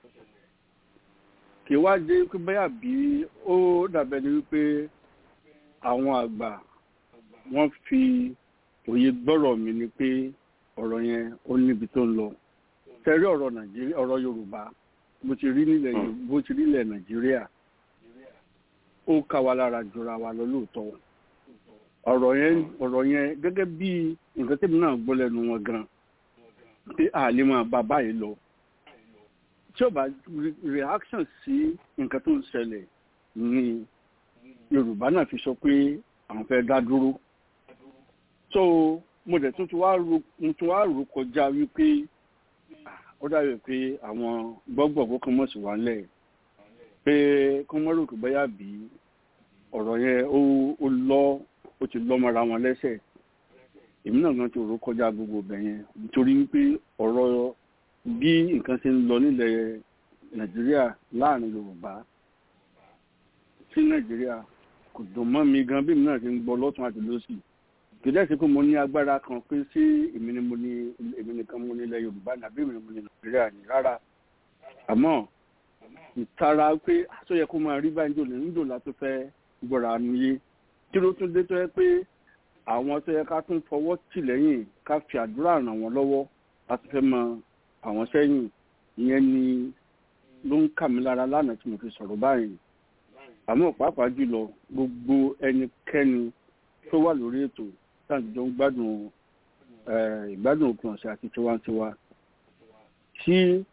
kì í wá dé pé báyà bí ó dàbẹ̀ ni wípé àwọn àgbà wọ́n fi òye gbọ́rọ̀ mi ni pé ọ̀rọ̀ yẹn ó níbi tó ń lọ tẹ́rí ọ̀rọ̀ nàìjíríà ọ̀rọ̀ yorùbá bó ti rí nílẹ̀ Yorù- bó ti rí nílẹ̀ nàìjíríà ó ká wa lára jura wa lọ lóòótọ́ ọ̀rọ̀ yẹn ọ̀rọ̀ yẹn gẹ́gẹ́ bí nǹkan tẹ́mi náà gbọ́ lẹ́nu wọn gan pé a lè máa bá báyìí lọ tí ó bá re- reaction sí nǹkan tó ń ṣẹlẹ̀ ni yorùbá náà fi sọ pé àwọn fẹ́ dá dúró so mo dẹ̀ tún ti wá ro mo tún wá rò kọjá wípé ah, ó dàbí pé àwọn gbọ́gbọ̀gbọ́ kan mọ̀ sí wa ńlẹ̀ pé kí wọ́n rò pé bóyá bí ọ̀rọ̀ yẹn ó ó lọ ó ti lọ́ mọ́ra wọn lẹ́sẹ̀ èmi náà gan ti rò kọjá gbogbo ibẹ̀ yẹn nítorí wípé ọ̀rọ̀ bí nǹkan ṣe ń lọ nílẹ̀ nàìjíríà láàrin yorùbá sí nàìjíríà kò dùn mọ́ mi gan bí mi náà ti ń gbọ́ lọ́tún àti lọ́sì kì í dẹ́sẹ̀ pé mo ní agbára kan pé sí èmi ni mo ní èmi nìkan mo ní ilẹ̀ yorùbá ní àbí èmi ni mo ní nàìjíríà ní rárá àmọ́ ìtara pé àtọ́ yẹ kó máa rí báyìí jòlè níjò la tó fẹ́ gbọ́ra níye kí ló tún dé tó yẹ pé àwọn tó yẹ ká tún fọwọ́ tì lẹ́yìn ká fi àdúrà ràn wọ́n lọ́wọ́ láti fẹ́ mọ àwọn sẹ́yìn ìyẹn ni ló ń kà mí lára lánàá tí mo fi sọ̀rọ̀ báyìí àmọ́ pàápàá jùlọ gbogbo ẹnikẹ́ni tó wà lórí ètò táwọn jọ ń gbádùn eh, ìgbádùn òpin ọ̀sẹ̀ àti tiwantiwa tí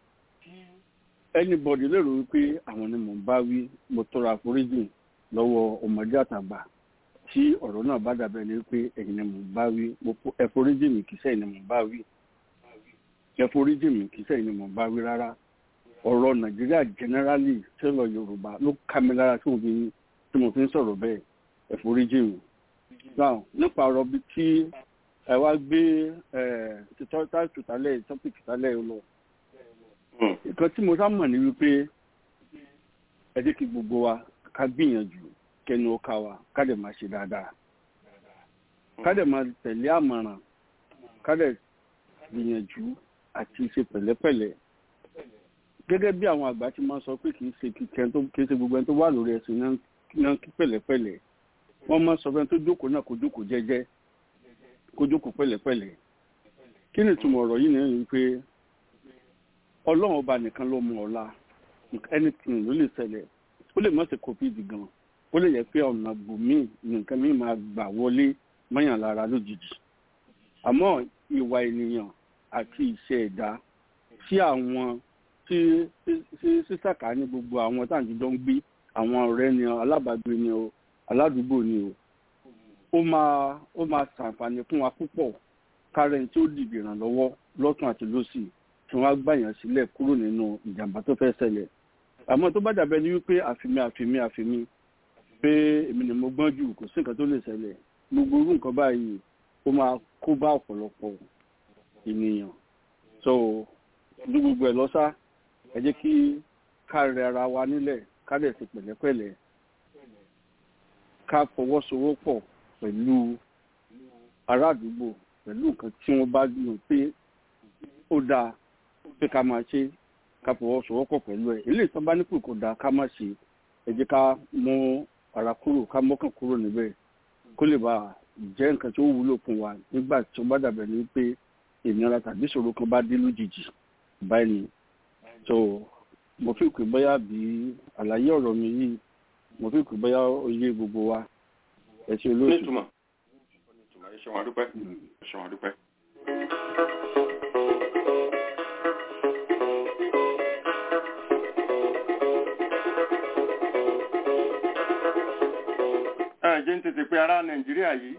anybody lérò wípé àwọn ni mò ń bá wí mo tọrọ àforíjì lọ́wọ́ ọmọdé àtàgbà tí ọ̀rọ̀ náà bá dàbẹ̀ ni wípé ẹ̀yin ni mò ń bá wí mo fo- ẹ foríjì mi kì í sẹ́yìn ni mò ń bá wí ẹ foríjì mi kì í sẹ́yìn ni mò ń bá wí rárá ọ̀rọ̀ nàìjíríà generally tẹ́lọ̀ yorùbá ló ká mi lára tí mo fi tí mo fi ń sọ̀rọ̀ bẹ́ẹ̀ ẹ foríjì mi. now nípa ọ̀rọ̀ bíi tí ẹ wá gbé ẹ títọ́ táìtù tálẹ̀ tọ́pìkì tálẹ̀ lọ. nǹkan tí mo sá mọ̀ ní wípé ẹ jẹ́ kí gbogbo wa ká gbìyànjú kẹnu ọkà wa ká dẹ̀ máa ṣe dáadáa ká dẹ̀ máa tẹ̀lé àmọ̀ràn ká dẹ̀ gbìyànjú àti ṣe pẹ̀lẹ́pẹ̀lẹ́ gẹ́gẹ́ bí àwọn àgbà ti máa sọ pé kì í ṣe kíkẹ́ tó kì í ṣe gbogbo ẹni tó wà lórí ẹ̀sìn náà náà kí pẹ̀lẹ́pẹ̀lẹ́ wọ́n máa sọ fẹ́ tó jókòó náà kó jókòó jẹ́jẹ́ kó jókòó pẹ̀lẹ́pẹ̀lẹ́ kí ni ìtumọ̀ ọ̀rọ̀ yìí nìyẹn pé ọlọ́run ọba nìkan ló mọ ọ̀la anything ló lè ṣẹlẹ̀ ó lè má ṣe covid gan ó lè yẹ pé ọ̀nà bùnmí nǹkan mi máa gbà wọlé mọ́yàn lára lójijì àmọ́ ìwà ènìyàn àti ìṣe ẹ̀dá tí àwọn tí sísàkà ní gbogbo àwọn táǹtìjọ ń gbé àwọn ọ̀rẹ́ ni o alábàágbé ni o aládùúgbò ni o ó máa ó máa ṣàǹfààní fún wa púpọ̀ kárẹ̀ tí ó dìbò ìrànlọ́wọ́ lọ́tún àti lọ́sì tí wọ́n á gbàyàn sílẹ̀ kúrò nínú ìjàmbá tó fẹ́ ṣẹlẹ̀ àmọ́ tó bá dàbẹ́ ni wípé àfimí àfimí àfimí pé èmi ni mo gbọ́n jù kò sí nǹkan tó lè ṣẹlẹ̀ gbogbo irú nǹkan báyìí ó máa kó bá ọ̀pọ̀lọpọ̀ ènìyàn so ní gbogbo ẹ̀ lọ́sà ẹ jẹ́ kí ká rẹ ara wa nílẹ̀ ká dẹ̀ fi pẹ̀lẹ́pẹ̀lẹ́ ká fọwọ́sowọ́pọ̀ pẹ̀lú ará àdúgbò pẹ̀lú nǹkan tí wọ́n bá lò pé ó dáa pé ká máa ṣe ká fọwọ́sowọ́pọ̀ pẹ̀lú ẹ̀ eléyìí tán bá ní pé kò dáa ká má ṣe ẹ jẹ́ ká mú ara kúrò ká mọ́kàn kúrò níbẹ̀ kó lè bá jẹ́ nǹkan tó wúlò fún wa nígbà tí ó bá dàbẹ̀ ní pé ìnira tàbí ìṣòro kan bá dé lójijì báyìí ni so mo fi pè bóyá bí àlàyé ọ̀rọ̀ mi yìí mo fi pè bóyá oyè gbogbo wa ẹ ṣe olóòtú. nítumọ̀ nítumọ̀ ẹ ṣe wọn dúpẹ́ ẹ ṣe wọn dúpẹ́. ẹ jẹ́ ń tètè pé ará nàìjíríà yìí.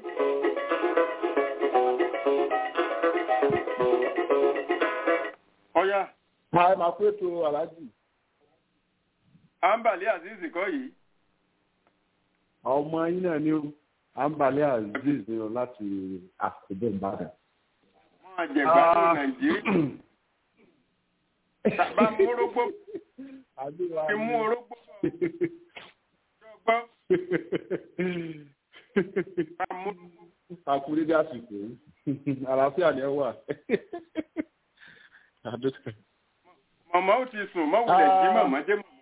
ọ̀yá Máa máa pé tó aláàjì. àǹbàlẹ́ azeez kọ́ yìí. Àwọn ọmọ yín náà ní Àǹbálẹ̀ Azeez ní o láti àkùdé Ìbàdàn. máa jẹ gbádùn nàìjíríà. bá mú orógbó Àdúrà fi mú orógbó gbọ́ bá mú Àkúrẹ́ dé àsìkò yìí. Àlàáfíà ni ẹ wà. Àdúrà. màmá ó ti sùn mọ́ wulẹ̀ jí màmá dé màmá.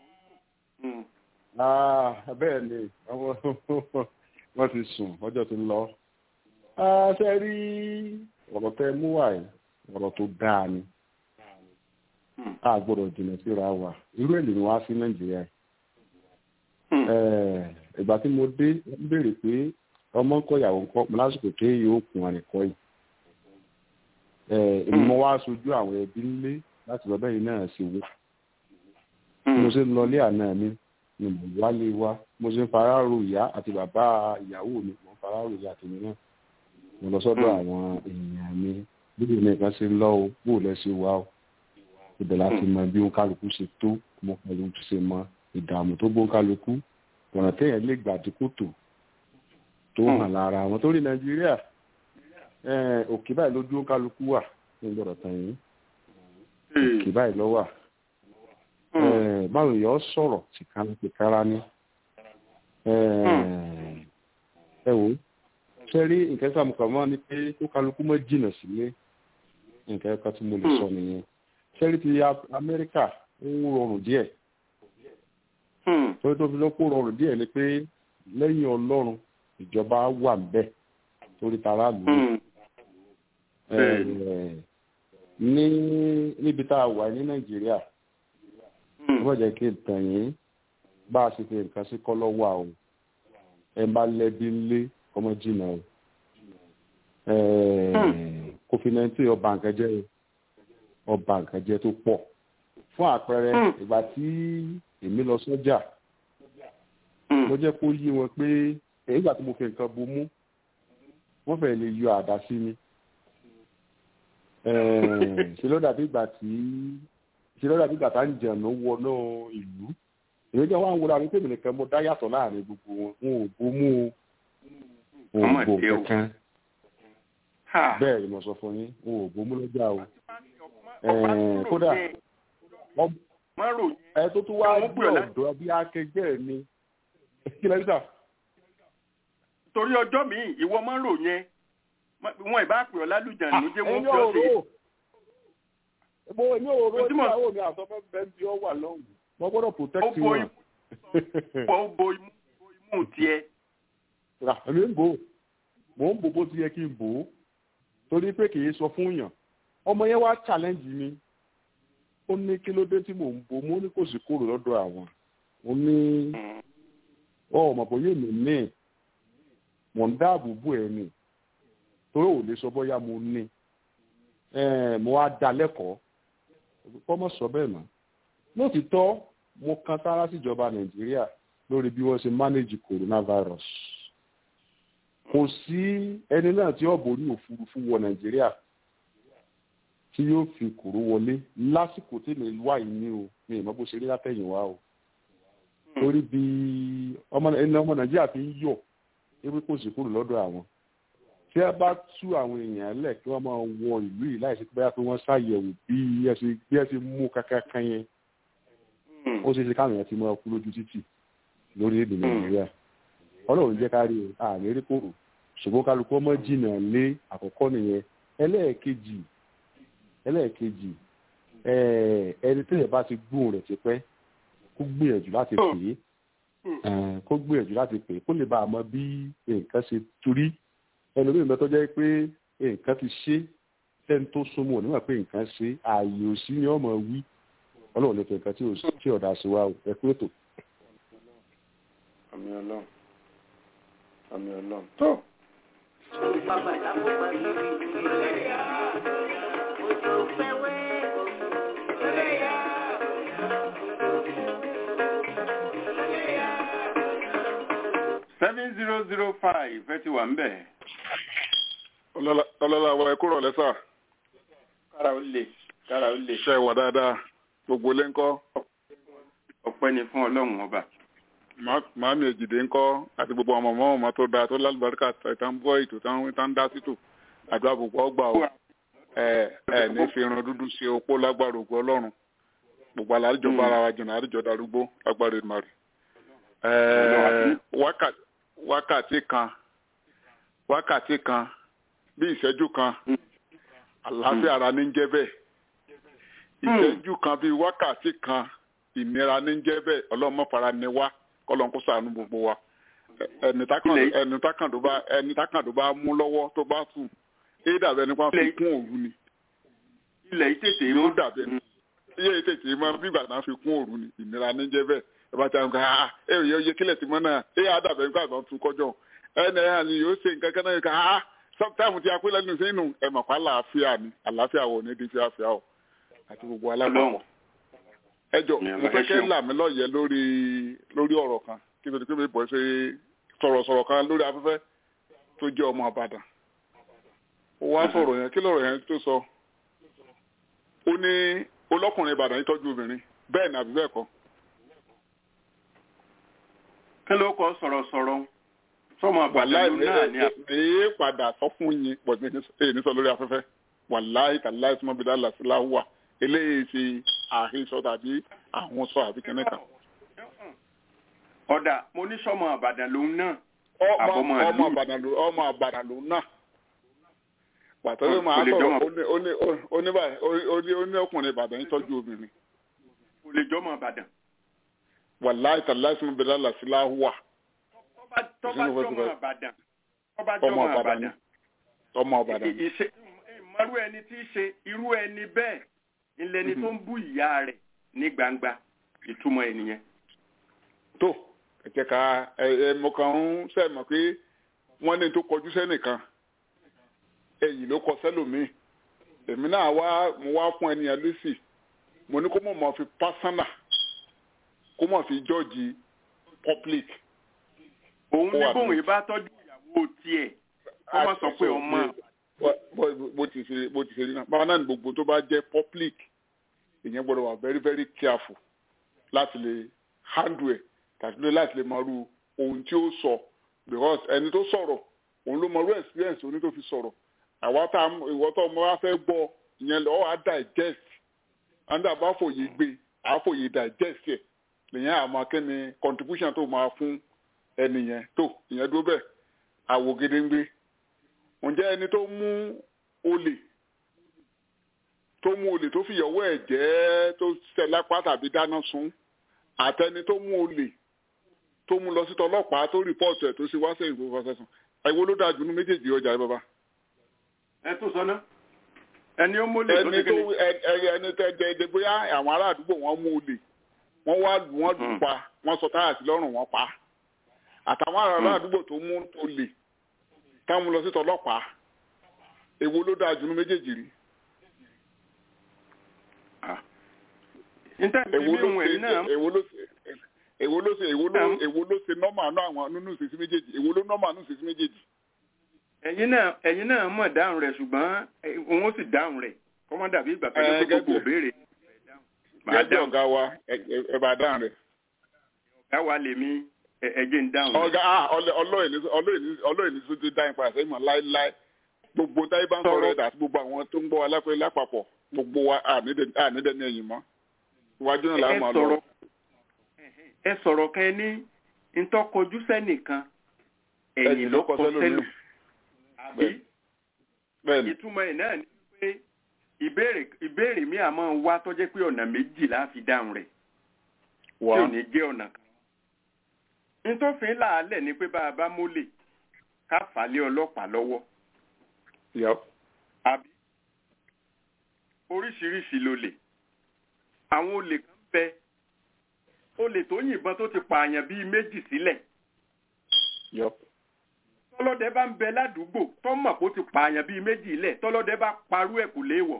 Ah, bẹ́ẹ̀ ni àwọn wọ́n ti sùn ọjọ́ ti lọ. Ah, ṣe rí ọ̀rọ̀ tẹ mú wá yìí ọ̀rọ̀ tó dáa ni. A gbọ́dọ̀ jìnnà síra wa. Irú èlò ni wá sí Nàìjíríà. Eh, Ìgbà tí mo dé wọ́n béèrè pé ọmọ ń kọ́ ìyàwó ń kọ́ mo lásìkò tó yóò kún wọn nìkọ́ yìí. Eh, Èmi mo wá sojú àwọn ẹbí ńlé láti lọ bẹ́yìn náà sí wò. Mo ṣe ń lọ ilé àná mi ni mo wálé wá mo ṣe ń fara ro ìyá àti bàbá ìyàwó mi mo ń fara ro ìyá tèmi náà mo lọ sọ́dọ̀ àwọn èèyàn mi bíbí mi kan ṣe lọ o bó lẹ ṣe wá o ibẹ̀ láti mọ bí òun kálukú ṣe tó mo pẹ̀lú ṣe mọ ìdààmú tó bó kálukú ọ̀nà téèyàn lè gbà dínkù tó tó hàn lára àwọn tó rí nàìjíríà òkè báyìí lójú kálukú wà ní gbọ́dọ̀ tàn yín òkè báyìí lọ wà báwo yọ sọ̀rọ̀ tìkára tìkára ní ẹ wò ṣe rí nǹkan tí a mọ̀ kàn mọ́ ni pé kó kálukú mọ́ jìnnà sílé nǹkan kan tí mo lè sọ nìyẹn ṣe rí ti amẹ́ríkà ó rọrùn díẹ̀ torí tó fi lọ́pọ̀ rọrùn díẹ̀ ni pé lẹ́yìn ọlọ́run ìjọba wà ńbẹ̀ torí tara lù ú ní níbi tá a wà ní nàìjíríà wọ́n jẹ́ kí n tàn yín bá a ṣe fi nǹkan sí kọ́ lọ́wọ́ àwọn ẹ bá lẹ́bí ńlé ọmọ jìnnà o covid nineteen ọba nǹkan jẹ́ ọba nǹkan jẹ́ tó pọ̀ fún àpẹẹrẹ ìgbà tí èmi lọ sọ́jà mo jẹ́ kó yí wọn pé ìgbà tí mo fi nǹkan bomú wọ́n fẹ́ lè yọ àdá sí mi ṣe ló dàbí ìgbà tí ṣe lọ́dà bí bàtà ń jẹ̀nà wọnú ìlú èyí jẹ́ wọ́n á wúra wípé mi nìkan mo dá yàtọ̀ láàrin gbogbo wọn wọn ò bomú o wọn ò bò kankan bẹ́ẹ̀ ni mo sọ fún yín wọn ò bomú lọ́jà o kódà ẹ tó tún wá gbé ọ̀dọ́ bí akẹgbẹ́ mi kí lẹ́yìn sà. torí ọjọ́ mi ìwọ máa ń rò yẹn wọn ìbá pè ọ́ lálùjá ló jẹ́ wọ́n fi ọ́ sí mo ní òróró ìyàwó mi àtọmọ bẹ́ẹ̀ bí ọ wà lọ́hùn mo gbọ́dọ̀ protect wọn. ó bo imú tiẹ̀. èmi ń bò ó mò ń bò bó ti yẹ kí n bò ó torí pé kì í sọ fún yàn ọmọ yẹn wá challenge mi ó ní kí ló dé tí mò ń bò mo ní kò sí kúrò lọ́dọ̀ àwọn mo ní ọmọ bóyá èmi ní mò ń dáàbò bò ẹ ní torí ò lè sọ bóyá mo ní mo wá dá lẹ́kọ̀ọ́ kọ́mọ̀ sọ bẹ́ẹ̀ mọ́ lóòtítọ́ mo kan sára síjọba nàìjíríà lórí bí wọ́n ṣe manage coronavirus kò sí ẹni náà tí ọ̀bọ̀ ní òfurufú wọ nàìjíríà tí yóò fi kòró wọlé lásìkò tí mi wà yìí ní o mi ì mọ̀ bó ṣe rí látẹ̀yìnwá o torí bí ẹni ọmọ nàìjíríà fi ń yọ̀ ewé kò sí kúrò lọ́dọ̀ àwọn tí tí a bá tú àwọn èèyàn lẹ̀ kí wọ́n máa wọ ìlú yìí láìsí pé bóyá pé wọ́n ṣàyẹ̀wò bí ẹ ṣe bí ẹ ṣe mú kankan yẹn ó ṣeé ṣe káwọn èèyàn ti máa kú lójú títì lórílẹ̀‐èdè nàìjíríà ọlọ́run jẹ́ ká rí o àmì rí kòrò ṣùgbọ́n kálukú ọmọ jìnnà lé àkọ́kọ́ nìyẹn ẹlẹ́ẹ̀kejì ẹlẹ́ẹ̀kejì ẹni tẹ́lẹ̀ bá ti gbóhùn rẹ̀ tipẹ́ kó gbìyànjú láti pè é kó gbìyànjú láti pè é kó lè bá a mọ bí nǹkan ṣe torí ẹlòmíì mẹ́tọ́ jẹ́ pé nǹkan ti ṣe tẹ́ni tó súnmọ́ nígbà pé nǹkan ṣe ààyè òsì ni ọmọ wí ọlọ́run lè fi nǹkan tí ọ̀dà sí wa ẹ pé ètò. àmì ọlọ́run àmì ọlọ́run tó. seven zero zero five ẹ ti wà ń bẹ̀. ọlọ́lá wa ẹ̀kú rọ̀ lẹ́sà. kára ó lè kára ó lè. ṣe wà dáadáa gbogbo ilé ńkọ́. ọpẹ́ ni fún ọlọ́run ọba. màámi èjìdé ńkọ́ àti gbogbo ọmọ ọmọ ọmọ tó dáa tó lálùbáríkà tán bọ́ ètò tán dá sítò àdúrà gbogbo ọgbà o ẹ ẹ ní fi irun dúdú ṣe opó lágbára ògùn ọlọ́run gbogbo àlàájọ bára wa jìnnà àdìjọ darúgbó lágbára ìmọ̀ràn wákàtí wákàtí kan wákàtí kan bí ìṣẹ́jú kan àlàáfíà ara ní jẹ́ bẹ́ẹ̀ ìṣẹ́jú kan bí wákàtí kan ìnira ní jẹ́ bẹ́ẹ̀ ọlọ́mọ fara ni wá kọ́lọ́n kó ṣàánú gbogbo wa ẹni tákàndó bá ẹni tákàndó bá mú lọ́wọ́ tó bá sùn èyí dàbẹ̀ nípa fi kún òru ni. ilẹ̀ yìí tètè mọ́ dàbẹ̀ iye yìí tètè mọ́ bí ìgbà náà fi kún òru ni ìnira ní jẹ́ bẹ́ẹ̀ ẹ bá ti àwọn kan ah ẹ ò yẹ kílẹ̀ tí mọ́ náà ẹ yà dàbẹ̀ nípa ìbọn tún kọjọ́ ẹnì ẹ̀ ni yóò ṣe nǹkan kan náà kan ah sọ́kítàmù tí a pé lẹ́nu sínú ẹ mọ̀ pa àlàáfíà ni àlàáfíà wò ní di fíafíà o àti gbogbo alábàáwọ̀. ẹ jọ mo fẹ́ kẹ́ là mí lọ́yẹ̀ lórí lórí ọ̀rọ̀ kan kí ló dé pé mi bọ̀ ṣe sọ̀rọ̀sọ̀rọ̀ kan lórí afẹ́fẹ́ tó jẹ́ ọmọ àbàdàn. ó wá sọ̀rọ̀ yẹn kí lọ̀rọ̀ yẹn tó sọ. ó ní olọ́kùnrin ìbàdàn yìí tọ́jú obìnrin bẹ́ẹ̀ ni àbí bẹ́ẹ̀ kọ́ kí ló kọ sọ̀rọ̀sọ̀rọ̀ sọmọ àgbàlá náà ni. èyí padà sọ fún yín pọ̀jù èyí ní sọ lórí afẹ́fẹ́ wàláì tàláì sọmọ bíi dáàlà sí láwùwà eléyìí ti àhesọ tàbí àwọn sọ àbí kẹ́nẹ́ kan. ọ̀dà mo ní sọmọ àbàdàn lòun náà. ọmọ àbàdàn ọmọ àbàdàn lòun náà. pàtó ló máa sọ̀rọ̀ ó ní ọkùnrin ìbàdàn yìí tọ́jú obìnrin. kò lè jọmọ àbàdàn wàláì tàláì sọmọ bíi dáàlà sí láwùwà tọ́ba jọmọ àbàdàn tọ́ba jọmọ àbàdàn ọmọ àbàdàn ìṣe ìmọ̀rú ẹni tí í ṣe irú ẹni bẹ́ẹ̀ ìlẹ́ni tó ń bú ìyá rẹ̀ ní gbangba ìtumọ̀ ènìyàn. tó ẹ̀jẹ̀ ká ẹ mo kàn ń sẹ́ mọ̀ pé wọ́n ní tó kọjú sẹ́nìkan ẹ̀yìn ló kọ sẹ́lòmíì èmi náà wá mo wá fún ẹnìyàn lẹ́sì mo ní kó mọ̀ mọ́ fi pásánà kó mọ̀ fi jọ́ọ̀jì public òun ní bóun yìí bá tọ́jú ìyàwó tiẹ̀ kó má sọ pé ọmọ. bó ti ṣe bó ti ṣe rí náà báwa náà ní gbogbo tó bá jẹ́ public ìyẹn gbọ́dọ̀ wà very very careful láti lè handle ẹ̀ tàbí láti lè mọ irú ohun tí ó sọ because ẹni tó sọ̀rọ̀ òun ló mọ irú experience oní tó fi sọ̀rọ̀ àwa tá ìwọ tó ọmọ wa fẹ́ gbọ́ ìyẹn lọ́wọ́ á digest andá bá fòye gbé àfòye digest ẹ̀ lèyìn àmọ́ kẹ́ni contribution tó máa fún ẹni yẹn tó ìyẹn dúró bẹ́ẹ̀ àwò gedengbe ǹjẹ́ ẹni tó mú olè tó mú olè tó fìyàwó ẹ̀ jẹ́ tó ṣẹ̀ lápá tàbí dáná sun àtẹni tó mú olè tó mú lọ sí tọlọ́pàá tó rìpọ́ọ̀tù ẹ̀ tó ṣe wá sẹ́yìn tó fọṣẹ́ sùn àìwó ló dáa jù ní méjèèjì ọjà rẹ bàbá. ẹ tó sọ náà ẹni ó mólè tó ẹni tó ẹni tẹ jẹ ẹdẹ bóyá àwọn ará àdúgbò wọn mú olè wọn wá lù wọn lù pa wọn sọ táyà sí lọ́rùn wọn pa á àtàwọn ará àdúgbò tó mú tó lè táwọn lọ sí tọlọ́pàá èwo ló dáa jù ní méjèèjì rí. èwo ló ṣe èwo ló ṣe èwo ló ṣe èwo ló èwo ló ṣe nọ́mà náà àwọn nínú ìṣesí méjèèjì èwo ló nọ́mà nínú ìṣesí méjèèjì. ẹ̀yin náà ẹ̀yin náà mọ̀ dáhùn rẹ̀ ṣùgbọ́n òun ó sì dáhùn rẹ̀ kọ́mọ́ dàbí ìgbà tó yẹ kó gbogbo béèrè. gẹ́gẹ́ ọ̀gá wa ẹ bá dáhùn rẹ̀. ọ̀gá wa lèmi ẹjẹ ń dáhùn. ọgá ọlọ́ọ̀ni ọlọ́ọ̀ni tó ti dáhùn padà sẹ́yìn mọ́ láéláé gbogbo táyé bá ń sọ̀rọ̀ ẹ̀dá àti gbogbo àwọn tó ń gbọ́ alápẹ̀ lápapọ̀ gbogbo wa ànídẹ́ni ẹ̀yìn mọ́ iwájú náà làwọn máa lọ. ẹ sọ̀rọ̀ kan ẹ ní ntọ́kojú sẹ́nìkan ẹ̀yìn ló kọ sẹ́lò àbí ìtumọ̀ ẹ̀ náà ni pé ìbéèrè ìbéèrè mi àmọ́ wá tó jẹ́ pé ọ̀nà méjì la fi dáhùn rẹ̀ tí ò ní jẹ́ ọ̀nà kan. nítòfin làálẹ̀ ni pé bá a bá mólè ká fà á lé ọlọ́pàá lọ́wọ́. àbí oríṣiríṣi lolè àwọn olè kan bẹ olè tó yìnbọn tó ti pààyàn bíi méjì sílẹ̀. tọ́lọ́dẹ bá ń bẹ ládùúgbò tó mọ̀ kó ti pààyàn bíi méjì lẹ̀ tọ́lọ́dẹ bá parú ẹ̀ kò léèwọ̀.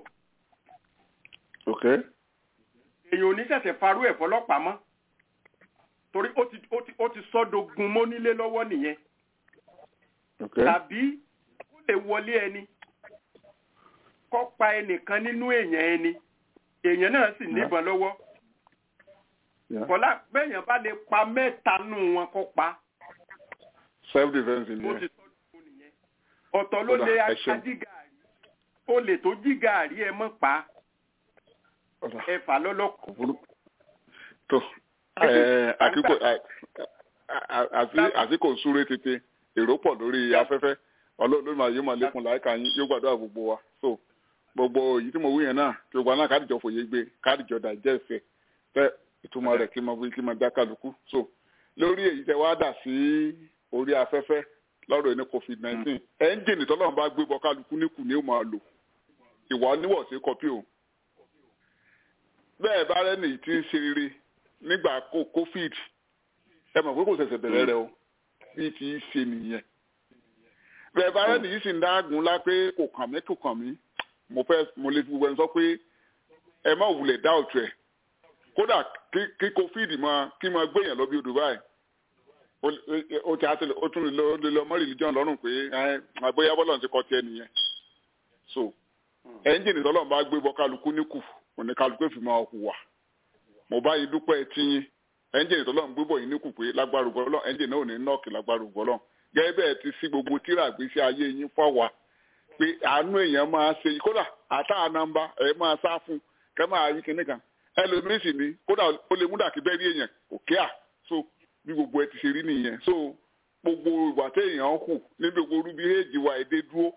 èèyàn ò ní ṣẹ̀ṣẹ̀ farú ẹ̀ fọlọ́pàá mọ́ torí ó ti ó ti ó ti sọ́dogun mọ́ nílé lọ́wọ́ nìyẹn. tàbí ó lè wọlé ẹni kó pa ẹnìkan nínú èèyàn ẹni èèyàn náà sì níbọn lọ́wọ́ kọ́lá bẹ́ẹ̀yàn bá lè pa mẹ́ta nù wọn kó pa. self defence ni ẹ. ọ̀tọ̀ ló lè ajígàrí ó lè tó jígàrí ẹ mọ́ pa ẹ fà lọ́lọ́kọ̀. tó àsìkò súré tètè èrò pọ̀ lórí afẹ́fẹ́ ọlọ́run máa yé máa lékun láìka yín yóò gbàdúrà gbogbo wa so gbogbo èyí tí mo wí yẹn náà tí gbogbo àná kádìjọ fòye gbé kádìjọ dàjẹ́ ìfẹ́ fẹ́ ìtumọ̀ rẹ̀ kí n máa wí kí n máa dá kálukú so lórí èyí tẹ wá dà sí orí afẹ́fẹ́ lọ́rọ̀ ní covid nineteen ẹ́ńjìnì tọ́lọ́run bá gbé bọ kálukú níkù ní ó máa lò ìwà oníwọ̀sí kọpí o bẹ́ẹ̀ bá rẹ́nì tí ń ṣe rere nígbà covid ẹ mọ̀ pé kò ṣẹ̀ṣẹ̀ bẹ̀rẹ̀ rẹ o bí ti ṣe nìyẹn bẹ́ẹ̀ bá rẹ́nì yìí sì ń dágùn lá pé kò kàn mí kò kàn mí mo fẹ́ mo lè fi gbogbo ẹni sọ pé ẹ má wulẹ̀ dá òtún ẹ̀ kódà kí covid máa kí máa gbéyàn lọ bí odò báyìí ó ti àtẹlẹ ó tún lè lọ mọ́ religion lọ́rùn pé àgbóyá bọ́lọ̀ ti kọ́ tiẹ̀ nìyẹn so ẹ́ńjìnì tọ́lọ́run bá gbé bọ́ kálukú níkù òní kálukú èfi máa hùwà mo bá yìí dúpẹ́ tíyín ẹ́ńjìnì tọ́lọ́run gbé bọ̀ yìí níkù pé lágbára ògbọ́lọ́ ẹ́ńjìnì náà ò ní nọ́ọ̀kì lágbára ògbọ́lọ́ gẹ́gẹ́ bẹ́ẹ̀ ti sí gbogbo tíra àgbésí ayé yín fáwa pé àánú èèyàn máa ṣe kódà àtàánàmbá ẹ̀ máa sá fún kẹ́ máa yí kinní kan ẹlòmíín sì ni kódà ó lè múdà kí bẹ́ẹ̀ rí èèyàn òkè à so bí gbogbo ẹ ti ṣe rí nìyẹn so gbogbo ìwà téèyàn hù ní gbogbo orú bí èjì wa èdè dúró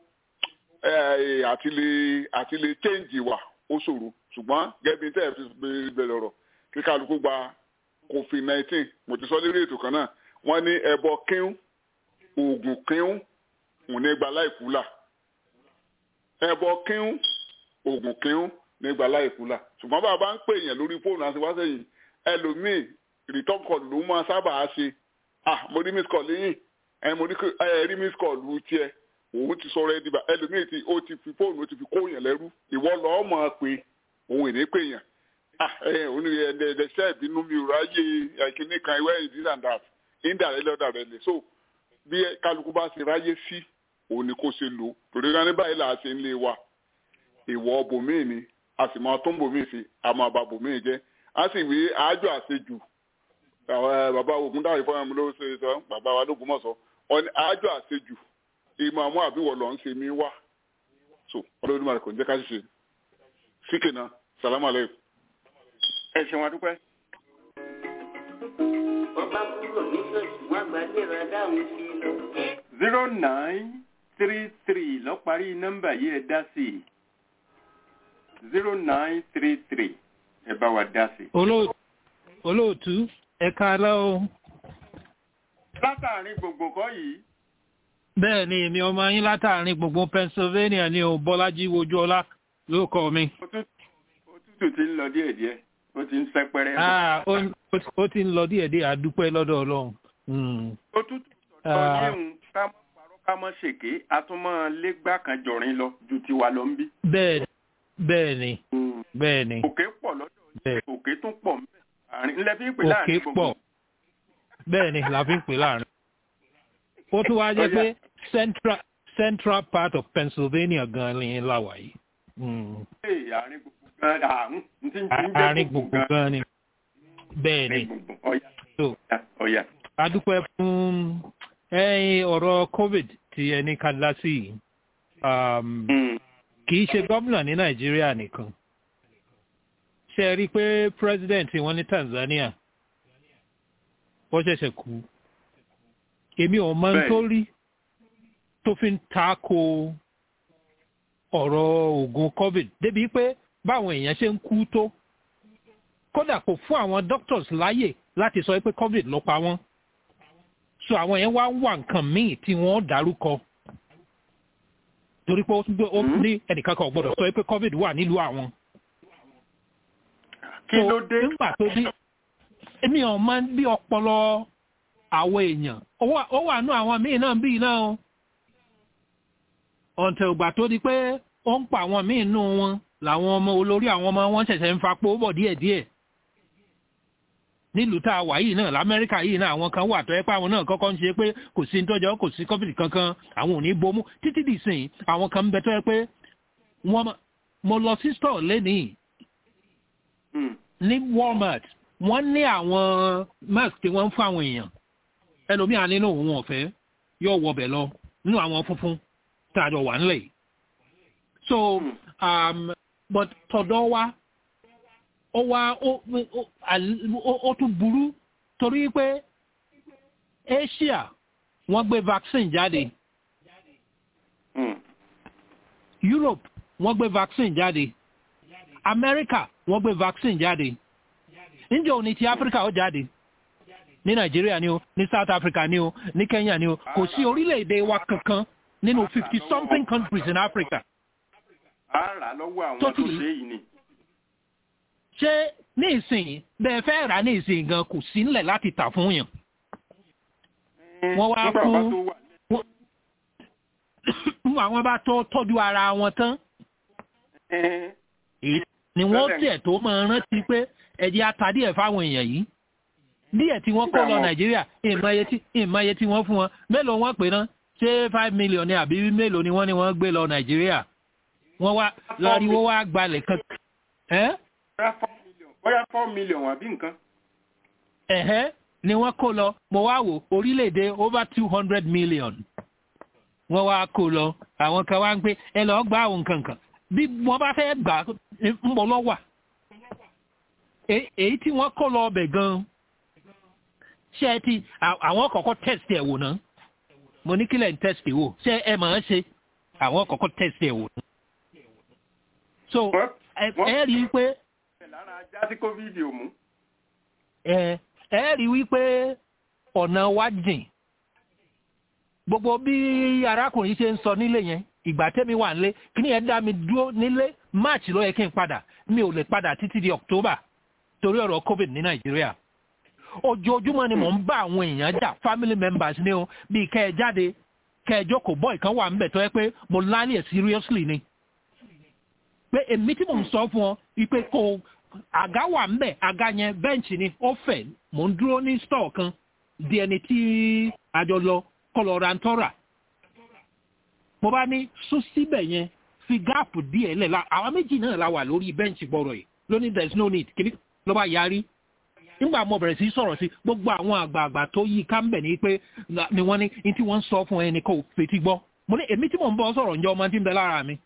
àti lè àti lè change ìwà ó ṣòro ṣùgbọ́n gẹ́gẹ́ bí tẹ́ ẹ fi bẹ̀rẹ̀ ọ̀rọ̀ kí kálukú gba covid nineteen mo ti sọ lórí ètò kan náà wọ́n ní ẹbọ kíún oògùn kíún òun ní gba láìkú là ẹbọ kíún oògùn kíún ní gba láìkú là ṣùgbọ́n bàbá ń pè yẹn lórí fóònù àti wá sẹ́yìn ẹlòmíì return call ló máa sábà ṣe ah mo rí miss call lẹ́yìn ẹ mo rí miss call lu tiẹ̀ òun ti sọ̀rọ̀ ẹdí bá ẹlòmíì tí ó ti fi fóònù ó ti fi kó yẹn lẹ́rú ìwọ lọ́ọ́ mọ̀ pé òun ìní pè yẹn ah ẹ òun ni ẹ ẹ ṣe ìbínú mi ò ráyè ẹkíní kan ìwé this and that indirectly indirectly so bí kálukú bá ṣe ráyè sí òun ni kò ṣe lò torí ká ní báyìí là á ṣe ń lé wa ìwọ bòmíì ni a sì máa tó ń bòmíì sí a máa ba bòmíì jẹ a sì wí àájò àṣejù bàbá ogun dáhùn ìfọyín mi ló ṣe sọ bàbá wa lógun mọ̀ sọ ọ ní àájò àṣejù ìmọ̀ àmú àbíwọ̀ lọ ń ṣe mí wá so ọlọ́run máa kò ń jẹ́ ká ṣiṣẹ́ síkè náà sàlámù aleykum. ẹ ṣeun adúpẹ́. ọba kúrò ní ṣọ́ọ̀ṣì wọn gbàdé rẹ dáhùn sí i lọ. zero nine three three lọ parí nọ́mbà yìí ẹ dá sí i zero nine three three ẹ bá wa dá sí i. olóòtú ẹ káalẹ́ o. látàrin gbogbo kọ́ yìí bẹ́ẹ̀ ni èmi ọmọ yín látàrin gbogbo pennsylvania ní o bọ́lájí wojúọlá ló kọ mi. òtútù ti ń lọ díẹ̀díẹ̀ ó ti ń sẹ́pẹ́rẹ́. ó ti ń lọ díẹ̀díẹ̀ àdúpẹ́ lọ́dọ̀ ọlọ́run. òtútù sọ̀tọ̀ yéhun ká mọ́ parọ́ ká mọ́ ṣèké a tún mọ́ légbà kan jọ̀rin lọ ju tiwa lọ ń bí. bẹ́ẹ̀ bẹ́ẹ̀ ni bẹ́ẹ̀ ni. òkè pọ̀ lọ́dọ̀ yìí òkè tún pọ̀ mbẹ́ àárín ńlẹ́ fi ń pè láàrin òkè pọ̀ bẹ́ẹ̀ ni la fi ń pè láàrin ó tún wá jẹ́ pé central central part of pennsylvania gan ni láwà yìí. àárín gbùngbùn gan ni bẹ́ẹ̀ ni. a dúpẹ́ fún ọ̀rọ̀ covid tí ẹni ká dá sí yìí um, kì í ṣe gómìnà ní nàìjíríà nìkan ṣe rí i pé president wọn ní tanzania ó ṣẹ̀ṣẹ̀ kú èmi ò mọ ohun tó rí tó fi ń ta ko ọ̀rọ̀ oògùn covid débi pé báwọn èèyàn ṣe ń kú tó kódà kò fún àwọn doctors láyè láti sọ pé covid ló pa wọ́n so àwọn yẹn wá ń wà nǹkan míì tí wọ́n dárúkọ torí pé ó tún gbé ó ní ẹnìkan kan ò gbọ́dọ̀ sọ pé covid wà nílùú àwọn. kí ló dé. nígbà tó dé èmi ò máa ń bí ọpọlọ àwọn èèyàn ó wà nú àwọn míì náà bíi náà o ọ̀ǹtẹ̀ ògbà tó di pé ó ń pa àwọn míì nù wọn làwọn ọmọ olórí àwọn ọmọ wọn ṣẹ̀ṣẹ̀ ń fapò bọ̀ díẹ̀díẹ̀ nílùú tá a wà yìí náà lamẹ́ríkà yìí náà àwọn kan wà tó ẹ́ pé àwọn náà kọ́kọ́ ń ṣe pé kò sí nítọ́jọ́ kò sí covid kankan àwọn ò ní bomú títí dì sìn àwọn kan ń bẹ tó ẹ́ pé wọ́n mo lọ sí store lẹ́nìí ní walmart wọ́n ní àwọn mask tí wọ́n ń fún àwọn èèyàn ẹlòmíà nínú òun ọ̀fẹ́ yóò wọbẹ̀ lọ nínú àwọn funfun tá a jọ wà ńlẹ̀ yìí so um, but tọ̀dọ̀ wa ó wá ó tún burú torí pé asia wọ́n gbé vaccine jáde europe wọ́n gbé vaccine jáde america wọ́n gbé vaccine jáde níjẹ́ òní ti africa ó jáde ní nàìjíríà ni o ní south africa ni o ní kenya ni o kò sí orílẹ̀-èdè wa kankan nínú fifty something countries in africa. a rà lọ́wọ́ àwọn tó ṣe yìí ni ṣé ní ìsìn bẹ́ẹ̀ fẹ́ rà ní ìsìn gan kò sí nílẹ̀ láti tà fún yàn. wọ́n wá fún àwọn bá tó tọ́jú ara wọn tán. ni wọ́n tiẹ̀ tó máa rántí pé ẹ̀jẹ̀ ata díẹ̀ fáwọn èèyàn yìí. díẹ̀ tí wọ́n kó lọ nàìjíríà ìmọ̀ye tí wọ́n fún wọn mélòó wọ́n pè náà ṣé five million ni àbí mélòó ni wọ́n ní wọ́n gbé lọ nàìjíríà. wọ́n wá lọ́ọ́rí wá gbalẹ̀ kan bóyá four million àbí nǹkan. ẹ̀hẹ́ ni wọ́n kó lọ mo wá wò orílẹ̀-èdè over two hundred million wọ́n wá kó lọ àwọn kan wá ń pé ẹ lọ́ọ́ gba àwọn nǹkan kan bí wọ́n bá fẹ́ gbà ń bọ̀ lọ́wà èyí tí wọ́n kó lọ ọbẹ̀ gan-an ṣé ẹ ti àwọn kọ̀ọ̀kan test ẹ̀ wò náà mo ní kílẹ̀ ń test wò ṣé ẹ máa ń ṣe àwọn kọ̀ọ̀kan test ẹ̀ wò náà so ẹ rí i pé lára ajá tí covid ò mú. ẹ ẹ rí wípé ọ̀nà wa jìn gbogbo bí arákùnrin ṣe ń sọ nílé yẹn ìgbà tẹ́mi wà nílé kí ni ẹ dá mi dúró nílé march ló yẹ kí n padà mi ò lè padà títí di october torí ọ̀rọ̀ covid ní nàìjíríà ojoojúmọ́ ni mò ń bá àwọn èèyàn jà family members ní o bíi kẹ́ ẹ jáde kẹ́ ẹ jókòó bọ́ ìkan wà ń bẹ̀ tó yẹ pé mo láni ẹ̀ seriously ni pé èmi tí mò ń sọ fún ọ wípé kò àga wà ń bẹ̀ àga yẹn bẹ́ǹchì ni ó fẹ̀ mò ń dúró ní stọ̀ kan di ẹni tí àjọ lọ kọlọ̀ ra ń tọ́ra mo bá ní sún síbẹ̀ yẹn fi gáàpù díẹ̀ lẹ̀ la àwọn méjì náà la wà lórí bẹ́ǹchì gbọ́rọ̀ yìí lónìí there is no need kìíní ló bá yarí nígbà mo bẹ̀rẹ̀ sí sọ̀rọ̀ sí gbogbo àwọn àgbààgbà tó yí ká ń bẹ̀ ní pé ni wọ́n ní ní tí wọ́n ń sọ fún ẹnì kan ò fetí gbọ́ mo ní èmi tí mò ń bọ́ sọ̀rọ̀ ǹjẹ́ ọmọ tí ń bẹ lára mi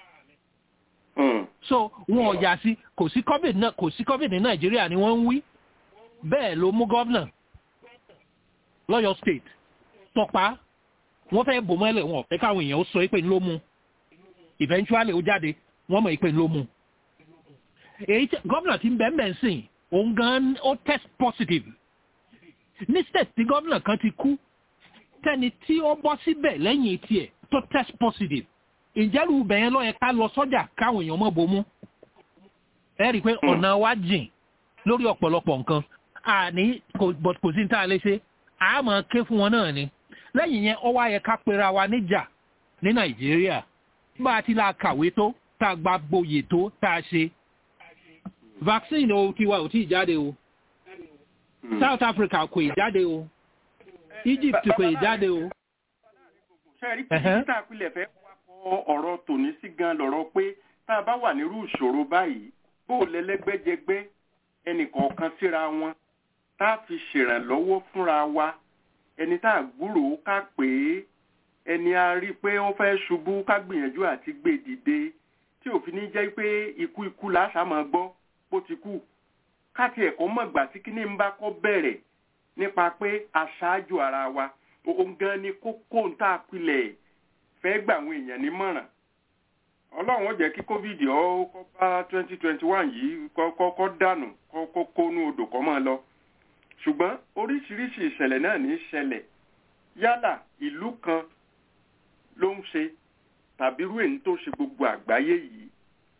so wọn ò yà sí kò sí covid náà kò sí covid ní nàìjíríà ni wọ́n ń wí bẹ́ẹ̀ ló mú gọ́vnà lọ́yọ̀ state tọpa wọ́n fẹ́ bò mọ́lẹ̀ wọn fẹ́ káwọn èèyàn ó sọ pé ló mú eventually ó jáde wọ́n mọ̀ pé ló mú èyí gọ́vnà ti ń bẹ́ẹ̀ bẹ́ẹ̀ sìn òun gan ó test positive ní state tí gọ́vnà kan ti kú tẹ́ni tí ó bọ́ síbẹ̀ lẹ́yìn tiẹ̀ tó test positive ìjẹ́rù bẹ̀yẹn lọ́yẹ ká lọ sọ́jà káwọn èèyàn mọ́ bomú ẹ rí i pé ọ̀nà wa jìn lórí ọ̀pọ̀lọpọ̀ nǹkan àní kò sí tá a lè ṣe a máa ké fún wọn náà ni lẹ́yìn yẹn ọwọ́ ayẹ ká pera wa níjà ní nàìjíríà bá a ti la kàwé tó tá a gba gboyè tó tá a ṣe vaccine o tiwa ò tí ì jáde o south africa kò ì jáde o egypt kò ì jáde o. ṣe rí kí títà pilẹ̀ fẹ́ ọ̀rọ̀ tòní sí gan lọ̀rọ̀ pé tá a bá wà nírú ìṣòro báyìí bó o lẹ́lẹ́gbẹ́jẹgbẹ́ ẹnìkọ̀ọ̀kan síra wọn tá a fi ṣèrànlọ́wọ́ fúnra wa ẹni tá a gbúròó ká pé ẹni a rí pé ó fẹ́ ṣubú ká gbìyànjú àti gbé dìde tí òfin ní jẹ́ pé ikú ikú làásà máa gbọ́ bó ti kú káti ẹ̀kọ́ mọ̀gbà tí kíní ń bá kọ́ bẹ̀rẹ̀ nípa pé aṣáájú ara wa òun gan ni kókó ń tà pilẹ̀ fẹ́ gbà àwọn èèyàn nímọ̀ràn ọlọ́run ó jẹ́ kí covid ó kọ́ bá twenty twenty one yìí kọ́ dànù kọ́ kónú odò kọ́ máa lọ ṣùgbọ́n oríṣiríṣi ìṣẹ̀lẹ̀ náà ní í ṣẹlẹ̀ yálà ìlú kan ló ń ṣe tàbí irú èyí tó ṣe gbogbo àgbáyé yìí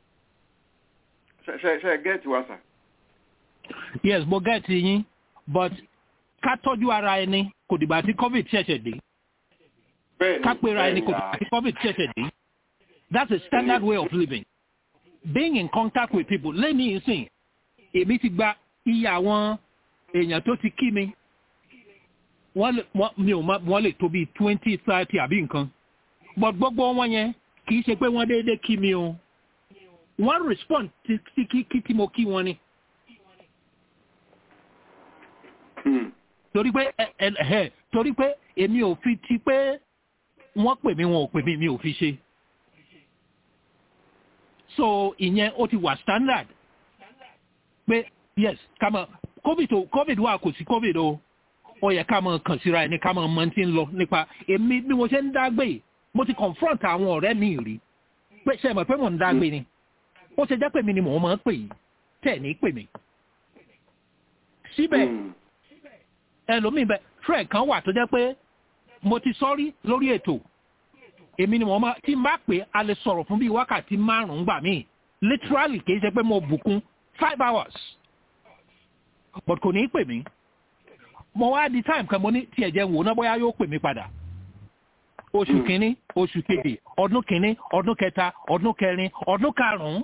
ṣe ṣe gẹ́ẹ̀tì wa sà. yes mo gẹ́ẹ̀tì yín but ká tọ́jú ara ẹni kò dìgbà tí covid ṣẹ̀ṣẹ̀ dé ká pera ẹni kò dìgbà tí covid ṣẹ̀ṣẹ̀ dé that's a standard way of living being in contact with people lẹ́ni ìsìn èmi ti gba iye àwọn èèyàn tó ti kí mi mi ò wọ́n lè tó bíi twenty thirty àbí nǹkan but gbogbo wọn yẹn kì í ṣe pé wọ́n déédéé kí mi o wọ́n respond sí kí kí tí mo kí wọn ni. torí pé ẹ ẹ torí pé èmi ò fi ti pé wọ́n pè mí wọn ò pè mí mi ò fi ṣe. so ìyẹn ó ti wà standard pé yes ká mọ covid o covid wà kò sí covid o ó yẹ ká mọ kàn síra ẹni ká mọ mọ tí ń lọ nípa èmi bí mo ṣe ń dágbé mo ti confront àwọn ọ̀rẹ́ mi rí pé ṣe mọ̀ pé mò ń dágbé ni ó ṣe jẹ́ pé mi ni mò ń mọ̀ pè yìí tẹ̀ ní pè mí. síbẹ̀ ẹlòmíì bẹ fred kan wà tó jẹ́ pé mo ti sọ́rí lórí ètò èmi ni mo máa tí n bá pè a lè sọ̀rọ̀ fún bíi wákàtí márùn-ún gbà míì literally kì í ṣe pé mo bùkún five hours but kò ní í pè mí mo wá di time kan mo ní tí ẹ̀jẹ̀ wò ná bóyá yóò pè mí padà oṣù kínní oṣù kejì ọdún kínní ọdún kẹta ọdún kẹrin ọdún karùn-ún.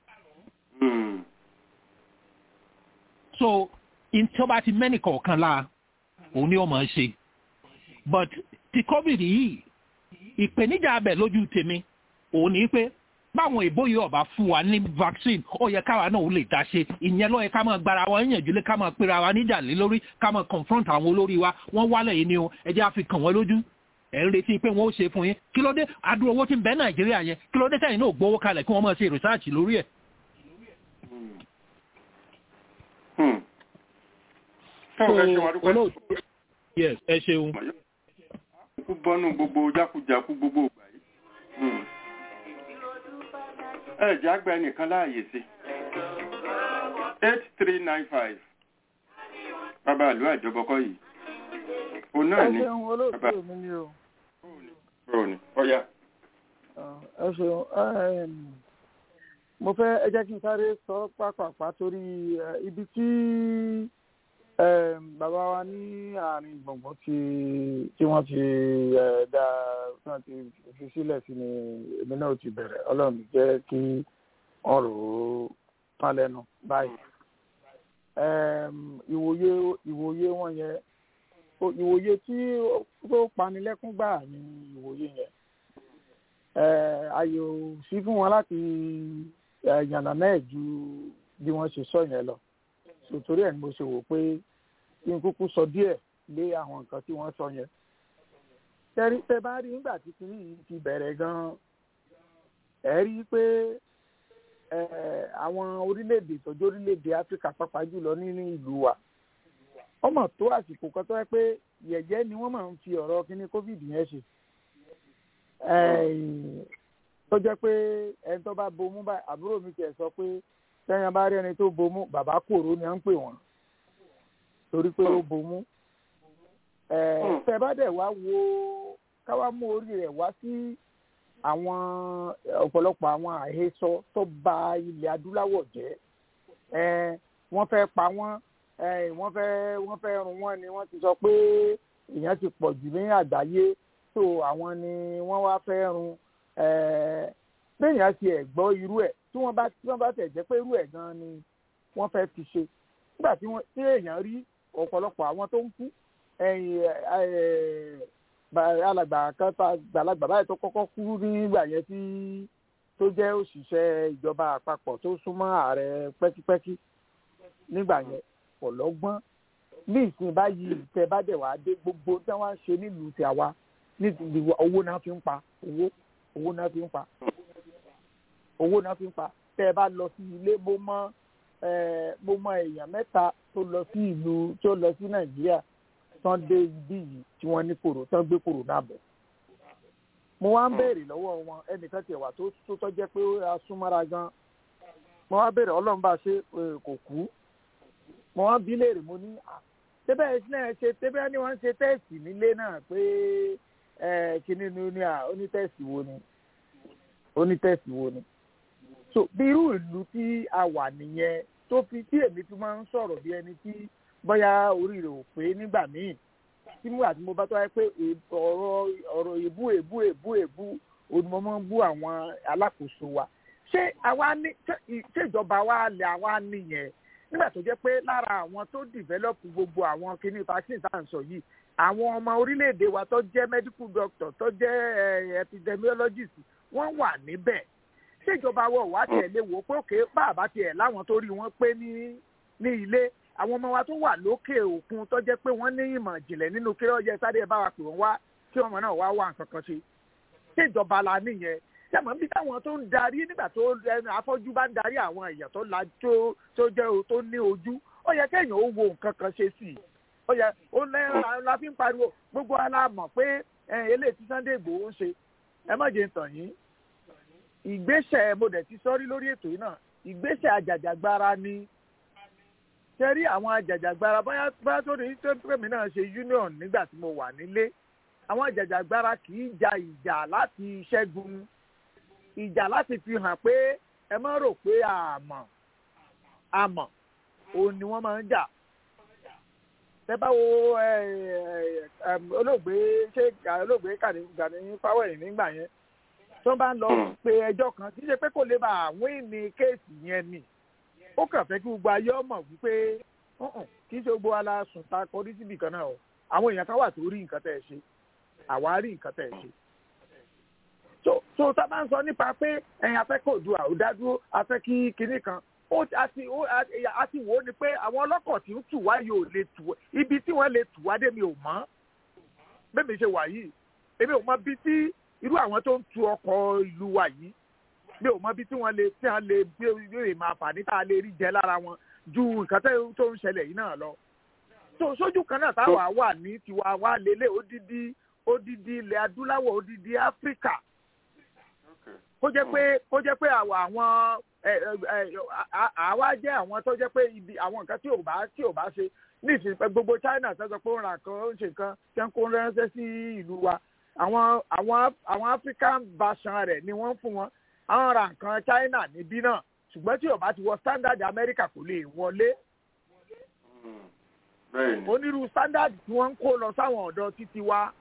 so tí ó bá ti mẹ́nì kọ̀ọ̀kan la òun ni ó máa ń ṣe but ti covid yìí ìpèníjà abẹ lójú tèmi òun ni pé báwọn èbó yìí ọba fún wa ní vaccine ó yẹ káwa náà ó lè dá ṣe ìyẹn ló yẹ ká máa gbára wa yànjú lé ká máa pera wa níjà lé lórí ká máa confront àwọn olórí wa wọ́n wálẹ̀ yìí ni o ẹ jẹ́ àfi kàn wọ́n lójú ẹ̀ ń retí pé wọ́n ó ṣe fún yín kí ló dé adúrò owó tí ń bẹ nàìjíríà yẹn kí ló dé sẹ́yìn náà gbowó kalẹ̀ kí wọ́n máa ṣe research lórí ẹ̀. yes ẹ ṣeun. kú bọ́nú gbogbo jákujàku gbogbo ìgbà yìí. ẹ jẹ́ àgbà ẹnìkan láàyè sí. eight three nine five bàbá àlú àjọbọkọ yìí òun náà ni ẹ ṣeun olóòtú mi ni o. bro ni ọ̀ya. ẹ ṣeun mo fẹ́ ẹ jẹ́ kí n sáré sọ pápápá torí ibi tí bàbá wa ní àárín gbọ̀ngbọ̀n tí tí wọ́n ti dá tí wọ́n ti fi sílẹ̀ sí ni èmi náà ti bẹ̀rẹ̀ ọlọ́run jẹ́ kí wọ́n rò ó tán lẹ́nu báyìí. ìwòye ìwòye wọn yẹn ìwòye tí ó panilẹ́kún gbà ní ìwòye yẹn ayò sí fún wọn láti yànnà náà ju bí wọ́n ṣe sọ yẹn lọ sòtórí ẹ̀ ni mo ṣe wò pé kí n kúkú sọ díẹ̀ lé àwọn nǹkan tí wọ́n sọ yẹn tẹ́rí tẹ́ bá rí nígbà tí kìíní yìí ti bẹ̀rẹ̀ gan-an ẹ̀ rí i pé àwọn orílẹ̀-èdè ìtọ́jú orílẹ̀-èdè áfíríkà pàápàá jùlọ nínú ìlú wa ọmọ tó àsìkò kan tó yẹ pé yẹ̀yẹ́ ni wọ́n máa ń fi ọ̀rọ̀ kíní covid yẹn ṣe tó jẹ́ pé ẹni tó bá bomú báyìí àbúrò mi tiẹ̀ sọ pé tẹ́yìn bá rí ẹni tó bomú bàbá kòró ni à ń pè wọ́n torí pé ó bomú tẹ́ bá dẹ̀ wá wo káwá mú orí rẹ̀ wá sí àwọn ọ̀pọ̀lọpọ̀ àwọn àhesọ tó bà ilẹ̀ adúláwọ̀ jẹ́ wọ́n fẹ́ pa wọ́n wọ́n fẹ́ wọ́n fẹ́ run wọ́n ni wọ́n ti sọ pé èèyàn ti pọ̀ jù ní àgbáyé tó àwọn ni wọ́n wá fẹ́ run béèyàn ti ẹ̀ gbọ́ irú ẹ̀ tí wọ́n bá tí wọ́n bá tẹ̀ jẹ́ pé irú ẹ̀ gan ni wọ́n fẹ́ fi ṣe nígbà tí wọ́n tí èèyàn rí ọ̀pọ̀lọpọ̀ àwọn tó ń kú alàgbà kan tá gbàlagbà báyìí tó kọ́kọ́ kú nígbà yẹn tí tó jẹ́ òṣìṣẹ́ ìjọba àpapọ̀ tó súnmọ́ ààrẹ pẹ́kípẹ́kí nígbà yẹn pọ̀ lọ́gbọ́n ní ìsìn báyìí tẹ bá dẹ̀ wá dé gbogbo tí wọ́n ṣe nílùú tí a wá ní ti ìwà owó náà fi ń pa owó owó náà fi ń pa owó náà fi ń pa tẹ́ ẹ bá lọ sí ilé mo mọ mo mọ èèyàn mẹ́ta tó lọ sí ìlú tó lọ sí nàìjíríà tán dé ibí yìí tí wọ́n ní kòrò tán gbé kòrò náà bọ̀ mo wá ń béèrè lọ́wọ́ wọn ẹnìkan tiẹ̀ wà tó tó tọ́jẹ́ pé ó súnmọ́ra gan mo wá béèrè ọlọ́run bá ṣe kò kú mo wá bí léèrè mo ní tẹ́bẹ̀ náà ṣe tẹ́bẹ̀ ni wọ́n ń ṣe tẹ́ẹ̀sì nílé náà pé kíní ni ó ní à ó ní tẹ́ẹ̀sì wo ni ó ní tẹ́ẹ̀sì wo ni so bí irú ìlú tí a wà nìyẹn tó fi tí èmi fi máa ń sọ̀rọ̀ bí ẹni tí bóyá orí rẹ̀ ò pé nígbà míì tí mo àti mo bá tó wáyé pé ọ̀rọ̀ ọ̀rọ̀ èbú èbú èbú èbú onímọ̀ máa ń bú àwọn alákòóso wa ṣé àwa ní ṣé ìjọba wa lè àwa nìyẹn nígbà tó jẹ́ pé lára àwọn tó dìvẹ́lọ́pù gbogbo àwọn kinní vaccine tá à ń sọ yìí àwọn ọmọ orílẹ̀-èdè wa tó jẹ́ medical doctor tó jẹ́ epidemiologist wọ́n wà níbẹ̀ ṣé ìjọba wọ̀ wá tiẹ̀ lè wò ó pé òkè bàbá tiẹ̀ láwọn tó rí wọn pé ní ní ilé àwọn ọmọ wa tó wà lókè òkun tó jẹ́ pé wọ́n ní ìmọ̀ ìjìnlẹ̀ nínú kí ọjọ́ sáré bá wa pè wọ́n wá kí ọmọ náà wá wà nǹkan kan ṣe ṣé ìjọba la nìyẹn sẹ́mọ̀ bí táwọn tó ń darí nígbà tó ẹnu afọ́jú bá ń darí àwọn èèyàn tó la tó tó jẹ́ tó ní ojú ó yẹ kéèyàn ó wo nǹkan kan ṣe sí i ó yẹ ó lẹ́yìn la fi ń pariwo gbogbo ala mọ̀ pé eléyìí tí Sunday Igboho ń ṣe ẹ má jẹ́ tàn yín ìgbésẹ̀ mo dẹ̀ ti sọ́rí lórí ètò yìí náà ìgbésẹ̀ àjàjàgbara ni tẹ́rí àwọn àjàjàgbara bóyá bóyá tó ní tó pèmí náà ṣe union nígbà tí mo wà nílé àwọn àjàjàgbara kì í ja ìjà láti ṣẹ́gun ìjà láti fi hàn pé ẹ má rò pé àmọ́ àmọ́ òun ni wọ́n máa ń jà tẹ bá wo olóògbé ṣé olóògbé Gani Fáwẹ̀hìn nígbà yẹn tó bá ń lọ pe ẹjọ́ kan kì í ṣe pé kò lè bá àwọn ìní kéèsì yẹn ni ó kàn fẹ́ kí gbogbo ayé ọmọ wípé kì í ṣe gbogbo aláṣùn ta kọrí síbi kan náà o àwọn èèyàn kan wà tó rí nǹkan tẹ̀ ẹ̀ ṣe àwa rí nǹkan tẹ̀ ẹ̀ ṣe so so tá a bá ń sọ nípa pé ẹ̀yin afẹ́ kò du àwòdádúró afẹ́ kí kinní kan ó àti ó àti wò ó ni pé àwọn ọlọ́kọ̀ tí ń tù wá yóò lè tù ibi tí wọ́n lè tù wá dé mi ò mọ̀ bẹ́ẹ̀ mi ṣe wà yìí èmi ò mọ̀ bí tí irú àwọn tó ń tu ọkọ̀ ìlú wa yìí mi ò mọ̀ bí tí wọ́n lè tí wọ́n lè gbé máa fà ní tá a lè rí jẹ lára wọn ju nǹkan tó ń ṣẹlẹ̀ yìí náà lọ so sójú kan náà táwa wà ní tiwa wa lélẹ̀ odidi odidi ilẹ̀ adúláwọ̀ odidi áfíríkà kó jẹ́ pé kó jẹ́ pé àwọn àwa jẹ́ àwọn tó jẹ́ pé ibi àwọn nǹkan tí ò bá tí ò bá ṣe ní ìsìn gbogbo China tó sọ pé ó ń ra nǹkan ó ń ṣe nǹkan tí wọ́n kó ránṣẹ́ sí ìlú wa àwọn àwọn àwọn African version rẹ̀ ni wọ́n fún wọn àwọn ra nǹkan China níbí náà ṣùgbọ́n tí ò bá ti wọ standard America kò lè wọlé onírú standard tí wọ́n ń kó lọ sáwọn ọ̀dọ́ títí wa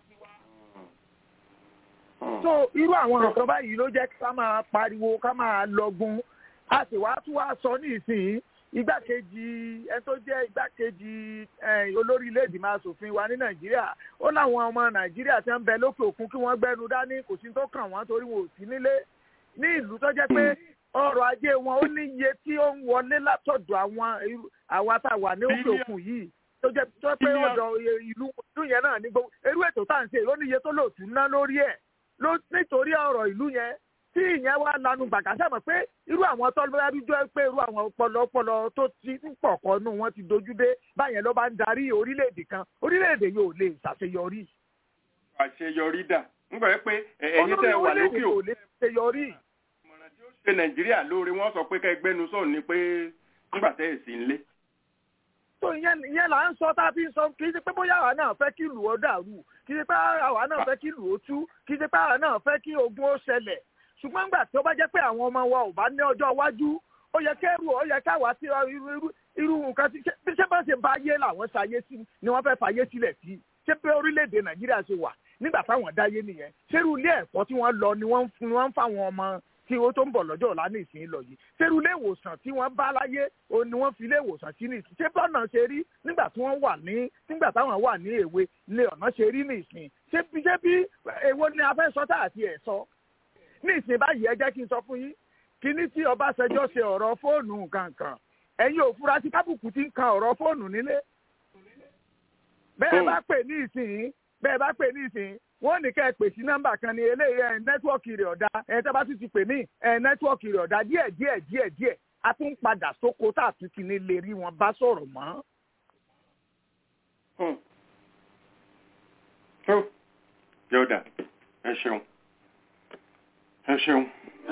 so irú àwọn nǹkan báyìí ló jẹ́ ká máa pariwo ká máa lọ́gun a sì wá tún wá sọ ní ìsìn igbákejì ẹni tó jẹ́ igbákejì olórí ilé ìgbìmọ̀ asòfin wa ní nàìjíríà ó láwọn ọmọ nàìjíríà tí wọ́n ń bẹ lókè òkun kí wọ́n gbẹ́nu dání kò sí tó kàn wọ́n torí wọn ò sí nílé ní ìlú tó jẹ́ pé ọrọ̀ ajé wọn ó ní iye tí ó ń wọlé látọ̀dọ̀ àwọn àwa tá a wà ní òkè òkun yìí tó jẹ́ tó pé ọ̀dọ̀ ìlú yẹn náà ní gbogbo irú ètò tá à ń ṣe ló ní iye tó lòtú ná lórí ẹ̀ ló nítorí ọ̀rọ̀ ìlú yẹn tí ìyẹn wá lanu gbàgà sẹ́mọ̀ pé irú àwọn tọ́lọ́dájújọ́ pé irú àwọn ọpọlọpọlọ tó ti ń pọ̀ kọ́nù wọn ti dojú dé báyẹn ló bá ń darí orílẹ̀-èdè kan orílẹ̀-èdè yóò lè ṣàṣeyọrí. àṣeyọrí dà ń gbọ́ pé ẹ̀yin tẹ́ wà lókè ò lè ṣàṣeyọrí. ìmọ̀ràn tí ó ṣe nàìjíríà lóore wọ́n sọ pé kẹgbẹ́nu sọ̀rọ̀ ni pé nígbà tẹ́ ẹ̀ sí ń lé. tó ìyẹn ìyẹn là ń sọ tá a fi ń sọ kì í ṣe pé bóyá àwa náà fẹ́ kí ìlú ó dàrú kì í ṣe pé àwa náà fẹ́ kí ìlú ó tú kì í ṣe pé àwa náà fẹ́ kí ogun ó ṣẹlẹ̀ ṣùgbọ́n nígbà tí ó bá jẹ́ pé àwọn ọmọ wa ò bá ní ọjọ́ iwájú ó yẹ kẹ́rù ó yẹ káwa sí irú nǹkan tí ṣé bá ṣe bá yé làwọn ṣayé sí ni wọ́n fẹ́ fàyé sílẹ̀ sí ṣé pé orílẹ̀-èdè nàìjíríà ṣe wà nígbà táwọn dáyé nìyẹn ṣérú ilé ẹ̀kọ́ tí wọ́n lọ ni wọ́n ń fáwọn ọmọ tí ó tó ń bọ̀ lọ́jọ́ ọ̀la ní ìsìn lọ yìí ṣérú ilé ìwòsàn tí wọ́n bá láyé òun ni wọ́n fi ilé ìwòsàn sí ní ìsìn ṣé bọ́nà ṣe rí nígbà tí wọ́n wà ní nígbà táwọn wà ní èwe ilé ọ̀nà ṣe rí ní ìsìn ṣé bí èwo ni a fẹ́ sọ tá àti ẹ̀ sọ ní ìsìn báyìí ẹ jẹ́ kí n sọ fún yín kíní tí Ọbásanjọ́ ṣe ọ̀rọ̀ fóònù kankan ẹ̀yin ò fura sí kábùkù tí ń kan ọ̀rọ̀ fóònù nílé bẹ́ẹ̀ bá pè ní ìsìn bẹ́ẹ̀ bá pè ní ìsìn wọ́n ní kẹ́ ẹ pè sí nọ́mbà kan ní eléyìí ẹ̀ nẹ́tíwọ́ọ̀kì rẹ̀ ọ̀dà ẹ̀ tẹ́ bá tún ti pè mí ẹ̀ nẹ́tíwọ́ọ̀kì rẹ̀ ọ̀dà díẹ̀ díẹ̀ díẹ̀ díẹ̀ a tún padà sóko tá a tún ti ní lè rí wọn bá sọ̀rọ̀ mọ́. tó yọ̀dà ẹ ṣeun ẹ ṣeun.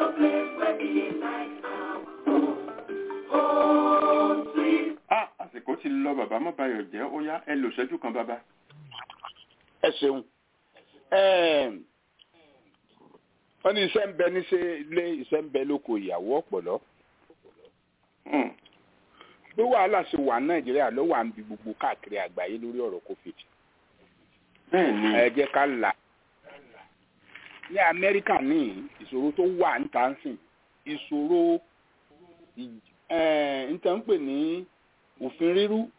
ah àsìkò ti lọ bàbá má bayọ̀ jẹ́ ó yá ẹ lò ṣẹ́jú kan bàbá. ẹ ṣeun wọ́n ní iṣẹ́ ń bẹ níṣẹ́ ilé iṣẹ́ ń bẹ lóko ìyàwó ọ̀pọ̀lọ́ bí wàhálà ṣe wà nàìjíríà ló wà ń bi gbogbo káàkiri àgbáyé lórí ọ̀rọ̀ covid ẹ jẹ́ ká là ní amẹ́ríkà ní ìṣòro tó wà ń tà ń sìn ìṣòro níta ń pè ní òfin rírú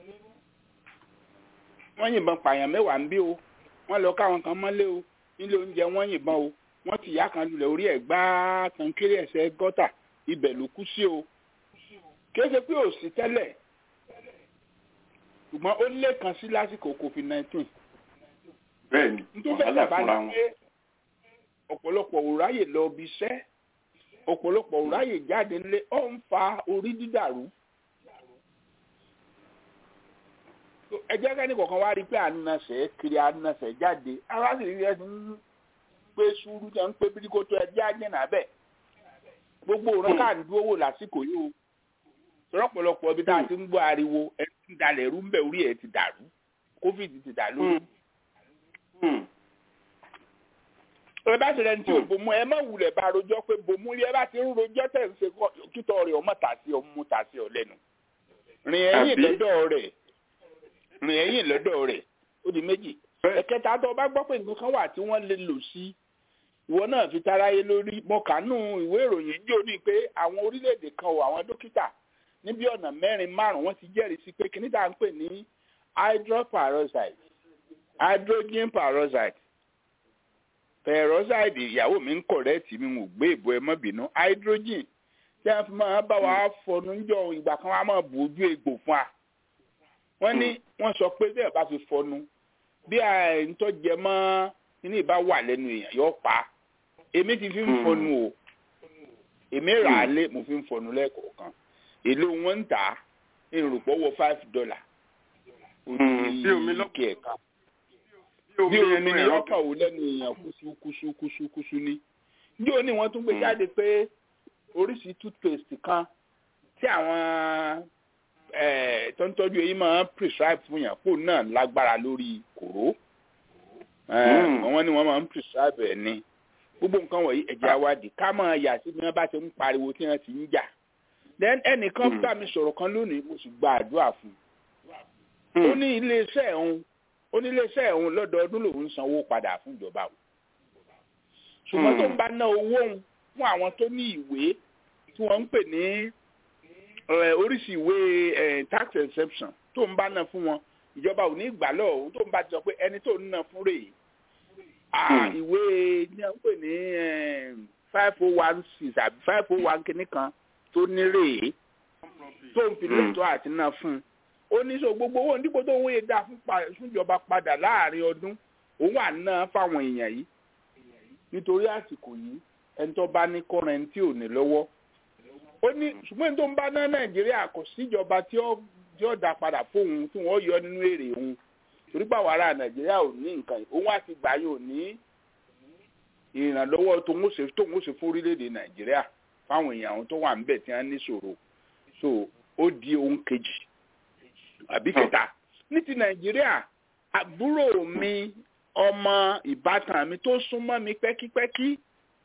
wọ́n yìnbọn pààyàn mẹ́wàá ń bí o wọ́n lọ káwọn kan mọ́lé o nílé oúnjẹ wọ́n yìnbọn o wọ́n ti yá kan lulẹ̀ orí ẹ̀ gbáà kan kéré ẹsẹ̀ gọ́tà ibẹ̀ ló kú sí o kìí ṣe pé ò sí tẹ́lẹ̀ ṣùgbọ́n ó lé kan sí lásìkò covid nineteen. bẹ́ẹ̀ni wàhálà fúnra wọn. ọ̀pọ̀lọpọ̀ ò ráyè lọ bí iṣẹ́ ọ̀pọ̀lọpọ̀ ò ráyè jáde nílé ó ń fa orí dídàrú. ẹ jẹ́ kẹ́ni kọ̀ọ̀kan wá rí pé ànàṣẹ́ kiri ànàṣẹ́ jáde ara sì rí ẹni ń pé sùúrù jẹ́ ń pé bíríkótó ẹjẹ́ àjẹ́nà bẹ́ẹ̀ gbogbo òun ká ń dúró wò lásìkò yìí o sọ̀rọ̀pọ̀lọpọ̀ ibi tá a ti ń gbọ́ ariwo ẹ ti dalẹ̀ rú ń bẹ̀ orí ẹ̀ ti dàrú covid ti dà lórí. ẹ bá ṣe lẹni tí ò bomú ẹ má wulẹ̀ bá rojọ́ pé bomú ẹ bá ti ń rojọ́ tẹ̀ ń ṣe kítọ́ rẹ̀ ọmọ tà sí ọmú tà sí ọ lẹ́nu. rìn ẹ̀yìn lọ́dọ̀ rẹ̀ rìn ẹ̀yìn lọ́dọ̀ rẹ̀ ó di méjì. ẹ̀kẹta tó o bá gbọ́ pé nǹkan kan wà tí wọ́n lè lò sí ìwọ náà fi taráyé lórí mọ̀kánú ìwé ìròyìn jò ní pé àwọn orílẹ̀-èdè kan ò àwọn dókítà níbi ọ̀nà mẹ́rin márùn-ún wọ́n ti jẹ́rìí sí pé kíní tá à ń pè ní hydroperoxide hydrogen peroxide peroxide ìyàwó mi ń kọ̀rẹ́ẹ̀tì mi ò gbé ìbò ẹ mọ́ bínú hydrogen tí wọ́n fi máa bá wa fọnú jọ ìgbà kan wọ́n á máa bu ojú egbò fún wa wọ́n ní wọ́n sọ pé bẹ́ẹ̀ bá fi fọnú bí àìntọ́jẹ mọ́ kíní ìbá wà lẹ́nu èèyàn yóò pa á èmi ti fi ń fọnù o èmi rà á lé mo fi ń fọnù lẹ́ẹ̀kọ̀ọ̀kan èlò wọn ń tà á ìrùpọ̀ wọ five dollar bí omi lọ́kì ẹ̀ka bí omi ni ọkàn ò lẹ́nu èèyàn kúṣú kúṣú kúṣú kúṣú ní. ní òní wọ́n tún gbé jáde pé oríṣi toothpaste kan tí àwọn tó ń tọ́jú eyín máa ń prescribe fún yàn kó náà lágbára lórí kòró wọ́n ní wọ́n máa ń prescribe ẹ̀ ní gbogbo nǹkan wọ̀nyí ẹ̀jẹ̀ awádìí ká máa yà sí bí wọ́n bá ti ń pariwo tí wọ́n ti ń jà then ẹnìkan bá mi sọ̀rọ̀ kan lónìí mo sì gba àdúrà fún un ó ní iléeṣẹ́ òun ó ní iléeṣẹ́ òun lọ́dọọdún lòun sanwó padà fún ìjọba o ṣùgbọ́n tó ń bá ná owó òun fún àwọn tó ní ìwé tí wọ́n ń pè ní oríṣi ìwé tax exception tó ń bá ná fún wọn ìjọba ò ní gbà lọ́wọ́ òun tó ń bá ti sọ pé ẹni tó ń ná fún rèé ìwé ní à ń pè ní five oh one six àbí five oh one kìíní kan tó ní rèé tó ń fi lẹ́tọ́ àti náà fún un ó ní sọ gbogbo owó nípò tó owó yẹn dá fún ìjọba padà láàrin ọdún òun wà ná fáwọn èèyàn yìí nítorí àsìkò yìí ẹni tó bá ní kọ́ra ẹni tí ò ní lọ́wọ́ ó ní ṣùgbọ́n tó ń bá ná nàìjíríà kò síjọba tí ó dá padà fóun tí wọ́n yọ nínú èrè òun torí báwa ará nàìjíríà ò ní nǹkan òun àti gbà yóò ní ìrànlọ́wọ́ tóun ó ṣe fún orílẹ̀-èdè nàìjíríà fáwọn èèyàn àwọn tó wà ń bẹ̀ tí wọ́n ní ṣòro so ó di ohun kejì àbí kẹta ní ti nàìjíríà àbúrò mi ọmọ ìbátan mi tó súnmọ́ mi pẹ́kípẹ́kí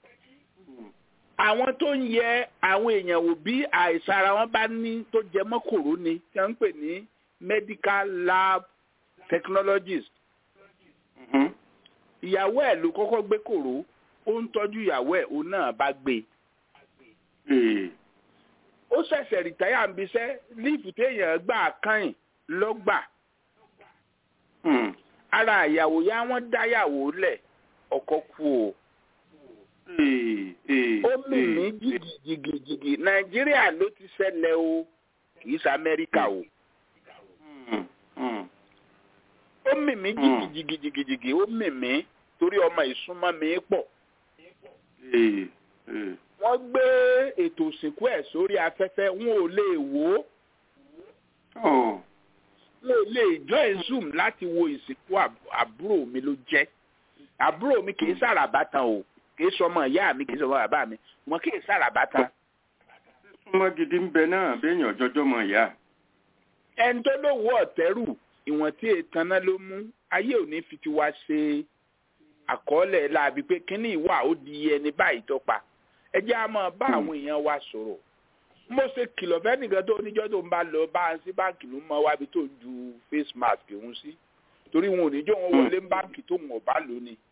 àwọn tó ń yẹ àwọn èèyàn wò bí àìsàn ara wọn bá ní tó jẹ mọ́ kòró ni tí wọ́n ń pè ní medical lab technologies ìyàwó ẹ̀ ló kọ́kọ́ gbé kòró ó ń tọ́jú ìyàwó ẹ̀ òun náà bá gbé ó ṣẹ̀ṣẹ̀ rìtáyà ń bisẹ́ líìfù téèyàn gbà kàn lọ́gbà ara ìyàwó yá wọ́n dáyàwó lẹ̀ ọkọ kú o ó mì mí jìgìjìgì nàìjíríà ló ti ṣẹlẹ̀ o kì í ṣe amẹ́ríkà o ó mì mí jìgìjìgìjìgì ó mì mí torí ọmọ ìsúnmọ́ mi pọ̀ Ee, ee. wọ́n gbé ètò òsìnkú ẹ̀ sórí afẹ́fẹ́ wọn ò lè wò ó Oh, wọn ò lè join zoom láti wo ìsìnkú àb- àbúrò mi ló jẹ́ àbúrò mi kì í sàràbàtàn o kì í sọmọ ìyá mi kì í sọmọ bàbá mi wọn kì í sàràbàtàn súnmọ́ gidi ń bẹ náà béèyàn jọjọ́ mọ ìyá. ẹni tó lówó ọ̀tẹ́rù ìwọ̀n tí ètàn náà ló mú ayé ò ní fi ti wá ṣe àkọọ́lẹ̀ láabi pé kínní ìwà ó di ẹni báyìí tó pa ẹ jẹ́ á máa bá àwọn èèyàn wa sọ̀rọ̀ mo ṣe kìlọ̀ fẹ́nìkan tó níjọ́ tó ń bá lọ bá a sí báǹkì ló mọ wábi tó ń ju face mask òun sí torí wọn ò ní jọ wọn wọlé báǹkì tó wọn ò bá lò ní.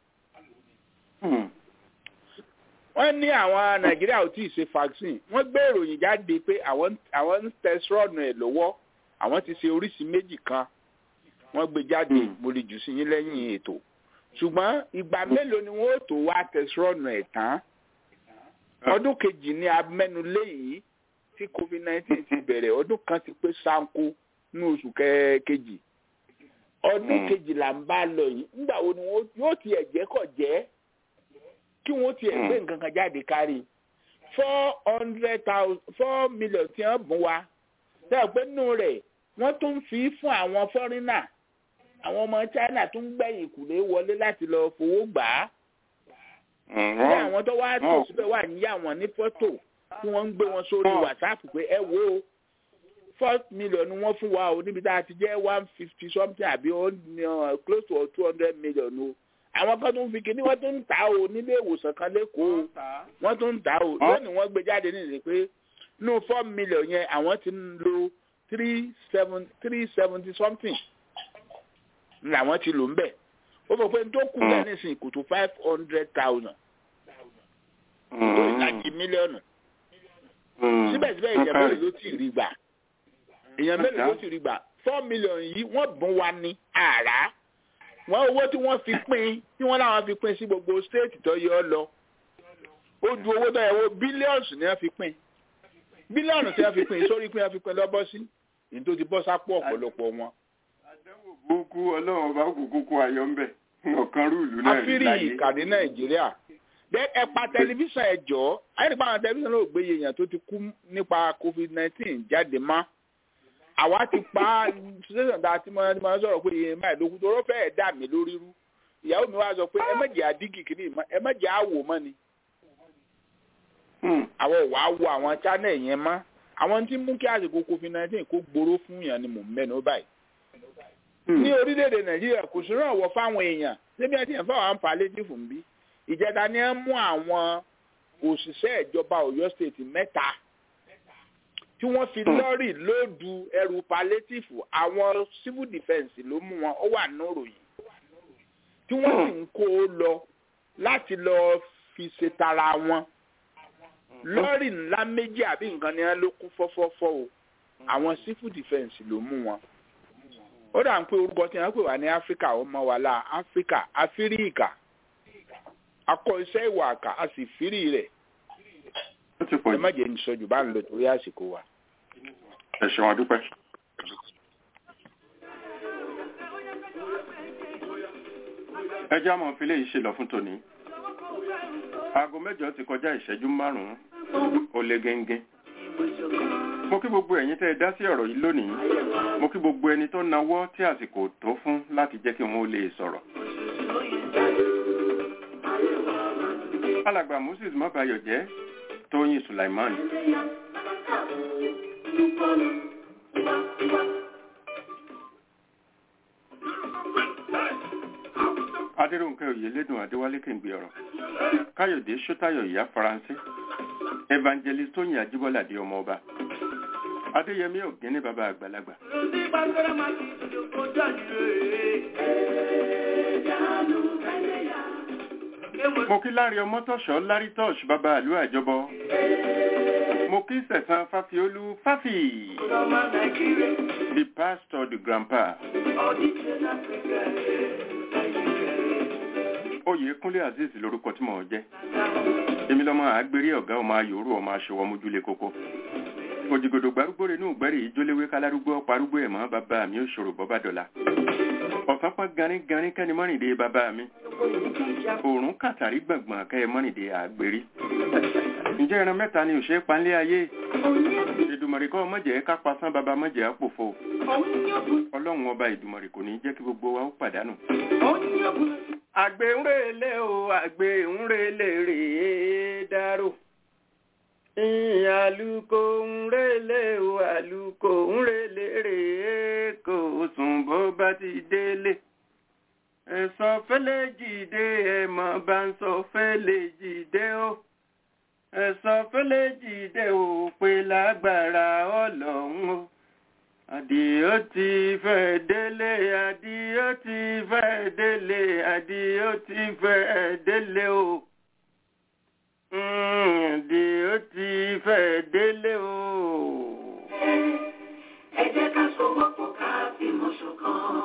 wọ́n ní àwọn nàìjíríà ò tí ì ṣe vaccine wọ́n gbé ìròyìn jáde pé àwọn àwọn ń tẹsírọ́ọ̀nù ẹ̀ lọ́wọ́ àwọn ti ṣe oríṣi méjì kan wọ́n gbé jáde mo lè jù sí yín lẹ́yìn ètò ṣùgbọ́n ìgbà mélòó ni wọ́n ó tó wá tẹsírọ́ọ̀nù ẹ̀ tán ọdún kejì ní amẹ́nulé yìí tí covid nineteen ti bẹ̀rẹ̀ ọdún kan ti pé sanko ní oṣù kẹ- kejì ọdún kejìlá ń bá lọ yìí nígbà wo ni wọ́n yóò tiẹ̀ jẹ́ kọ̀ jẹ́ kí wọ́n tiẹ̀ gbé nǹkan kan jáde kárí four hundred thousand four million tí wọ́n bùn wa sẹ́yìn pé nínú rẹ̀ wọ́n tún fi fún àwọn fọ́rínà àwọn ọmọ china tún gbẹ̀yìn kùlé wọlé láti lọ fowó gbà á ní àwọn tó wá tó síbẹ̀ wà ní àwọn ní fọ́tò tí wọ́n ń gbé wọn sórí whatsapp pé ẹ wo four million ni wọ́n fún wa o níbi tá a ti jẹ́ one fifty something àbí ó ní, uh, close to two hundred million o àwọn kan tó ń fi kíní wọ́n tó ń tà o nílé ìwòsàn kan lẹ́kọ̀ọ́ wọ́n tó ń tà o lónìí wọ́n gbé jáde nílé pé nínú four million yẹn àwọn ti ń lo three seven three seventy something làwọn ti lò ń bẹ̀ ó fọ pé n tó kù lẹ́yìn nísìnyí kò tó five hundred thousand tó ìlàjì mílíọ̀nù síbẹ̀síbẹ̀ èèyàn mélòó ló ti rí gbà èèyàn mélòó ló ti rí gbà four million yìí wọ́n bùn wa ní àrá wọ́n owó tí wọ́n fi pín tí wọ́n láwọn fi pín sí gbogbo stéètì tó yẹ ọ lọ ó ju owó tó yẹ wo bílíọ̀nù ni wọ́n fi pín bílíọ̀nù tí wọ́n fi pín sórí pín wọ́n fi pín lọ́bọ́ sí èyí tó ti bọ́ sápò ọ̀pọ̀lọpọ̀ wọn. gbogbo ọlọ́run ọba òkùnkùn kó ayọ̀ ń bẹ̀ ọ̀kan rúùlù náà rí àfírí láyé. ìkàdé nàìjíríà bẹ ẹ pa tẹlifíṣàn ẹ jọ àyẹ̀dẹ̀pá àwọn tẹlifíṣàn náà gbé èèyàn tó ti kú nípa covid nineteen jáde mọ́ àwa ti pa ṣẹṣẹ tá a ti mọ ẹni máa sọ̀rọ̀ pé èèyàn máa lókun tó rọ́ fẹ́ẹ̀ dà mí lórí rú ìyàwó mi wá sọ pé ẹ mẹjẹ àdígì kìíní mọ ẹ mẹjẹ àwò mọ ni àwọn ò wá wo àwọn channel yẹn mọ́ àwọn tí ń mú kí àsìkò covid nineteen kó gbóró fún yàn ni mò ń mẹ́nu báyìí ní orílẹ̀-èdè nàìjíríà kò sí ràn wọ́ fáwọn èèyàn síbi ẹ̀ tí yẹn fáwọn àǹfààní fún bí ìjẹta ni ẹ mú àwọn òṣìṣẹ́ ìjọba ọ̀yọ́ state mẹ́ta tí wọ́n fi lọ́ọ̀rì lóòdù ẹrù palétífù àwọn civil defence ló mú wọn ó wà níròyìn tí wọ́n sì ń kó o lọ láti lọ fi ṣe tara wọn lọ́ọ̀rì ńlá méjì àbí nǹkan ni wọ́n ló kún fọ́fọ́fọ́ o àwọn civil defence ló mú wọn ó dà ń pé orúkọ tí wọ́n pè wá ní áfíríkà ó mọ wà láà áfíríkà áfíríkà akọ iṣẹ́ ìwà àkà a sì fírí rẹ̀ ẹ má jẹ́ ìsọjù bá ń lọ torí àsìkò wa. ẹ ṣeun adúpẹ́. ẹ já mọ́ fi léyìí ṣe lọ fún tòní. aago mẹ́jọ ti kọjá ìṣẹ́jú márùn-ún ó lé gẹ́ngẹ́. mo kí gbogbo ẹ̀yin tẹ́ ẹ dá sí ọ̀rọ̀ yìí lónìí mo kí gbogbo ẹni tó nawọ́ tí àsìkò tó fún láti jẹ́ kí wọ́n lè sọ̀rọ̀. alàgbà moses mọ́bayọ̀ jẹ́ tóyìn sulaiman. adéròǹkẹ́ òyìnlédùn adéwálé kèǹgbé ọ̀rọ̀ káyọ̀dé sọ́tayọ̀ ìyá faransé evangelist tóyìn ajíbọ́ládé ọmọ ọba adéyẹmí ògínní bàbá àgbàlagbà. mo kí lárí ọmọ tọ̀ṣọ́ lárí tọ́ṣ bàbá àlú àjọbọ mo kí sẹ̀sán fáfiolú fáfì the pastor the grandpa oyèkúnlé azeez lorúkọ tí mò ń jẹ́ èmi lọ́mọ àgbérí ọ̀gá ọmọ ayòrò ọmọ aṣọwọ́ mójúlé kókó òjìgòdò gbárùgbòrè inú ìgbẹ́rì ìjóléwé kálárúgbó parúgbó ẹ̀ mọ́ bàbá mi ò ṣòro bọ́ bá dọ̀la ọ̀sán pọ́n garin garin kẹ́ni mọ́rìndé bàbá mi òòrùn kàtàrí gbọ̀ngbọ̀n kẹ́ ẹ mọ́rìndé àgbèrí ǹjẹ́ ẹran mẹ́ta ni òṣèré panlé ayé ìdùmọ̀rì kọ́ mọ̀jẹ̀ ká pasán bàbá mọ̀jẹ̀ àpòfo ọlọ́run ọba ìdùmọ̀rì kò ní jẹ́ kí gbogbo wa ó pàdánù. àgbẹ̀ ń rèlé o àgbẹ̀ ń rèlé rèé dárò àlùkò ń rèlé o àlùkò ń rèlé rèé kò sùn bó bá ti délé ẹ̀sọ́ fẹ́lẹ́ jìde ẹ̀mọ́ bá ń sọ fẹ́lẹ́ jìde o ẹ̀sọ́ fẹ́lẹ́ jìde ò pé lágbára ọlọ́run o àdìó ti fẹ́ délé àdìó ti fẹ́ délé àdìó ti fẹ́ délé o àdìó ti fẹ́ délé o. ẹ jẹ́ ká sọ wọ́pọ̀ ká fìmọ̀ ṣọ̀kan.